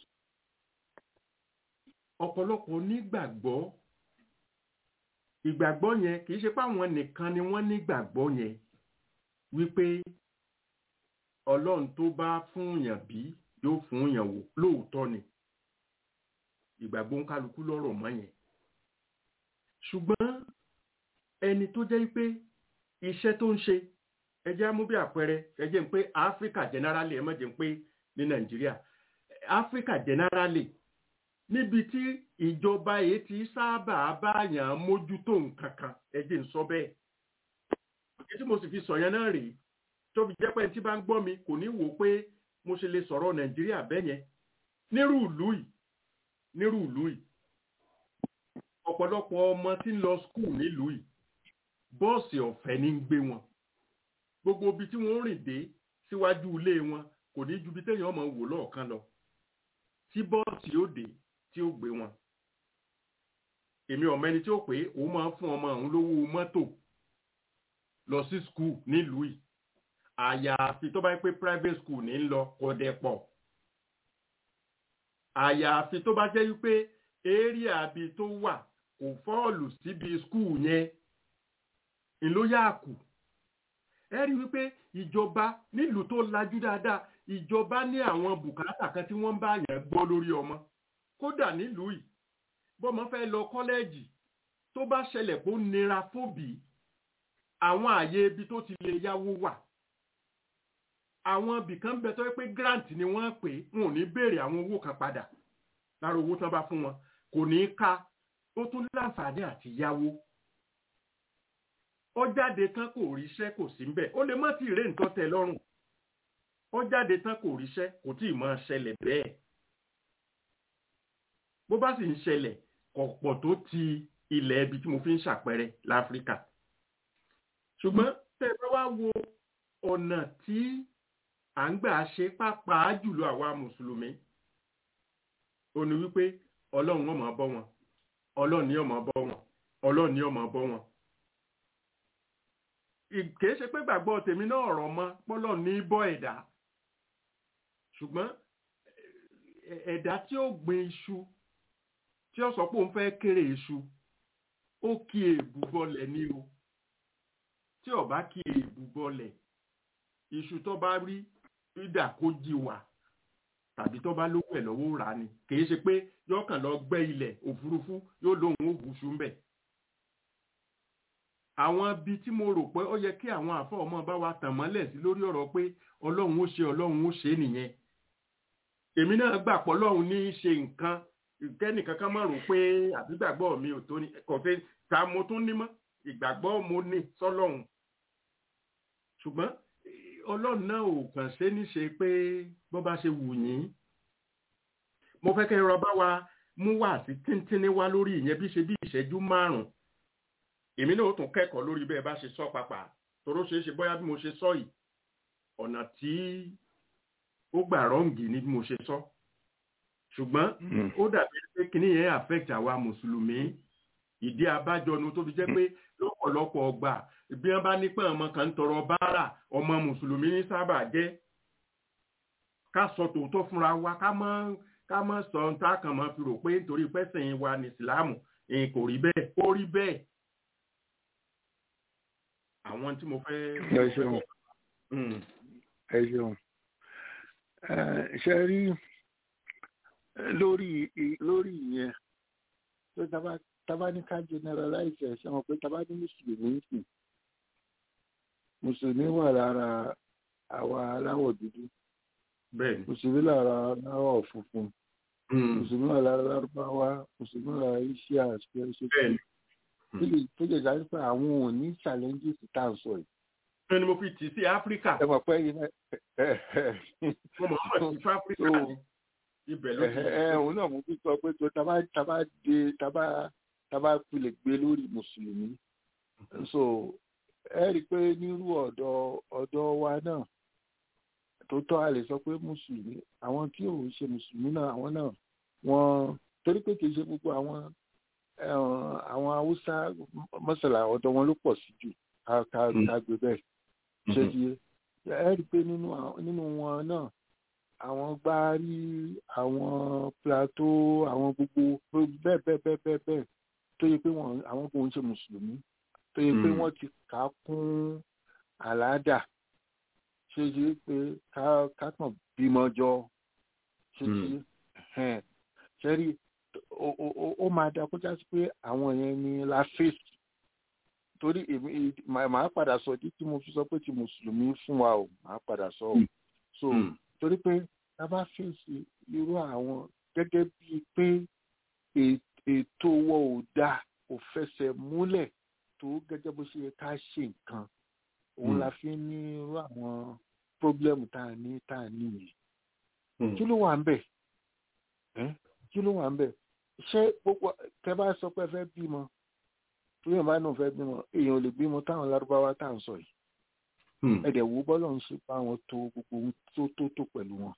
ọ̀pọ̀lọpọ̀ nígbàgbọ́ ìgbàgbọ́ yẹn kì í ṣe páwọn nìkan ni wọ́n nígbàgbọ́ yẹn wípé ọlọ́run tó bá fún yàn bí yóò fún yàn wò lóòótọ́ ni ìgbàgbọ́ ń kálukú lọ́rọ̀ mọ́ yẹn ṣùgbọ́n ẹni tó jẹ́ pé iṣẹ́ tó ń ṣe ẹjẹ́ mú bí àpẹẹrẹ ẹjẹ́ ń pé áfíríkà generally ẹ má jẹ́ ń pé ní nàìjíríà áfíríkà generally níbi tí ìjọba yìí ti sábà báyàn mójútó nǹkan kan ẹjẹ́ ń sọ bẹ́ẹ̀ èyí tí mo sì fi sọ yẹn náà rèé tó fi jẹ́ pé tí bá ń gbọ́ mi kò ní wò pé mo ṣe lè sọ̀rọ̀ nàìjíríà bẹ́ẹ̀ yẹn nírú ìlú yìí nírú ìlú yìí ọ̀pọ̀lọpọ̀ ọmọ tí ń lọ skul nílùú yìí bọ́ọ̀sì ọ̀fẹ́ ní ń gbé wọn gbogbo ibi tí wọ́n rìn dé síwájú ilé wọn kò ní ju ibi téèyàn ọmọ wò lọ́ọ̀kan lọ tí bọ́ọ̀sì ó dé tí ó gbé wọn èmi ọmọ ẹni tí ó pé òun máa ń fún ọmọ òun lówó mọ́tò lọ sí skul nílùú yìí àyàfi tó bá yẹ pé private school ní ń lọ kò dẹ̀ pọ̀ àyàfi tó bá jẹ́ wípé area àbí tó wà kò fọ́ọ̀lù síbi skul yẹn ìlú yáàkù ẹ rí wípé ìjọba nílùú tó lajú dáadáa ìjọba ní àwọn bùkátà kan tí wọ́n bá yàn gbọ́ lórí ọmọ kódà nílùú yìí bọ́mọ fẹ́ lọ kọ́lẹ́ẹ̀jì tó bá ṣẹlẹ̀ kó nira fóbì àwọn àyè ibi tó ti lè yáwó wà àwọn ibìkan bẹ tó yẹ pé grant ni wọ́n pè wọn ò ní béèrè àwọn owó kan padà lára owó tán bá fún wọn kò ní í ká ó tún láǹfààní àti yáwó ó jáde tán kò ríṣẹ́ kò sí mbẹ̀ ó lè má ti rè nǹkan tẹ́ lọ́rùn ó jáde tán kò ríṣẹ́ kò tí ì máa ṣẹlẹ̀ bẹ́ẹ̀ bó bá sì ń ṣẹlẹ̀ kọ̀pọ̀ tó ti ilẹ̀ ibi tí mo fi ń ṣàpẹẹrẹ láfíríkà ṣùgbọ́n tẹ́ ẹ bá wá wo ọ̀nà tí à ń gbà ṣe pàápàá jùlọ àwa mùsùlùmí ó ní wípé ọlọ́run ó máa bọ́ wọn ọlọ́run ni ó máa bọ́ wọn ọlọ́run ni ó máa bọ́ wọn kìí ṣe pé gbàgbọ́ tèmi náà rọ̀ mọ́ pọ́lọ̀ ní bọ́ ẹ̀dá ṣùgbọ́n ẹ̀dá tí ó gbin iṣu tí ó sọ pé òun fẹ́ kéré iṣu ó kí èébú bọ́lẹ̀ ní o tí ó bá kí èébú bọ́lẹ̀ iṣu tó bá rí rídà kó jí wà tàbí tó bá lówó ẹ̀ lọ́wọ́ rà ni kìí ṣe pé yọkàn lọ gbẹ́ ilẹ̀ òfurufú yóò lóun ó hùṣù ń bẹ̀ àwọn ibi tí mo rò pé ó yẹ kí àwọn àfọ ọmọ bá wa tàn mọ́lẹ̀ sí lórí ọ̀rọ̀ pé ọlọ́run ó ṣe ọlọ́run ó ṣe nìyẹn èmi náà gbà pọ̀ ọlọ́run ní í ṣe nǹkan kẹ́nìkan kan máa rò pé àbígbàgbọ́ mi ò tó ní kò fẹ́ ta mo tún ní mọ́ ìgbàgbọ́ mo ní sọ́lọ́run ṣùgbọ́n ọlọ́run náà ò kàn ṣe ní ṣe pé bó bá ṣe wù yín mo fẹ́ kẹ́ rọba wa mú wá sí tíntínní wá lórí ìyẹn bí ṣe bí ìṣẹ́jú márùn-ún èmi náà ó tún kẹ́kọ̀ọ́ lórí bẹ́ẹ̀ bá ṣe sọ pàpà toró ṣeé ṣe bóyá bí mo ṣe sọ yìí ọ̀nà tí ó gbà rọ́ǹgì ni bí mo ṣe sọ ṣùgbọ́n ó dàbí pé kíní yẹn affect àwa mùsùlùmí ìdí abájọnu tó fi jẹ́ pé lọ́pọ̀lọpọ̀ ọgbà bí wọ́n bá ní pé ọmọ kan ń tọrọ báárà ọmọ mùsùlùmí ní sábà jẹ́ ká sọ tòótọ́ fúnra wa ká mọ́ ká mọ́ sọ ohun tá a kàn mọ́ fi rò pé nítorí pẹ́sìn wa ní ìsìláàmù kò rí bẹ́ẹ̀ ó rí bẹ́ẹ̀ àwọn tí mo fẹ́. ẹ ṣeun ẹ ṣeun ṣe rí lórí lórí ìyẹn tó tábà tábà ní ká generalize ẹ ṣe wọn pé tábà ní mùsùlùmí sì mùsùlùmí wà lára àwa aláwọ̀ dúdú mùsùlùmí lára aláwọ̀ funfun mùsùlùmí wà lára lárúbáwá mùsùlùmí wà lára iṣẹ́ àṣẹ ṣe tó jẹ́ jáde pé àwọn ò ní challenges tá à ń sọ yìí. ṣé ni mo fi tì sí áfíríkà. ẹ mọ̀ pé yìí náà. mo mọ̀ ọ́ sí fún áfíríkà ni ibẹ̀ ló ti. ẹ òun náà mo fi sọ pé tó tábà tábà dé tábà tábà pilẹ̀ gbé lórí mùsùlùmí. so ẹ rí i pé nírú ọ̀dọ̀ ọ̀dọ̀ wa náà tó tọ́ a lè sọ pé mùsùlùmí àwọn tí ò ń ṣe mùsùlùmí náà àwọn náà wọ́n torí pé kì í ṣe gbogbo àwọn àwọn haúsá mọ́sálà ọ̀dọ̀ wọn ló pọ̀ sí jù kágbé bẹ́ẹ̀ ṣé ti yé ẹ rí i pé nínú wọn náà àwọn gbárí àwọn plateau àwọn gbogbo bẹ́ẹ̀ bẹ́ẹ̀ bẹ́ẹ̀ bẹ́ẹ̀ bẹ́ẹ̀ tó yẹ pé àwọn kò ń ṣe mùsùlùmí tó yẹ pé wọ́n ti kà á kún àládà ṣé ti yé pé ká kàn bímọ jọ ṣé ti yé ṣe rí ó máa da kó jásí pé àwọn yẹn ni la fèsì torí èmi màá padà sọ di tí mo fi sọ pé ti mùsùlùmí fún wa o màá padà sọ o so torí pé tá a bá fèsì irú àwọn gẹ́gẹ́ bíi pé ètò wọ ò dáa kò fẹsẹ̀ múlẹ̀ tó gẹ́gẹ́ bó ṣe yẹ ká ṣe nǹkan òun la fi ní irú àwọn pírọ́blẹ́mù tá a ní tá a ní yìí kí ló wà ń bẹ̀ ẹ́ kí ló wà ń bẹ̀ ṣé gbogbo tẹ bá sọ pé ẹ fẹ́ bímọ tó yẹn bá náà fẹ́ bímọ èèyàn ò lè bímọ táwọn lárúbáwá tá à ń sọ yìí ẹ̀dẹ̀ wo bọ́lọ̀ ń ṣe bá wọn tó gbogbo ohun tó tó tó pẹ̀lú wọn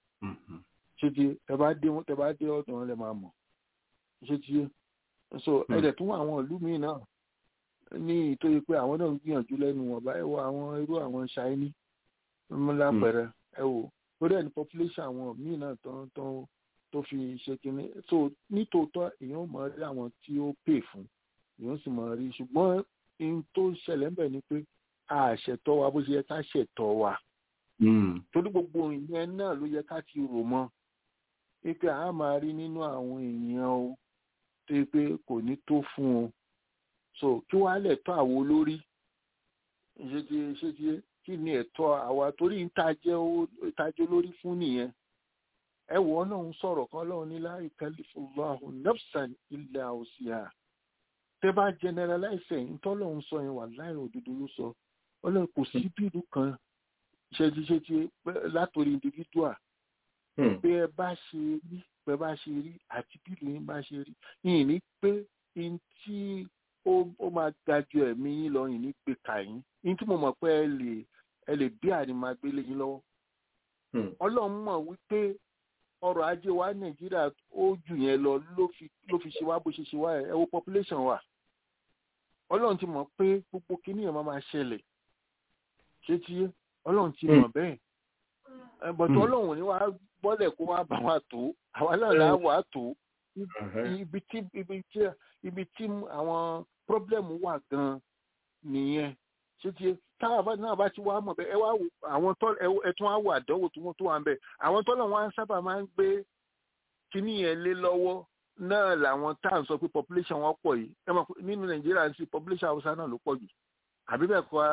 ṣé ti ẹ bá dé tẹ bá dé ọ̀dọ̀ wọn lẹ máa mọ̀ ṣé ti so ẹ̀dẹ̀ tún wà àwọn ìlú míì náà ní ìtòyí pé àwọn náà ń gbìyànjú lẹ́nu wọn báyìí wọ àwọn irú àwọn ṣáínì lápẹẹrẹ ẹ wò lórí ẹni population àwọn míì náà tó tó tó fi ṣe kínní so nítòótọ́ èèyàn mọ̀ rí àwọn tí ó pè fún èèyàn sì mọ̀ rí ṣùgbọ́n ohun tó ṣẹlẹ̀ ń bẹ̀ ni pé àṣẹtọ́ wa bó ṣe yẹ ká ṣẹ̀tọ́ wa torí gbogbo ìyẹn náà ló yẹ ká ti rò mọ́ pé a máa rí nínú àwọn èèyàn o tó yẹ pé kò ní tó fún o so kí wàá lẹ̀ tọ́ àwo lórí ṣé ti ṣé ti kí ni ẹ̀tọ́ àwa torí ìtajẹ́ lórí fún nìyẹn ẹ wọ ọlọ́run sọ̀rọ̀ kan ọlọ́run ní la yukallifu nafsan illa wus'aha tẹ bá generalize ẹ̀ ntọ́lọ́run sọ yẹn wà láì òdodo ló sọ ọlọ́run kò sí bíìlù kan ṣẹ́jíṣẹ́jí látòrí individual pé ẹ bá ṣe rí pé bá ṣe rí àti bíìlù yín bá ṣe rí yìí ní pé n tí ó máa ga ju ẹ̀mí yín lọ yìí ní pé kà yín n tí mo mọ̀ pé ẹ lè ẹ lè bí àdìmágbélé yín lọ́wọ́ ọlọ́run mọ̀ wípé ọrọ̀ ajé wa nàìjíríà ó jù yẹn lọ ló fi ló fi ṣe wá bó ṣe ṣe wá ẹ wo population wa ọlọ́run ti mọ̀ pé gbogbo kíní yẹn máa máa ṣẹlẹ̀ ṣé tí ọlọ́run ti mọ̀ bẹ́ẹ̀ bọ̀tọ̀ ọlọ́run ní wàá bọ́lẹ̀ kó wá bá wa tó àwa náà là á wà á tó ibi tí ibi tí ibi tí àwọn problem wà gan nìyẹn ṣé tí táwa náà bá ti wá mọ̀ bẹ́ẹ̀ ẹ wá àwọn tó ẹ tún wá wọ àdánwò tó wọ́n tó wà ń bẹ̀ àwọn tọ́lọ̀ wọn sábà máa ń gbé kíní yẹn lé lọ́wọ́ náà làwọn tá à ń sọ pé population wọn pọ̀ yìí ẹ mọ̀ nínú nàìjíríà sí population haúsá náà ló pọ̀ jù àbí bẹ́ẹ̀ kọ́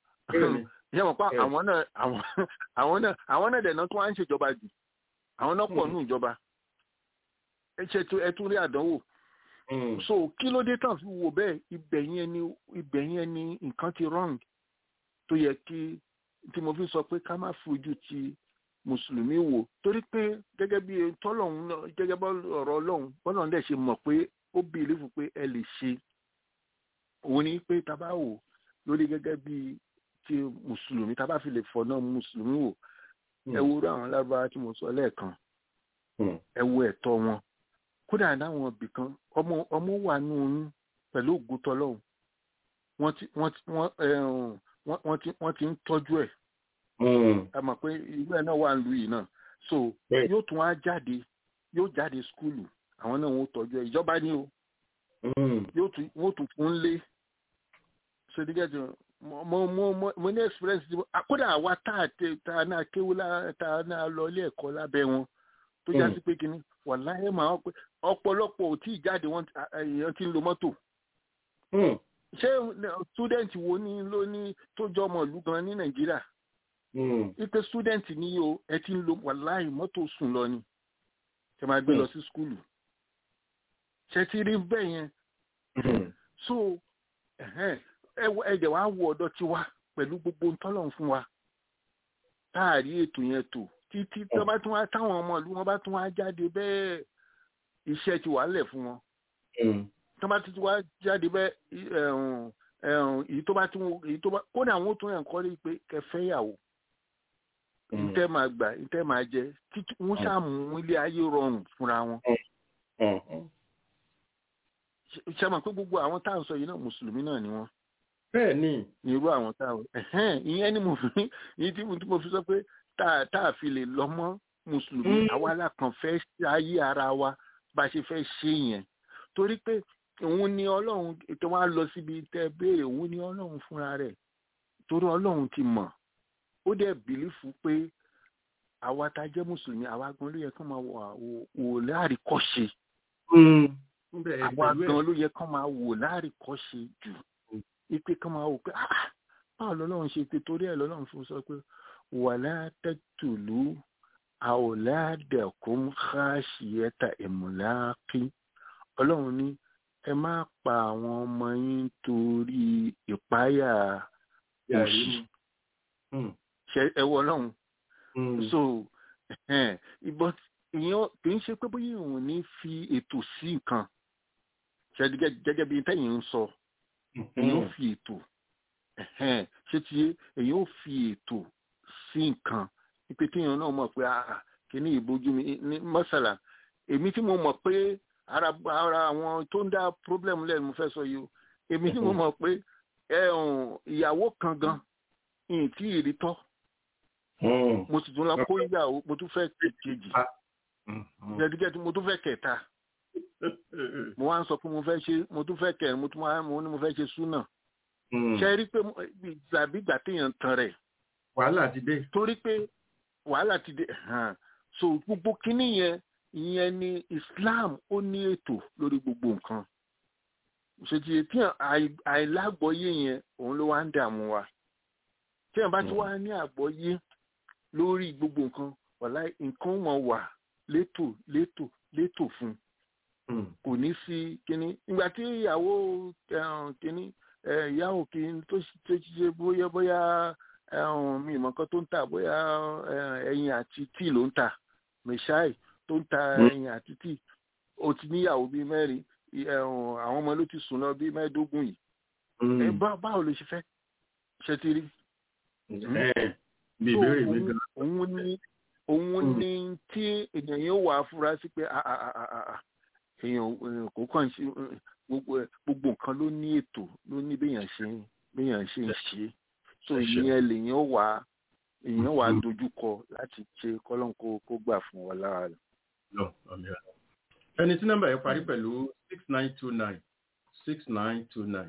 ẹ mọ̀ pé àwọn náà àwọn náà àwọn náà dẹ̀nà tó wá ń ṣèjọba jù àwọn náà pọ̀ nù ìjọba ẹ ṣe ẹ tún rí àdánwò so kí ló dé tàn fi wò bẹ́ẹ̀ ibẹ̀ yẹn ni ibẹ̀ yẹn ni nǹkan ti wrong tó yẹ kí tí mo fi sọ pé ká má fojú ti mùsùlùmí wò torí pé gẹ́gẹ́ bí tọ́lọ́hún náà gẹ́gẹ́ bọ́ ọ̀rọ̀ ọlọ́run bọ́lọ́run dẹ̀ ṣe mọ̀ pé ó bí ìlífù pé ẹ lè ṣe òun ni pé tá bá wò lórí gẹ́gẹ́ bí ti mùsùlùmí tá bá fi lè fọ̀ náà mùsùlùmí wò ẹ wo irú àwọn lárúbáwá tí mo sọ lẹ́ẹ̀kan ẹ wo ẹ̀tọ́ wọn kódà láwọn ibì kan ọmọ ọmọ wà nù oyún pẹ̀lú ògùn tọ́lọ́hún wọ́n ti wọ́n ti wọ́n wọ́n ti wọ́n ti ń tọ́jú ẹ̀ ẹ mọ̀ pé irú ẹ̀ náà wà ń lu yìí náà so yóò tún á jáde yóò jáde skúlù àwọn náà wọ́n tọ́jú ẹ̀ ìjọba ní o yóò tún wọ́n tún fún lé so dígẹ́jọ mo mo mo mo ní experience ti kódà àwa tá a tẹ tá a náà kéwú tá a náà lọ ilé ẹ̀kọ́ lábẹ́ wọn tó já sí pé kínní wàláhẹ́ máa pé ọ̀pọ̀lọpọ̀ ò tí ì jáde wọn èèyàn ti ń lo mọ́tò ṣé student wo ni ló ní tó jọ ọmọ ìlú gan ní nàìjíríà ipe student ní o ẹ ti ń lo wàláhì mọ́tò sùn lọ ni ṣe máa gbé lọ sí skúlù ṣe ti rí bẹ́ẹ̀ yẹn so ẹ̀jẹ̀ wá wọ ọ̀dọ̀ ti wá pẹ̀lú gbogbo ntọ́lọ́run fún wa táàrí ètò yẹn tò títí tó bá tún wá táwọn ọmọ ìlú wọn bá tún wá jáde bẹ́ẹ̀ iṣẹ́ ti wà lẹ̀ fún wọn tó bá ti wá jáde bẹ́ẹ̀ èyí tó bá tún èyí tó bá kódà àwọn tó yàn kọ́ lé pé kẹfẹ́ yàwó ntẹ́ máa gbà ntẹ́ máa jẹ títí wọ́n ṣàmú ilé ayé rọrùn fúnra wọn. ṣe mọ̀ pé gbogbo àwọn tá à ń sọ yìí náà mùsùlùmí náà ni wọ́n. bẹ́ẹ̀ ni. ní irú àwọn tá à ń ìyẹn ni mo fi ìyẹn tí mo fi sọ pé tá a fi lè lọ mọ́ mùsùlùmí àwa lákàn fẹ́ ayé ara wa bá a ṣe fẹ́ ṣe yẹn torí pé òun ni ọlọ́run ètò wa lọ síbi tẹ́ béèrè òun ni ọlọ́run fúnra rẹ̀ torí ọlọ́run ti mọ̀ ó dẹ̀ bìlífù pé àwa tá a jẹ́ mùsùlùmí àwa gan ló yẹ kán máa wò láàríkọ́ṣe àwa gan ló yẹ kán máa wò láàríkọ́ṣe jù ipe kán máa wò pé báwo lọ́lọ́run ṣe pé torí ẹ̀ lọ́lọ́run fún sọ pé wàlá taqtulu awladakum khashiyata imlaqi ọlọ́run ní ẹ má pa àwọn ọmọ yín torí ìpáyà òṣì ṣe ẹ wọ ọlọ́run so but èèyàn kì í ṣe pé bóyá èèyàn ò ní fi ètò sí nǹkan ṣe gẹ́gẹ́ bí tẹ́yìn ń sọ èèyàn ò fi ètò ẹ̀hẹ́n, ṣé ti yé èèyàn ò fi ètò sí nǹkan wípé kéèyàn náà mọ̀ pé ah kíní ìbojú mi ní mọ́sálà èmi tí mo mọ̀ pé ara ara àwọn tó ń dá problem lẹ́nu mo fẹ́ sọ yìí o èmi tí mo mọ̀ pé ẹ ọ̀hún, ìyàwó kan gan ìyìn tí ì rí tọ́ mo sì tún lọ kó ìyàwó mo tún fẹ́ kejì gẹ́gẹ́ mo tún fẹ́ kẹta mo wá ń sọ pé mo fẹ́ ṣe mo tún fẹ́ kẹrin mo tún wá mo ní mo fẹ́ ṣe súnà ṣe rí pé mo- tàbí ìgbà téèyàn tan rẹ̀ wàhálà ti dé. torí pé wàhálà ti dé hàn so gbogbo kínní yẹn ìyẹn ni Islam ó ní ètò lórí gbogbo nǹkan ṣètì tí àì- àìlágbọ́yé yẹn òun ló wá ń dààmú wa tí ẹ̀ bá ti wá ní àgbọ́yé lórí gbogbo nǹkan wàlá nǹkan wọn wà létò létò létò fún un kò ní sí kínní ìgbà tí ìyàwó ẹ̀hún, kínní ẹ̀, ìyàwó kínní tó ṣe tó ṣe bóyá bóyá ẹ̀hún, mi ìmọ̀ kan tó ń tà bóyá ẹ̀, ẹyin àti tíì ló ń tà mẹ̀ṣáì tó ń ta Mm. ẹyin àti tíì ó ti níyàwó bíi mẹ́rin ì- ẹ̀hún, àwọn ọmọ ló ti sùn lọ bíi mẹ́ẹ̀ẹ́dógún yìí ẹ bá- báwo ló ṣe fẹ́ ṣe ti rí Ẹ, bí So, ìbéèrè mi òun- gan. òun ní òun Mm. ní tí èèyàn yóò wà á fura sí pé a- a- a- a- a- a, èèyàn èèyàn kò kàn ṣe gbogbo ẹ- gbogbo nǹkan ló ní ètò ló ní béèyàn ṣe ń- béèyàn ṣe ń ṣe so Ẹ ṣé. ìyẹn lèèyàn wà á èèyàn wà á Mm. dojúkọ láti ṣe kọ́lọ́n kó kó gbà fún wa lára rẹ̀. lọ àmì àná. ẹni tí nọ́mbà yẹn parí pẹ̀lú six nine two nine six nine two nine.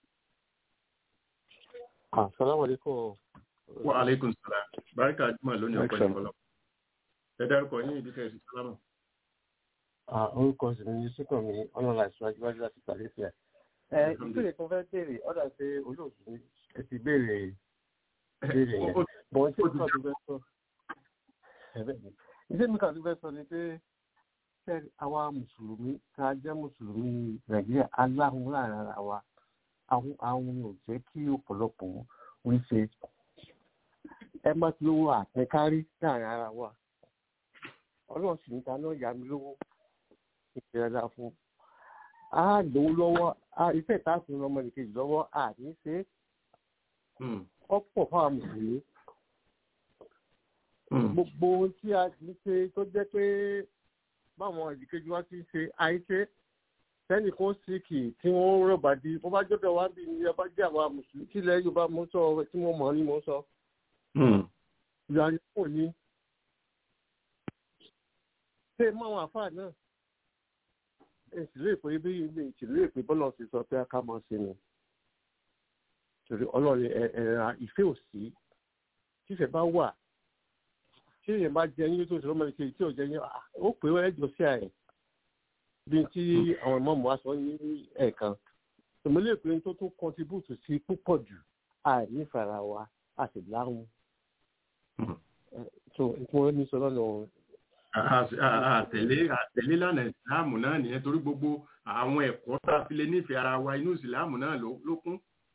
Assalamu alaikum. wa aleykum salaam barika juma lónìí ọpẹ́ Excellent. ìfọlọ. ẹ dárúkọ yín ìdí kẹsì sálámù. Ah, orúkọ sì ni Yusufan mi ọlọ́la ìṣúwájú láti Sàlẹ́sìà. Ẹ ìbéèrè kan fẹ́ béèrè ọ̀dà pé olóòtú ni ẹ ti béèrè béèrè yẹn. Ó- Bọ̀ ṣé ó mi ti kàn tó fẹ́ sọ? Ẹ̀bẹ̀ ni. Iṣẹ́ mi kàn tó fẹ́ sọ ni pé ṣé àwa Mùsùlùmí ká jẹ́ Mùsùlùmí Nàìjíríà aláhùn láàrin ara wa. Àwọn àwọn ò jẹ́ kí ọ̀pọ̀lọpọ̀ ń ṣe. Ẹ má ti lówó àtẹkárí láàrin ara wa. Ọlọ́run sì ní ta náà yá mi lówó ìrẹ̀lá fún. A lówó lọ́wọ́, a ìfẹ́ ìtàkùn ọmọ nìkejì lọ́wọ́, a ní ṣe é Hmm, ọ̀pọ̀ fáwọn mùsùlùmí. hmm, Gbogbo ohun tí a ti ń ṣe tó jẹ́ pé báwọn ìdíkejì wa ti ń ṣe àìṣe sẹ́nì kan síkì tí wọ́n rọ̀bà di bó bá jọ́dọ̀ wá bí ní ọba jẹ́ àwa mùsùlùmí kí ilẹ̀ Yorùbá mo sọ tí mo mọ̀ ní mo sọ. hmm. Ìyá ni kò ní. Ṣé máwọn àfáà náà? Èsì lè pé bí ilé ìtìlú èpè bọ́lá ti sọ pé ká máa ṣe nù. Torí ọlọ́run ẹ̀ẹ̀ra ìfẹ́ ò sí. Tífẹ̀ bá wà, tí èèyàn bá jẹ yín tó ṣe lọ́mọ ìkejì tí ò jẹ yín, ah, ó pè é ẹjọ́ sí àẹ̀. Bí tí àwọn ìmọ̀ọ́mù wa sọ ní ẹ̀ẹ̀kan. Tòmílẹ̀ pé tó tún kọntibúùtù sí púpọ̀ jù, àìnífàrà wa, a sì láhùn. Hmm. So, ìpínlẹ̀ ní sọ lọ́nà ọ̀hún. àtẹ̀lé àtẹ̀lé lánàá ìsìláàmù náà nìyẹn torí gbogbo àwọn ẹ̀kọ́ tá a fi lè nífẹ̀ẹ́ ara wa inú ìsìláàmù náà ló ló kún.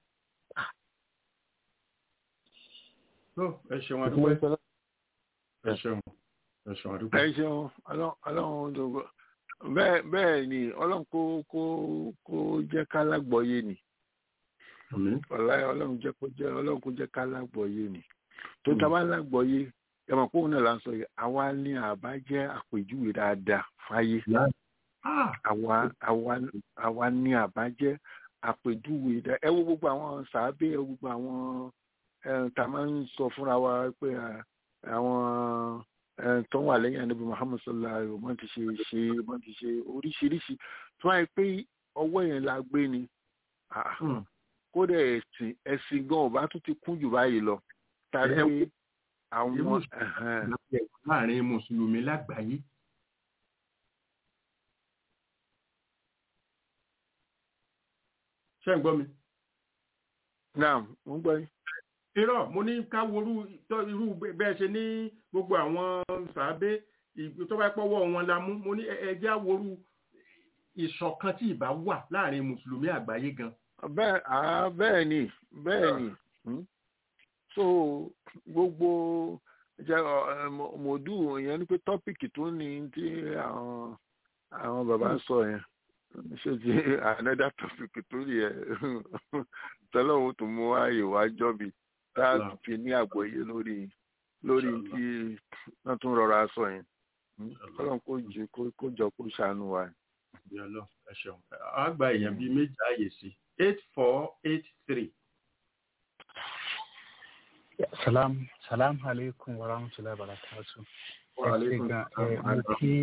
Tó, ẹ ṣeun àdúgbò ìpínlẹ̀ sọ lọ́nà ẹ ṣeun ẹ ṣeun àdúgbò. ẹ ṣeun Ọlọ́run Ọlọ́run dògbò bẹ́ẹ̀ bẹ́ẹ̀ ni Ọlọ́run kó kó kó jẹ́ ká lágbọ́yé ni Àmín. ọláyé Ọlọ́run jẹ́ kó jẹ́ Ọlọ́run kó jẹ́ ká lágbọ́yé ni tó Mm. ta bá lágbọ́yé ẹ mọ̀ pé òun náà là ń sọ yìí àwa ní àbá jẹ́ àpèjúwe dáadáa fáyé Ah, àwa àwa àwa ní àbá jẹ́ àpèjúwe dáadáa ẹ wo gbogbo àwọn sàábé ẹ wo gbogbo àwọn ẹ tá a máa ń sọ fúnra wa pé à, àwọn ẹ tó wà lẹ́yìn ànábì Muhammad sallallahu alaihi wasallam ti ṣe ṣe wọ́n ti ṣe oríṣiríṣi tó wáyé pé ọwọ́ yẹn la gbé ni ah, hmm. kódà ẹ̀sìn ẹ̀sìn gan ọba tún ti kún jù báyìí lọ tàbí Ẹ- pé àwọn Irú ẹ̀hẹ́n, láàrin mùsùlùmí lágbàáyé. Ṣé ń gbọ́ mi? náà mo ń gbọ́ yín. irọ́ mo ní ká worú tọ́- irú bẹ́ẹ̀ ṣe ní gbogbo àwọn sàábé ì- tó bá pọ́wọ́ wọn la mú mo ní ẹ- ẹjẹ́ àworú ìṣọ̀kan tí ìbá wà láàrin mùsùlùmí àgbáyé gan. bẹ́ẹ̀ àá bẹ́ẹ̀ ni bẹ́ẹ̀ ni hmm. so gbogbo jẹ́ mòdù yẹn ni pé tọ́pìkì tó ní tí àwọn àwọn bàbá sọ yẹn ṣé ti another topic tó yẹ tọ́lọ́hún tó mú ààyè wá jọ́bi tá a fi ní àgbọ́yé lórí lórí tí wọ́n tún rọra sọ yẹn tọ́lọ́hún kó jù kó jọ kó ṣàánú wa. ẹ ṣeun a gba èèyàn bíi méjì ààyè sí eight four eight three. salam salam alaikum wa rahmatulahi wa barakatu. wa alaikum mo kí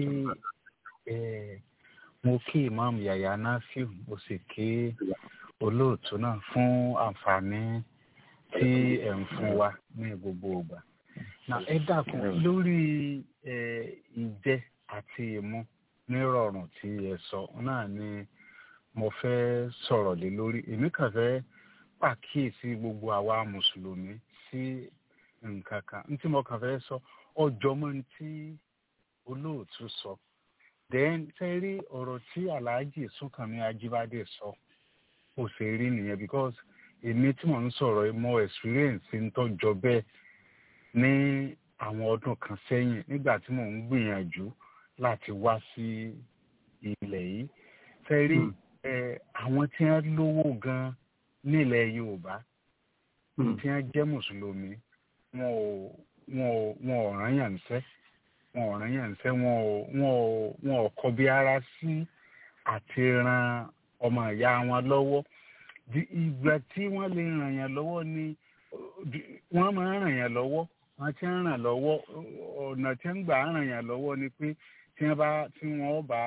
mo kí imam yaya nafiu mo sì kí olóòtú náà fún àǹfààní tí ẹ̀ ń fún wa ní gbogbo ìgbà. na ẹ dákun lórí ìjẹ àti ìmu nírọ̀rùn tí ẹ sọ náà ni mo fẹ́ sọ̀rọ̀ lé lórí èmi kàn fẹ́ pàkíyèsí gbogbo àwa mùsùlùmí sí nǹkan kan ní tí mo kàn fẹ́ sọ ọjọ́ mọ́ ní tí olóòtú sọ then ṣe rí ọ̀rọ̀ tí alhaji súnkànmí ajíbádé sọ ó ṣe rí nìyẹn because èmi tí mò ń sọ̀rọ̀ mo experience ń tọ́jọ bẹ́ẹ̀ ní àwọn ọdún kan sẹ́yìn nígbà tí mò ń gbìyànjú láti wá sí ilẹ̀ yìí ṣe rí àwọn tí wọ́n lówó gan nílẹ̀ yorùbá tí wọ́n jẹ́ mùsùlùmí wọn ò wọn ò wọn ò rán yàn sẹ́ wọn ò rán yàn sẹ́ wọn ò wọn ò wọn ò kọbi ara sí àti ran ọmọ ìyá wọn lọ́wọ́ ìgbà tí wọ́n lè ràn yàn lọ́wọ́ ni wọ́n máa ń ràn yàn lọ́wọ́ wọ́n ti ń ràn lọ́wọ́ ọ̀nà tí ń gbà ràn yàn lọ́wọ́ ni pé tí wọ́n bá tí wọ́n bá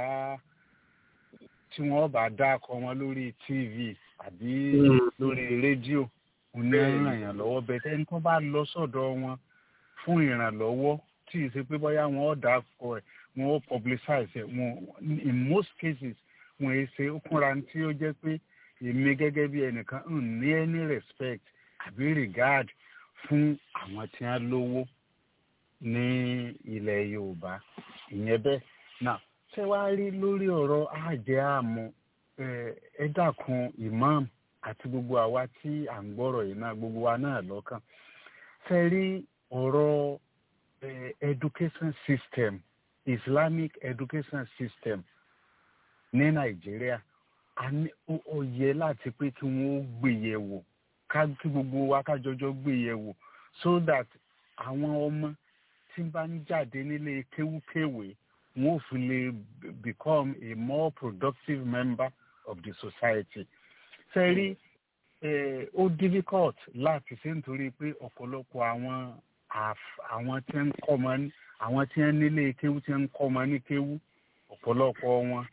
tí wọ́n bá dákọ wọn lórí tv àbí lórí rédíò òní ràn yàn lọ́wọ́ bẹ́ẹ̀ tẹ́ni tó bá lọ sọ́dọ̀ wọn fún ìrànlọ́wọ́ tí ì ṣe pé bóyá wọn ò dákọ ẹ̀ wọn ò publicize ẹ̀ wọn in most cases wọn ì ṣe kúnra tí ó jẹ́ pé èmi gẹ́gẹ́ bí ẹnìkan ń ní any respect àbí regard fún àwọn tí wọ́n lówó ní ilẹ̀ yorùbá ìyẹn bẹ́ẹ̀ náà ṣé wàá rí lórí ọ̀rọ̀ àjẹ́ àmọ́ ẹ dákun imam àti gbogbo àwa tí à ń gbọ́rọ̀ yìí náà gbogbo wa náà lọ́kàn ṣe rí ọ̀rọ̀ education system islamic education system ní nàìjíríà ó yẹ láti pé kí wọ́n gbéyẹ̀wò kí gbogbo wa kájọjọ gbéyẹ̀wò so that àwọn ọmọ tí bá ń jáde nílé kéwúkéwé wọn ò fi lè become a more productive member of the society. sẹ́rí ó difficult láti ṣe nítorí pé ọ̀pọ̀lọpọ̀ àwọn àwọn tí ń kọ́ ọmọ ní àwọn tí ń nílé kéwú tí ń kọ́ ọmọ ní kéwú ọ̀pọ̀lọpọ̀ wọn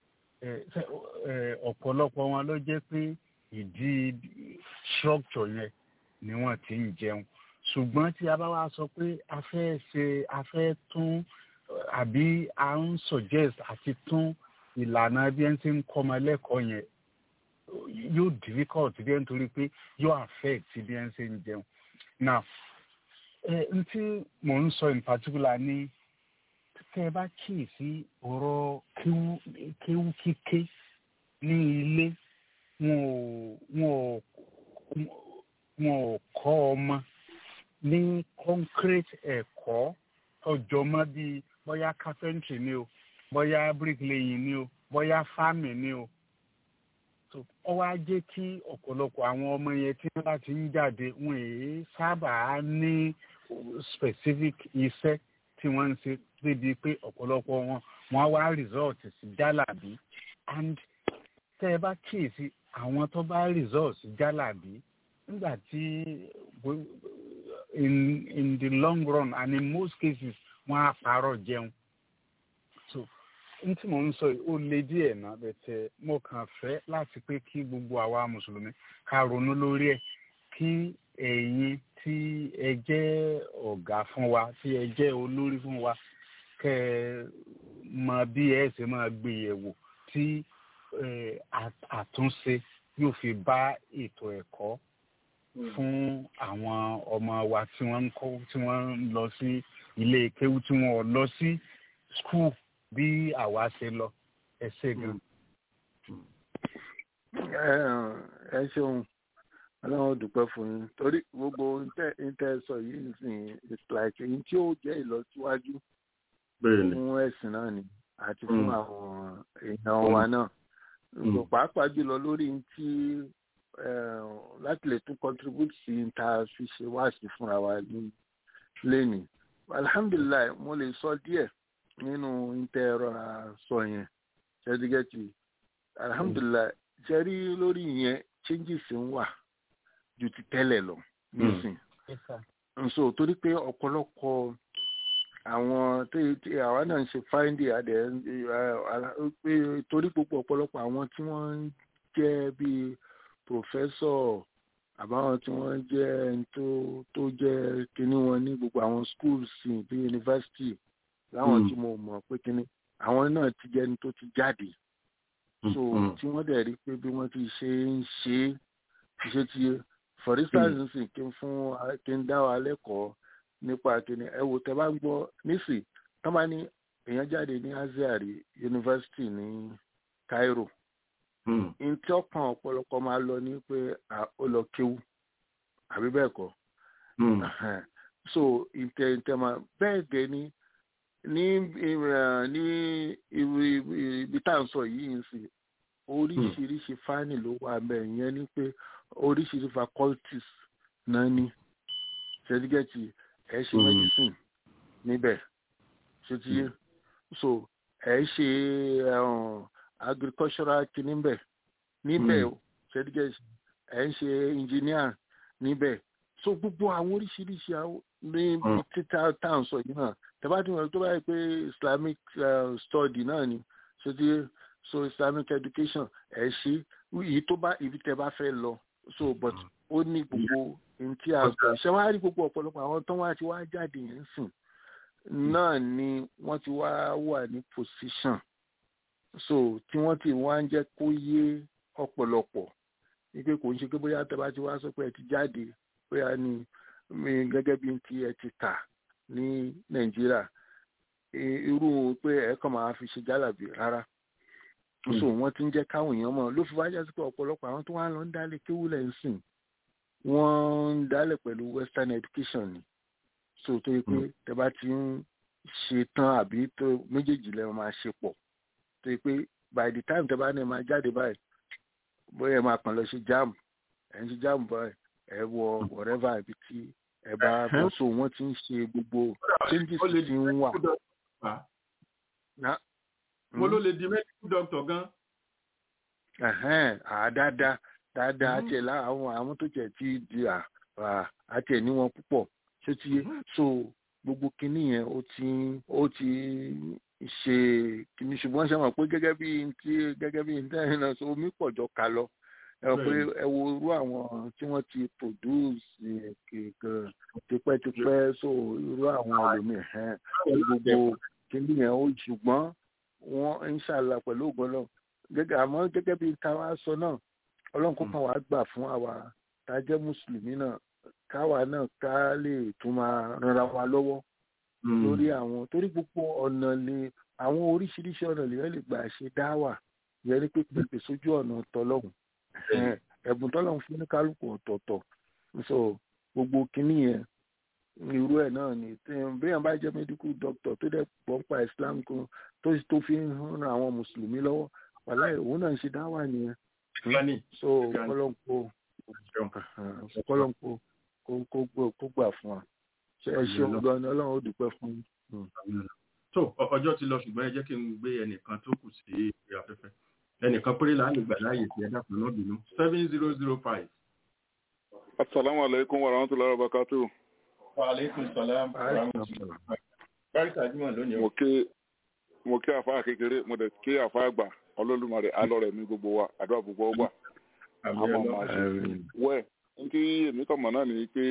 ọ̀pọ̀lọpọ̀ wọn ló jẹ́ pé ìdí structure yẹn ni wọ́n ti ń jẹun ṣùgbọ́n tí a bá wá sọ pé a fẹ́ ṣe a fẹ́ tún àbí a ń suggest àti tún ìlànà bí ẹni tí ń kọ́ ọmọ lẹ́kọ̀ọ́ yẹn yóò difficult bí ẹni torí pé yóò affect bí ẹni ṣe ń jẹun now ẹ n tí mò ń sọ in particular ní tẹ́ ẹ bá kíyèsí ọ̀rọ̀ kéwú kíké ní ilé wọn ò wọn ò wọn ò kọ́ ọmọ ní concrete ẹ̀kọ́ ọjọ́ mọ́ bíi bóyá carpentry ni o bóyá bricklaying ni o bóyá farming ni o ó wá jẹ́ kí ọ̀pọ̀lọpọ̀ àwọn ọmọ yẹn tí wọ́n bá ti ń jáde wọn èé sábà ní specific iṣẹ́ tí wọ́n ń ṣe débi pé ọ̀pọ̀lọpọ̀ wọn wọ́n wá result sí jálàbí and tẹ́ ẹ bá kíyèsí àwọn tó bá result sí jálàbí nígbà tí in in the long run and in most cases wọ́n á parọ́ jẹun so n tí mò ń sọ yìí ó le díẹ̀ náà bẹ̀tẹ̀ mo kàn fẹ́ láti pé kí gbogbo àwa mùsùlùmí ká ronú lórí ẹ̀ kí ẹ̀yin tí ẹ jẹ́ ọ̀gá fún wa tí ẹ jẹ́ olórí fún wa kẹ́ ẹ mọ bí ẹ ṣe máa gbé yẹ̀wò tí àtúnṣe yóò fi bá ètò ẹ̀kọ́ fún àwọn ọmọ wa tí wọ́n ń kọ́ tí wọ́n ń lọ sí ilé kéwú tí wọ́n lọ sí skul bí àwa ṣe lọ ẹ ṣe gan. ẹ ṣeun ọlọ́run ó dúpẹ́ fún yín torí gbogbo ntẹ́ sọ yìí nìsín it's like èyí tí ó jẹ́ ìlọsíwájú fún ẹ̀sìn náà ni àti fún àwọn èèyàn wa náà pàápàá jùlọ lórí tí láti lè tún contribute sí ta fi ṣe wáàsí fúnra wa ní lẹ́nìí alhamdulilayi mo lè sọ díẹ̀ nínú intẹ̀rọ sọ yẹn ṣẹ́dígẹ́tì alhamdulilayi ṣẹ́rí lórí yẹn changes ń wà ju ti tẹ́lẹ̀ lọ nísìn nso torí pé ọ̀pọ̀lọpọ̀ àwọn tí àwa náà ń ṣe fáìndì adẹ pé torí gbogbo ọ̀pọ̀lọpọ̀ àwọn tí wọ́n ń jẹ́ bíi pòfẹ́sọ̀ àbáwọn tí wọ́n jẹ́ tó tó jẹ́ kíní wọn ní gbogbo àwọn schools bíi yunifásitì láwọn tí mo mọ̀ pé kíní àwọn náà ti jẹ́ ní tó ti jáde so tí wọ́n dẹ̀ rí pé bí wọ́n ti ṣe ń ṣe é ṣe ti for instance nsìn kí n fún kí n dá wa lẹ́kọ̀ọ́ nípa kíní ẹ wò tẹ́ bá ń gbọ́ nísì tọ́ bá ní èèyàn jáde ní aziari yunifásitì ní Cairo ntí ọkàn ọ̀pọ̀lọpọ̀ máa lọ ní pé ó lọ kéwú àbí bẹ́ẹ̀ kọ́ so ntẹ ntẹ máa bẹ́ẹ̀ dẹ̀ ni ní ní ibi tá à ń sọ yìí ń sìn oríṣiríṣi fáìnì ló wà bẹ́ẹ̀ yẹn ni pé oríṣiríṣi faculties náà ní ṣẹ́dígẹ́tì ẹ̀ ṣe medicine níbẹ̀ ṣe ti so ẹ̀ ṣe agricultural kìíní bẹ̀ níbẹ̀ ṣẹ́dígẹ́tì ẹ̀ ń ṣe engineer níbẹ̀ so gbogbo àwọn oríṣiríṣi ní títà tá à ń sọ yìí náà tẹ́bá tí wọ́n tó báyìí pé islamic uh, study náà ni ṣe ti so islamic education ẹ̀ ṣe èyí tó bá ibi tẹ́ bá fẹ́ lọ so but ó ní gbogbo ntí a sọ ṣé wàá rí gbogbo ọ̀pọ̀lọpọ̀ àwọn tó wá ti wá jáde yẹn sìn náà ni wọ́n ti wá wà ní position so tí wọ́n ti wá ń jẹ́ kó yé ọ̀pọ̀lọpọ̀ wípé kò ń ṣe pé bóyá tẹ́ bá ti wá sọ pé ẹ ti jáde bóyá ni gẹ́gẹ́ bí ti ẹ ti kà ní nàìjíríà irú pé ẹ kàn máa fi ṣe jálàbí rárá so wọ́n ti ń jẹ́ káwọn èèyàn mọ̀ ló fi wá jásí pé ọ̀pọ̀lọpọ̀ àwọn tó wá lọ ń dálé kéwúlẹ̀ ń sìn wọ́n ń dálẹ̀ pẹ̀lú western education ni so tó yẹ pé tẹ bá ti ń ṣe tán àbí tó méjèèjì lẹ́nu máa ṣe pọ̀ tó yẹ pé by the time tẹ bá ní máa jáde báyìí bóyá ẹ máa kàn lọ ṣe jam ẹ ń ṣe jam báyìí ẹ wọ whatever ibi tí ẹ bá bọ́ so wọ́n ti ń ṣe gbogbo changes ti ń wà. mo ló lè di medical doctor gan. dáadáa dáadáa àti ẹ̀ láwọn àwọn tó jẹ́ ti di àti ẹ̀ níwọ̀n púpọ̀ ṣé ti yé so gbogbo kinní yẹn ó ti ó ti ṣe kinní ṣùgbọ́n ṣe mọ̀ pé gẹ́gẹ́ bí ti gẹ́gẹ́ bí ntẹ́yìn náà so omi pọ̀ jọ ká lọ ẹ pé ẹ wo irú àwọn tí wọ́n ti produce kìkan tipẹ́tipẹ́ so irú àwọn ẹlòmíì ẹ̀hẹ́n gbogbo kinní yẹn ó ṣùgbọ́n wọ́n ń ṣàlà pẹ̀lú ògbọ́n náà gẹ́gẹ́ àmọ́ gẹ́gẹ́ bí ta wá sọ náà ọlọ́run kó kàn wá gbà fún àwa tá a jẹ́ mùsùlùmí náà káwa náà ká lè tún máa ranra wa lọ́wọ́ lórí àwọn torí gbogbo ọ̀nà lè àwọn oríṣiríṣi ọ̀nà lèyàn lè gbà ṣe dáwà yẹn ní pípé sójú ọ̀nà tọlọ́hùn ẹ̀bùn tọ́lọ́hùn fún ní kálukú ọ̀tọ̀ọ̀tọ̀ so gbogbo kínní yẹn irú ẹ̀ náà ni béèyàn bá jẹ́ medical doctor tó dẹ̀ pọ̀ pa Islam kan tó tó fi ń ran àwọn mùsùlùmí lọ́wọ́ wàláì òun náà ń ṣe dáwà nìyẹn so kọ́lọ́ǹkó kọ́lọ́ǹkó kó gbà fún wa ṣe ẹ ṣeun gan ni ọlọ́run ó dúpẹ́ fún yín. tó ọjọ́ ti lọ ṣùgbọ́n ẹ jẹ́ kí n gbé ẹnìkan tó kù sí ìrìn afẹ́fẹ́ ẹnìkan péré là á lè gbà láàyè tí ẹ dákun náà bínú seven zero zero five. asalaamu aleykum wa rahmatulahi wa barakatu. wa aleykum salaam wa rahmatulahi. báríkà jimoh lónìí. mo ké mo ké àfa kékeré mo dẹ̀ ké àfa àgbà ọlọ́lùmọ̀rẹ́ alọ́rẹ̀ mi gbogbo wa àdúrà gbogbo ọgbà àmọ́ máa ṣe wẹ́ẹ̀ nkí èmi kàn mọ̀ náà ni pé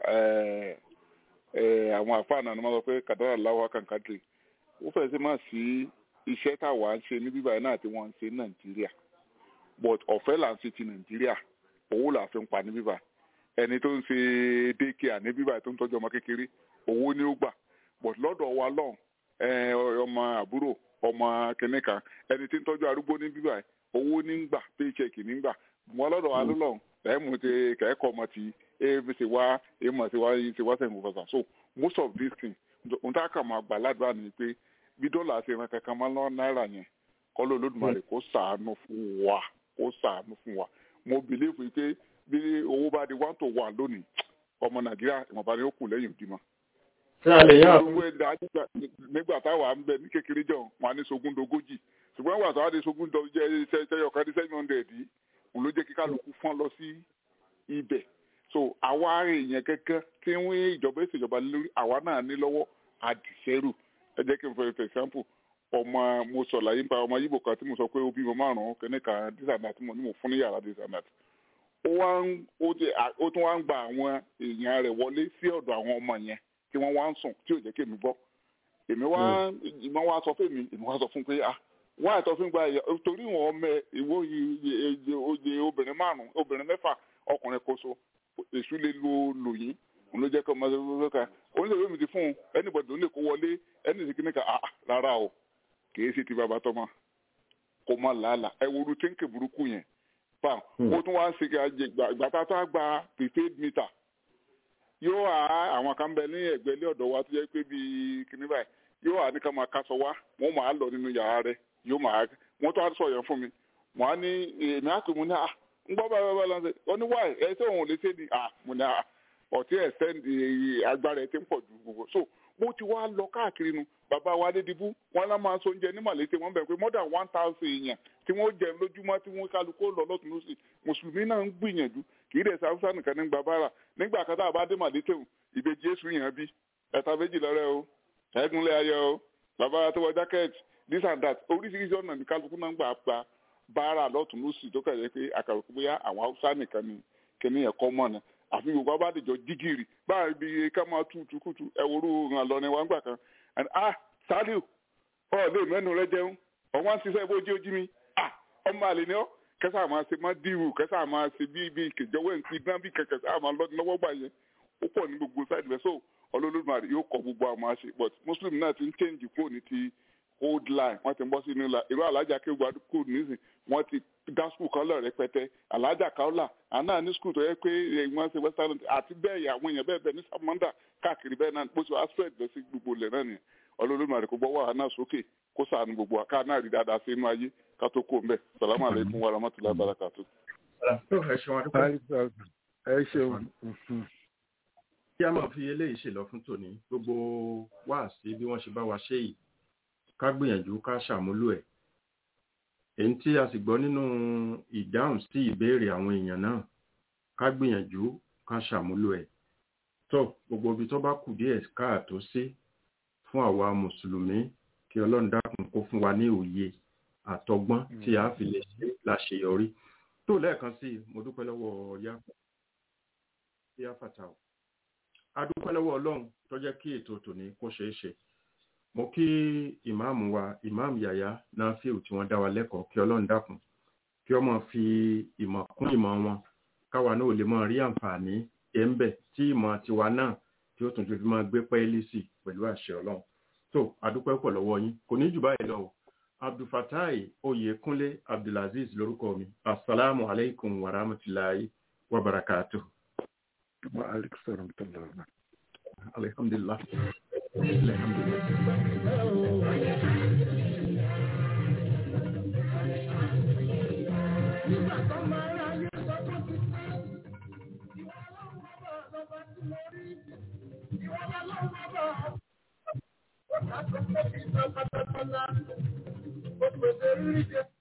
àwọn àfáà náà ni wọ́n sọ pé kàdára láwa kàǹkàdì ó fẹ́ sí máa sí iṣẹ́ táwa ń ṣe ní bíbáyìí náà tí wọ́n ń ṣe ní nàìjíríà but ọ̀fẹ́ là ń ṣe ti nàìjíríà owó là fi ń pa ní bíbá ẹni tó ń ṣe dékìá ní bíbáyìí tó ń tọ́jú ọmọ kékeré owó ni ó gbà but lọ́dọ̀ wa lọ́hùn ọmọ àbúrò ọmọ kìnìkan ẹni tí ń tọ́jú arúgbó ní bíbáyìí owó ní ń gbà paycheck ní ń gbà wọn lọ́dọ̀ wa lọ́hùn ẹ̀ mú ti kẹ́kọ̀ọ́ ọmọ ti ẹ̀ ṣe wá ẹ̀ mọ̀ ṣe wá ṣe wá sẹ́yìn fọ́sà so most of these things ohun tá a kà máa gbà ládùúrà ni pé bí dọ́là ṣe ran kankan máa ń lọ náírà yẹn kọ́ ló lódùmarè kó sàánú fún wa kó sàánú fún wa mo believe pé bí owó bá di one to one lónìí ọmọ nàìjíríà ìwọ̀nba ni ó kù lẹ́yìn òdì mọ́. ṣé a lè yá owó ẹ̀dá nígbà táwa ń bẹ ní kékeré jọ wọn á ní sogún dogójì ṣùgbọ́n wà tó wá di sogún jẹ́ ṣẹ́yọ̀kan ní seven hundred yìí òun ló jẹ́ kí kálukú fọ́n lọ sí ibẹ̀ so àwa èèyàn kẹ́kẹ́ tí wọ́n ìjọba ìṣèjọba lórí àwa náà ní lọ́wọ́ àdìsẹ́rù ẹ jẹ́ kí n fẹ́ for example ọmọ mo sọ láyé nípa ọmọ yíbò kan tí mo sọ pé ó bímọ márùn-ún kẹ́nìkan dísànà tí mo ní mo fún ní yàrá dísànà ó wá ń ó tún wá ń gba àwọn èèyàn rẹ̀ wọlé sí ọ̀dọ̀ àwọn ọmọ yẹn tí wọ́n wá ń sùn tí ò jẹ́ kí èmi gbọ́ èmi wá ìmọ̀ wá sọ fún mi èmi wá sọ fún pé ah wọ́n àìtọ́ fún gba ẹ̀yà torí wọn ọmọ ìwọ oyè obìnrin márùn obìnrin mẹ́fà ọkùnrin kò so èṣù lè lo lòyìn òun ló jẹ́ kí ọmọ ẹgbẹ́ kan oníṣègùn mi ti fún un anybody ló lè kó wọlé ẹni sì kíní kan ah rárá o kì í ṣe ti bàbá tọ́mọ kò má làálàá ẹ wo rútíǹkì burúkú yẹn pa ó tún wá ń ṣe ìgbà tá a tó á gba prepaid meter yóò wá àwọn kan bẹ ní ẹ̀gbẹ́ ilé ọ̀dọ̀ wa tó jẹ́ pé bíi kíní báyìí yóò wá ní ká máa kásọ wá wọn máa lọ nínú yàrá rẹ̀ yóò máa wọn tó á sọ yẹn fún mi wọn á ní èmi á pè mú ní à ń gbọ́ báyìí báyìí lọ́sẹ̀ ó ní wáyé ẹ ṣé òun ò lè ṣe ni à mo ní à ọ̀tí ẹ̀ sẹ́ndì agbára ẹ̀ ti ń pọ̀ ju gbogbo so mo ti wá lọ káàkiri nu bàbá wa Adédìbú wọn lá máa so oúnjẹ ní màlété wọn bẹ̀ pé more than one thousand èèyàn tí wọ́n jẹ lójúmọ́ tí wọ́n kálukú lọ lọ́tún lọ́sì mùsùlùmí náà ń gbìyànjú kì í dẹ̀ sáfúsá nìkan ní gbàbára nígbà kan tá a bá dé màlété o ìbejì Jésù yàn bí ẹ̀ta méjì lọ́rẹ́ o ẹ̀gúnlẹ̀ ayọ̀ o bàbá tó wọ jákẹ́ẹ̀tì this and that oríṣiríṣi ọ̀nà ní kálukú náà ń gbà pa báárà lọ́tún lọ́sì tó kẹ̀lé pé àkàròkú bóyá àwọn haúsá nìkan ni kíní ẹ̀kọ́ mọ̀ náà àfi yorùbá bá dìjọ jígìrì báyìí bí ká máa tú tukutu ẹwúrú hàn lọ ní wá gbà kan and ah saliu ọ lè mẹ́nu rẹ jẹun ọwọ́n ṣiṣẹ́ bó jí ojí mi ah ọmọ àlè ni ọ kẹsà máa ṣe má dìrù kẹsà máa ṣe bí bí kẹjọwọ́ ẹ̀ ń pin dán bí kẹkẹ sáà máa lọ́dún lọ́wọ́ gbà yẹn ó pọ̀ ní gbogbo sáìdì rẹ̀ so ọlọ́lọ́dúnmarì yóò kọ gbogbo àwọn àṣẹ but muslim náà ti ń change kúrò ní ti old line wọ́n ti ń bọ́ sínú la irú alájà kéwàá kúrò nísìn wọ́n ti dá skul kan lọ rẹpẹtẹ alájà kaola àná ní skul tó yẹ pé wọ́n ṣe western àti bẹ́ẹ̀ yà àwọn èèyàn bẹ́ẹ̀ bẹ́ẹ̀ ní samanda káàkiri bẹ́ẹ̀ náà bó ṣe wá spread lọ sí gbogbo ilẹ̀ náà nìyẹn ọlọ́lọ́mọ rẹ̀ kò gbọ́ wà náà sókè kó sànù gbogbo wa ká náà rí dáadáa sí inú ayé ká tó kó mbẹ salamu aleykum wa rahmatulahi barakatu. ẹ ṣeun. kí a máa fi eléyìí ṣèlọ fún tòní gbogbo wáàsí bí wọ́n ṣe bá wa ṣe yìí ká gbìyànjú ká ṣàmúlò ẹ̀ èyí tí a sì gbọ́ nínú ìdáhùn sí ìbéèrè àwọn èèyàn náà ká gbìyànjú ká ṣàmúlò ẹ̀ tó gbogbo ibi tó bá kù díẹ̀ káàtó sí fún àwa mùsùlùmí kí ọlọ́run dákun kó fún wa ní òye àtọgbọ́n tí a fi lè ṣe láṣeyọrí tó lẹ́ẹ̀kan sí mo dúpẹ́ lọ́wọ́ yá yá fàtàwọ̀ a dúpẹ́ lọ́wọ́ ọlọ́run tó jẹ́ kí ètò tòní kó ṣeé ṣe mo kí ìmáàmù wa ìmáàmù yàyà náà fíìl tí wọ́n dá wa lẹ́kọ̀ọ́ kí ọlọ́run dákun kí ọmọ fi ìmọ̀ kún ìmọ̀ wọn káwa náà lè máa rí àǹfààní ẹ̀ ń bẹ̀ tí ìmọ̀ tiwa náà tí ó tún fi máa gbé pẹ́ẹ́lí sí pẹ̀lú àṣẹ ọlọ́run tó adúpẹ́ pọ̀ lọ́wọ́ yín kò ní jù báyìí lọ abdulfatai oyèkúnlé abdulaziz lórúkọ mi asalaamu alaykum wa rahmatulahi wa barakatuh. wa aleykum salaam wa rahmatulah. alhamdulilah. Nígbà tó máa ń ráyè sọ tó ti pẹ́, ìwọ ọlọ́run bàbá lọ́ba tí mo rí, ìwọ ọlọ́run bàbá ó ta tó pé kí n sọ pátápátá, ó pèsè rírí jẹ.